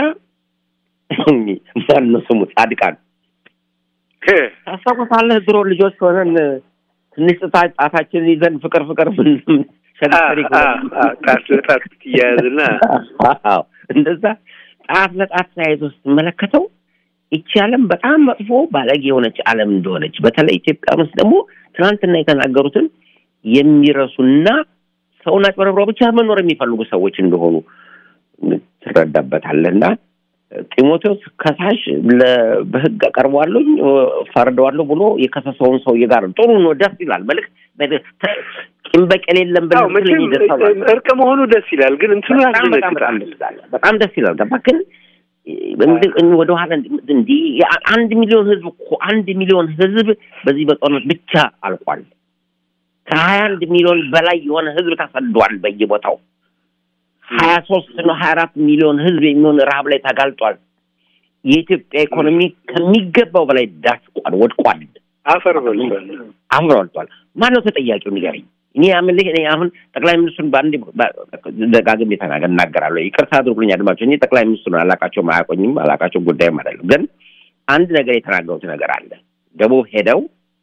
ማነው ስሙ ጻድቃን ታስታውሳለህ? ድሮ ልጆች ሆነን ትንሽ ጥታ ጣታችንን ይዘን ፍቅር ፍቅር ምን ሸንተሪ ጣት ለጣት ትያያዝና አዎ እንደዛ ጣት ለጣት ተያይዞ ስትመለከተው ይቺ ዓለም በጣም መጥፎ ባለጌ የሆነች ዓለም እንደሆነች በተለይ ኢትዮጵያ ውስጥ ደግሞ ትናንትና የተናገሩትን የሚረሱና ሰውን አጭበርብረው ብቻ መኖር የሚፈልጉ ሰዎች እንደሆኑ ትረዳበታለህና ጢሞቴዎስ ከሳሽ ለ- በህግ አቀርበዋለሁ ፈርደዋለሁ ብሎ የከሰሰውን ሰውዬ ጋር ጥሩ ነው፣ ደስ ይላል። መልክ ቂም በቀል የለም አዎ ብለህ መቼም ይደርሳል። እርቅ መሆኑ ደስ ይላል፣ ግን እንትኑ በጣም በጣም በጣም ያስደነግጣል። ደስ ይላል። በጣም ደስ ይላል። ገባህ? ግን ወደ ኋላ እንዲህ አንድ ሚሊዮን ህዝብ እኮ አንድ ሚሊዮን ህዝብ በዚህ በጦርነት ብቻ አልቋል። ከሀያ አንድ ሚሊዮን በላይ የሆነ ህዝብ ተሰዷል በየቦታው ሀያ ሶስት ነው ሀያ አራት ሚሊዮን ህዝብ የሚሆን ረሀብ ላይ ተጋልጧል። የኢትዮጵያ ኢኮኖሚ ከሚገባው በላይ ዳስቋል፣ ወድቋል፣ አፈር በልቷል። አፈር በልቷል። ማነው ተጠያቂው ንገረኝ። እኔ አምልህ እኔ አሁን ጠቅላይ ሚኒስትሩን በአንድ ደጋግሜ ተናገር እናገራለሁ። ይቅርታ አድርጉልኝ አድማጮች፣ እኔ ጠቅላይ ሚኒስትሩን አላቃቸውም፣ አያውቁኝም፣ አላቃቸው ጉዳይም አይደለም። ግን አንድ ነገር የተናገሩት ነገር አለ። ደቡብ ሄደው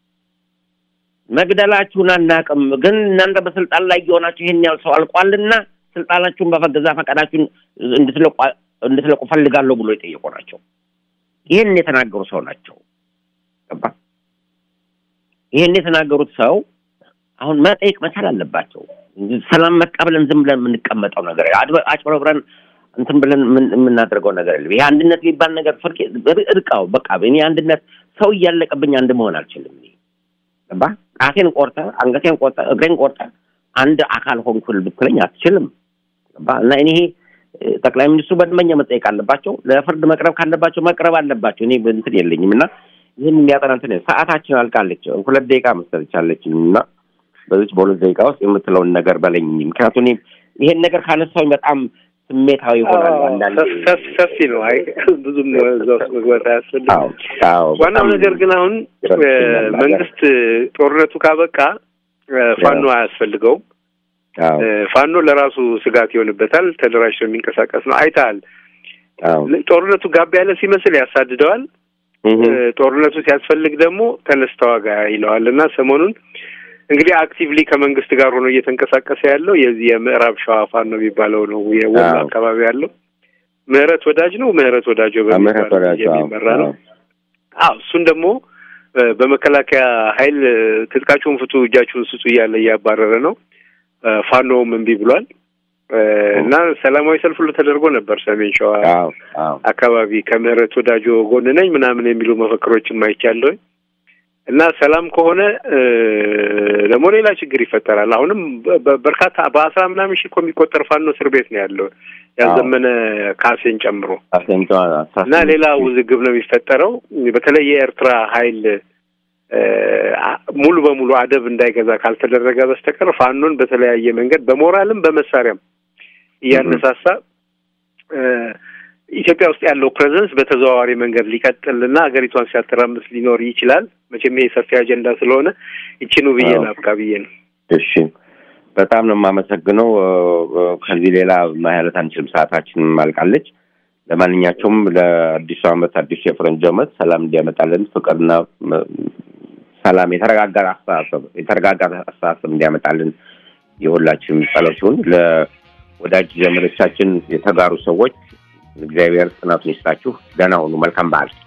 መግደላችሁን አናውቅም፣ ግን እናንተ በስልጣን ላይ የሆናችሁ ይሄን ያህል ሰው አልቋልና ስልጣናችሁን በፈገዛ ፈቃዳችሁን እንድትለቁ እንድትለቁ ፈልጋለሁ ብሎ የጠየቁ ናቸው። ይህን የተናገሩ ሰው ናቸው። ገባ? ይህን የተናገሩት ሰው አሁን መጠየቅ መቻል አለባቸው። ሰላም መጣ ብለን ዝም ብለን የምንቀመጠው ነገር አድበ- አጭበርብረን እንትን ብለን የምን- የምናደርገው ነገር የለም። ይሄ አንድነት የሚባል ነገር ፍርቅ እርቃው በቃ እኔ አንድነት ሰው እያለቀብኝ አንድ መሆን አልችልም። እኔ ገባ? ጣቴን ቆርጠ፣ አንገቴን ቆርጠ፣ እግሬን ቆርጠ አንድ አካል ሆንኩል ብትለኝ አትችልም። ገባ? እና እኔ ይሄ እ፣ ጠቅላይ ሚኒስትሩ በደንበኛ መጠየቅ አለባቸው። ለፍርድ መቅረብ ካለባቸው መቅረብ አለባቸው። እኔ እንትን የለኝም እና ይህን የሚያጠና እንትን ሰዓታችን አልቃለች። ሁለት ደቂቃ መሰለች አለችኝ እና በዚች በሁለት ደቂቃ ውስጥ የምትለውን ነገር በለኝ። ምክንያቱም እኔ ይሄን ነገር ካነሳሁኝ በጣም ስሜታዊ ይሆናል። አንዳንዴ ሰፍ- ሰፊ ነው። አይ ብዙም እዛ ውስጥ መግባት አያስፈልግም። አዎ፣ አዎ፣ ዋናው በጣም ነገር ግን አሁን ይረብሸኛል እ፣ መንግስት ጦርነቱ ካበቃ እ፣ ፋኖ አያስፈልገውም። አዎ፣ እ፣ ፋኖ ለራሱ ስጋት ይሆንበታል። ተደራጅቶ የሚንቀሳቀስ ነው። አይተሃል። አዎ፣ ጦርነቱ ጋብ ያለ ሲመስል ያሳድደዋል። ጦርነቱ ሲያስፈልግ ደግሞ ተነስ ተዋጋ ይለዋል እና ሰሞኑን እንግዲህ አክቲቭሊ ከመንግስት ጋር ሆኖ እየተንቀሳቀሰ ያለው የዚህ የምዕራብ ሸዋ ፋኖ ነው የሚባለው ነው የወሎ አካባቢ ያለው ምህረት ወዳጅ ነው ምህረት ወዳጆ በሚባል የሚመራ ነው። አዎ እሱን ደግሞ በመከላከያ ኃይል ትጥቃችሁን ፍቱ፣ እጃችሁን ስጡ እያለ እያባረረ ነው። ፋኖውም እምቢ ብሏል እና ሰላማዊ ሰልፍ ሁሉ ተደርጎ ነበር ሰሜን ሸዋ አካባቢ ከምህረት ወዳጆ ጎን ነኝ ምናምን የሚሉ መፈክሮችም አይቻለሁኝ። እና ሰላም ከሆነ ደግሞ ሌላ ችግር ይፈጠራል። አሁንም በርካታ በአስራ ምናምን ሺህ እኮ የሚቆጠር ፋኖ እስር ቤት ነው ያለው ያዘመነ ካሴን ጨምሮ እና ሌላ ውዝግብ ነው የሚፈጠረው። በተለይ የኤርትራ ኃይል ሙሉ በሙሉ አደብ እንዳይገዛ ካልተደረገ በስተቀር ፋኖን በተለያየ መንገድ በሞራልም በመሳሪያም እያነሳሳ ኢትዮጵያ ውስጥ ያለው ፕሬዘንስ በተዘዋዋሪ መንገድ ሊቀጥልና ሀገሪቷን ሲያተራምስ ሊኖር ይችላል። መቼም ይሄ ሰፊ አጀንዳ ስለሆነ ይችኑ ብዬ ላብቃ ብዬ ነው። እሺ፣ በጣም ነው የማመሰግነው። ከዚህ ሌላ ማለት አንችልም፣ ሰዓታችን ማልቃለች። ለማንኛቸውም ለአዲሱ ዓመት አዲሱ የፈረንጅ ዓመት ሰላም እንዲያመጣልን ፍቅርና ሰላም፣ የተረጋጋ አስተሳሰብ የተረጋጋ አስተሳሰብ እንዲያመጣልን የሁላችንም ጸሎት ሲሆን ለወዳጅ ዘመዶቻችን የተጋሩ ሰዎች እግዚአብሔር ጽናቱን ይስጣችሁ። ደህና ሁኑ። መልካም በዓል።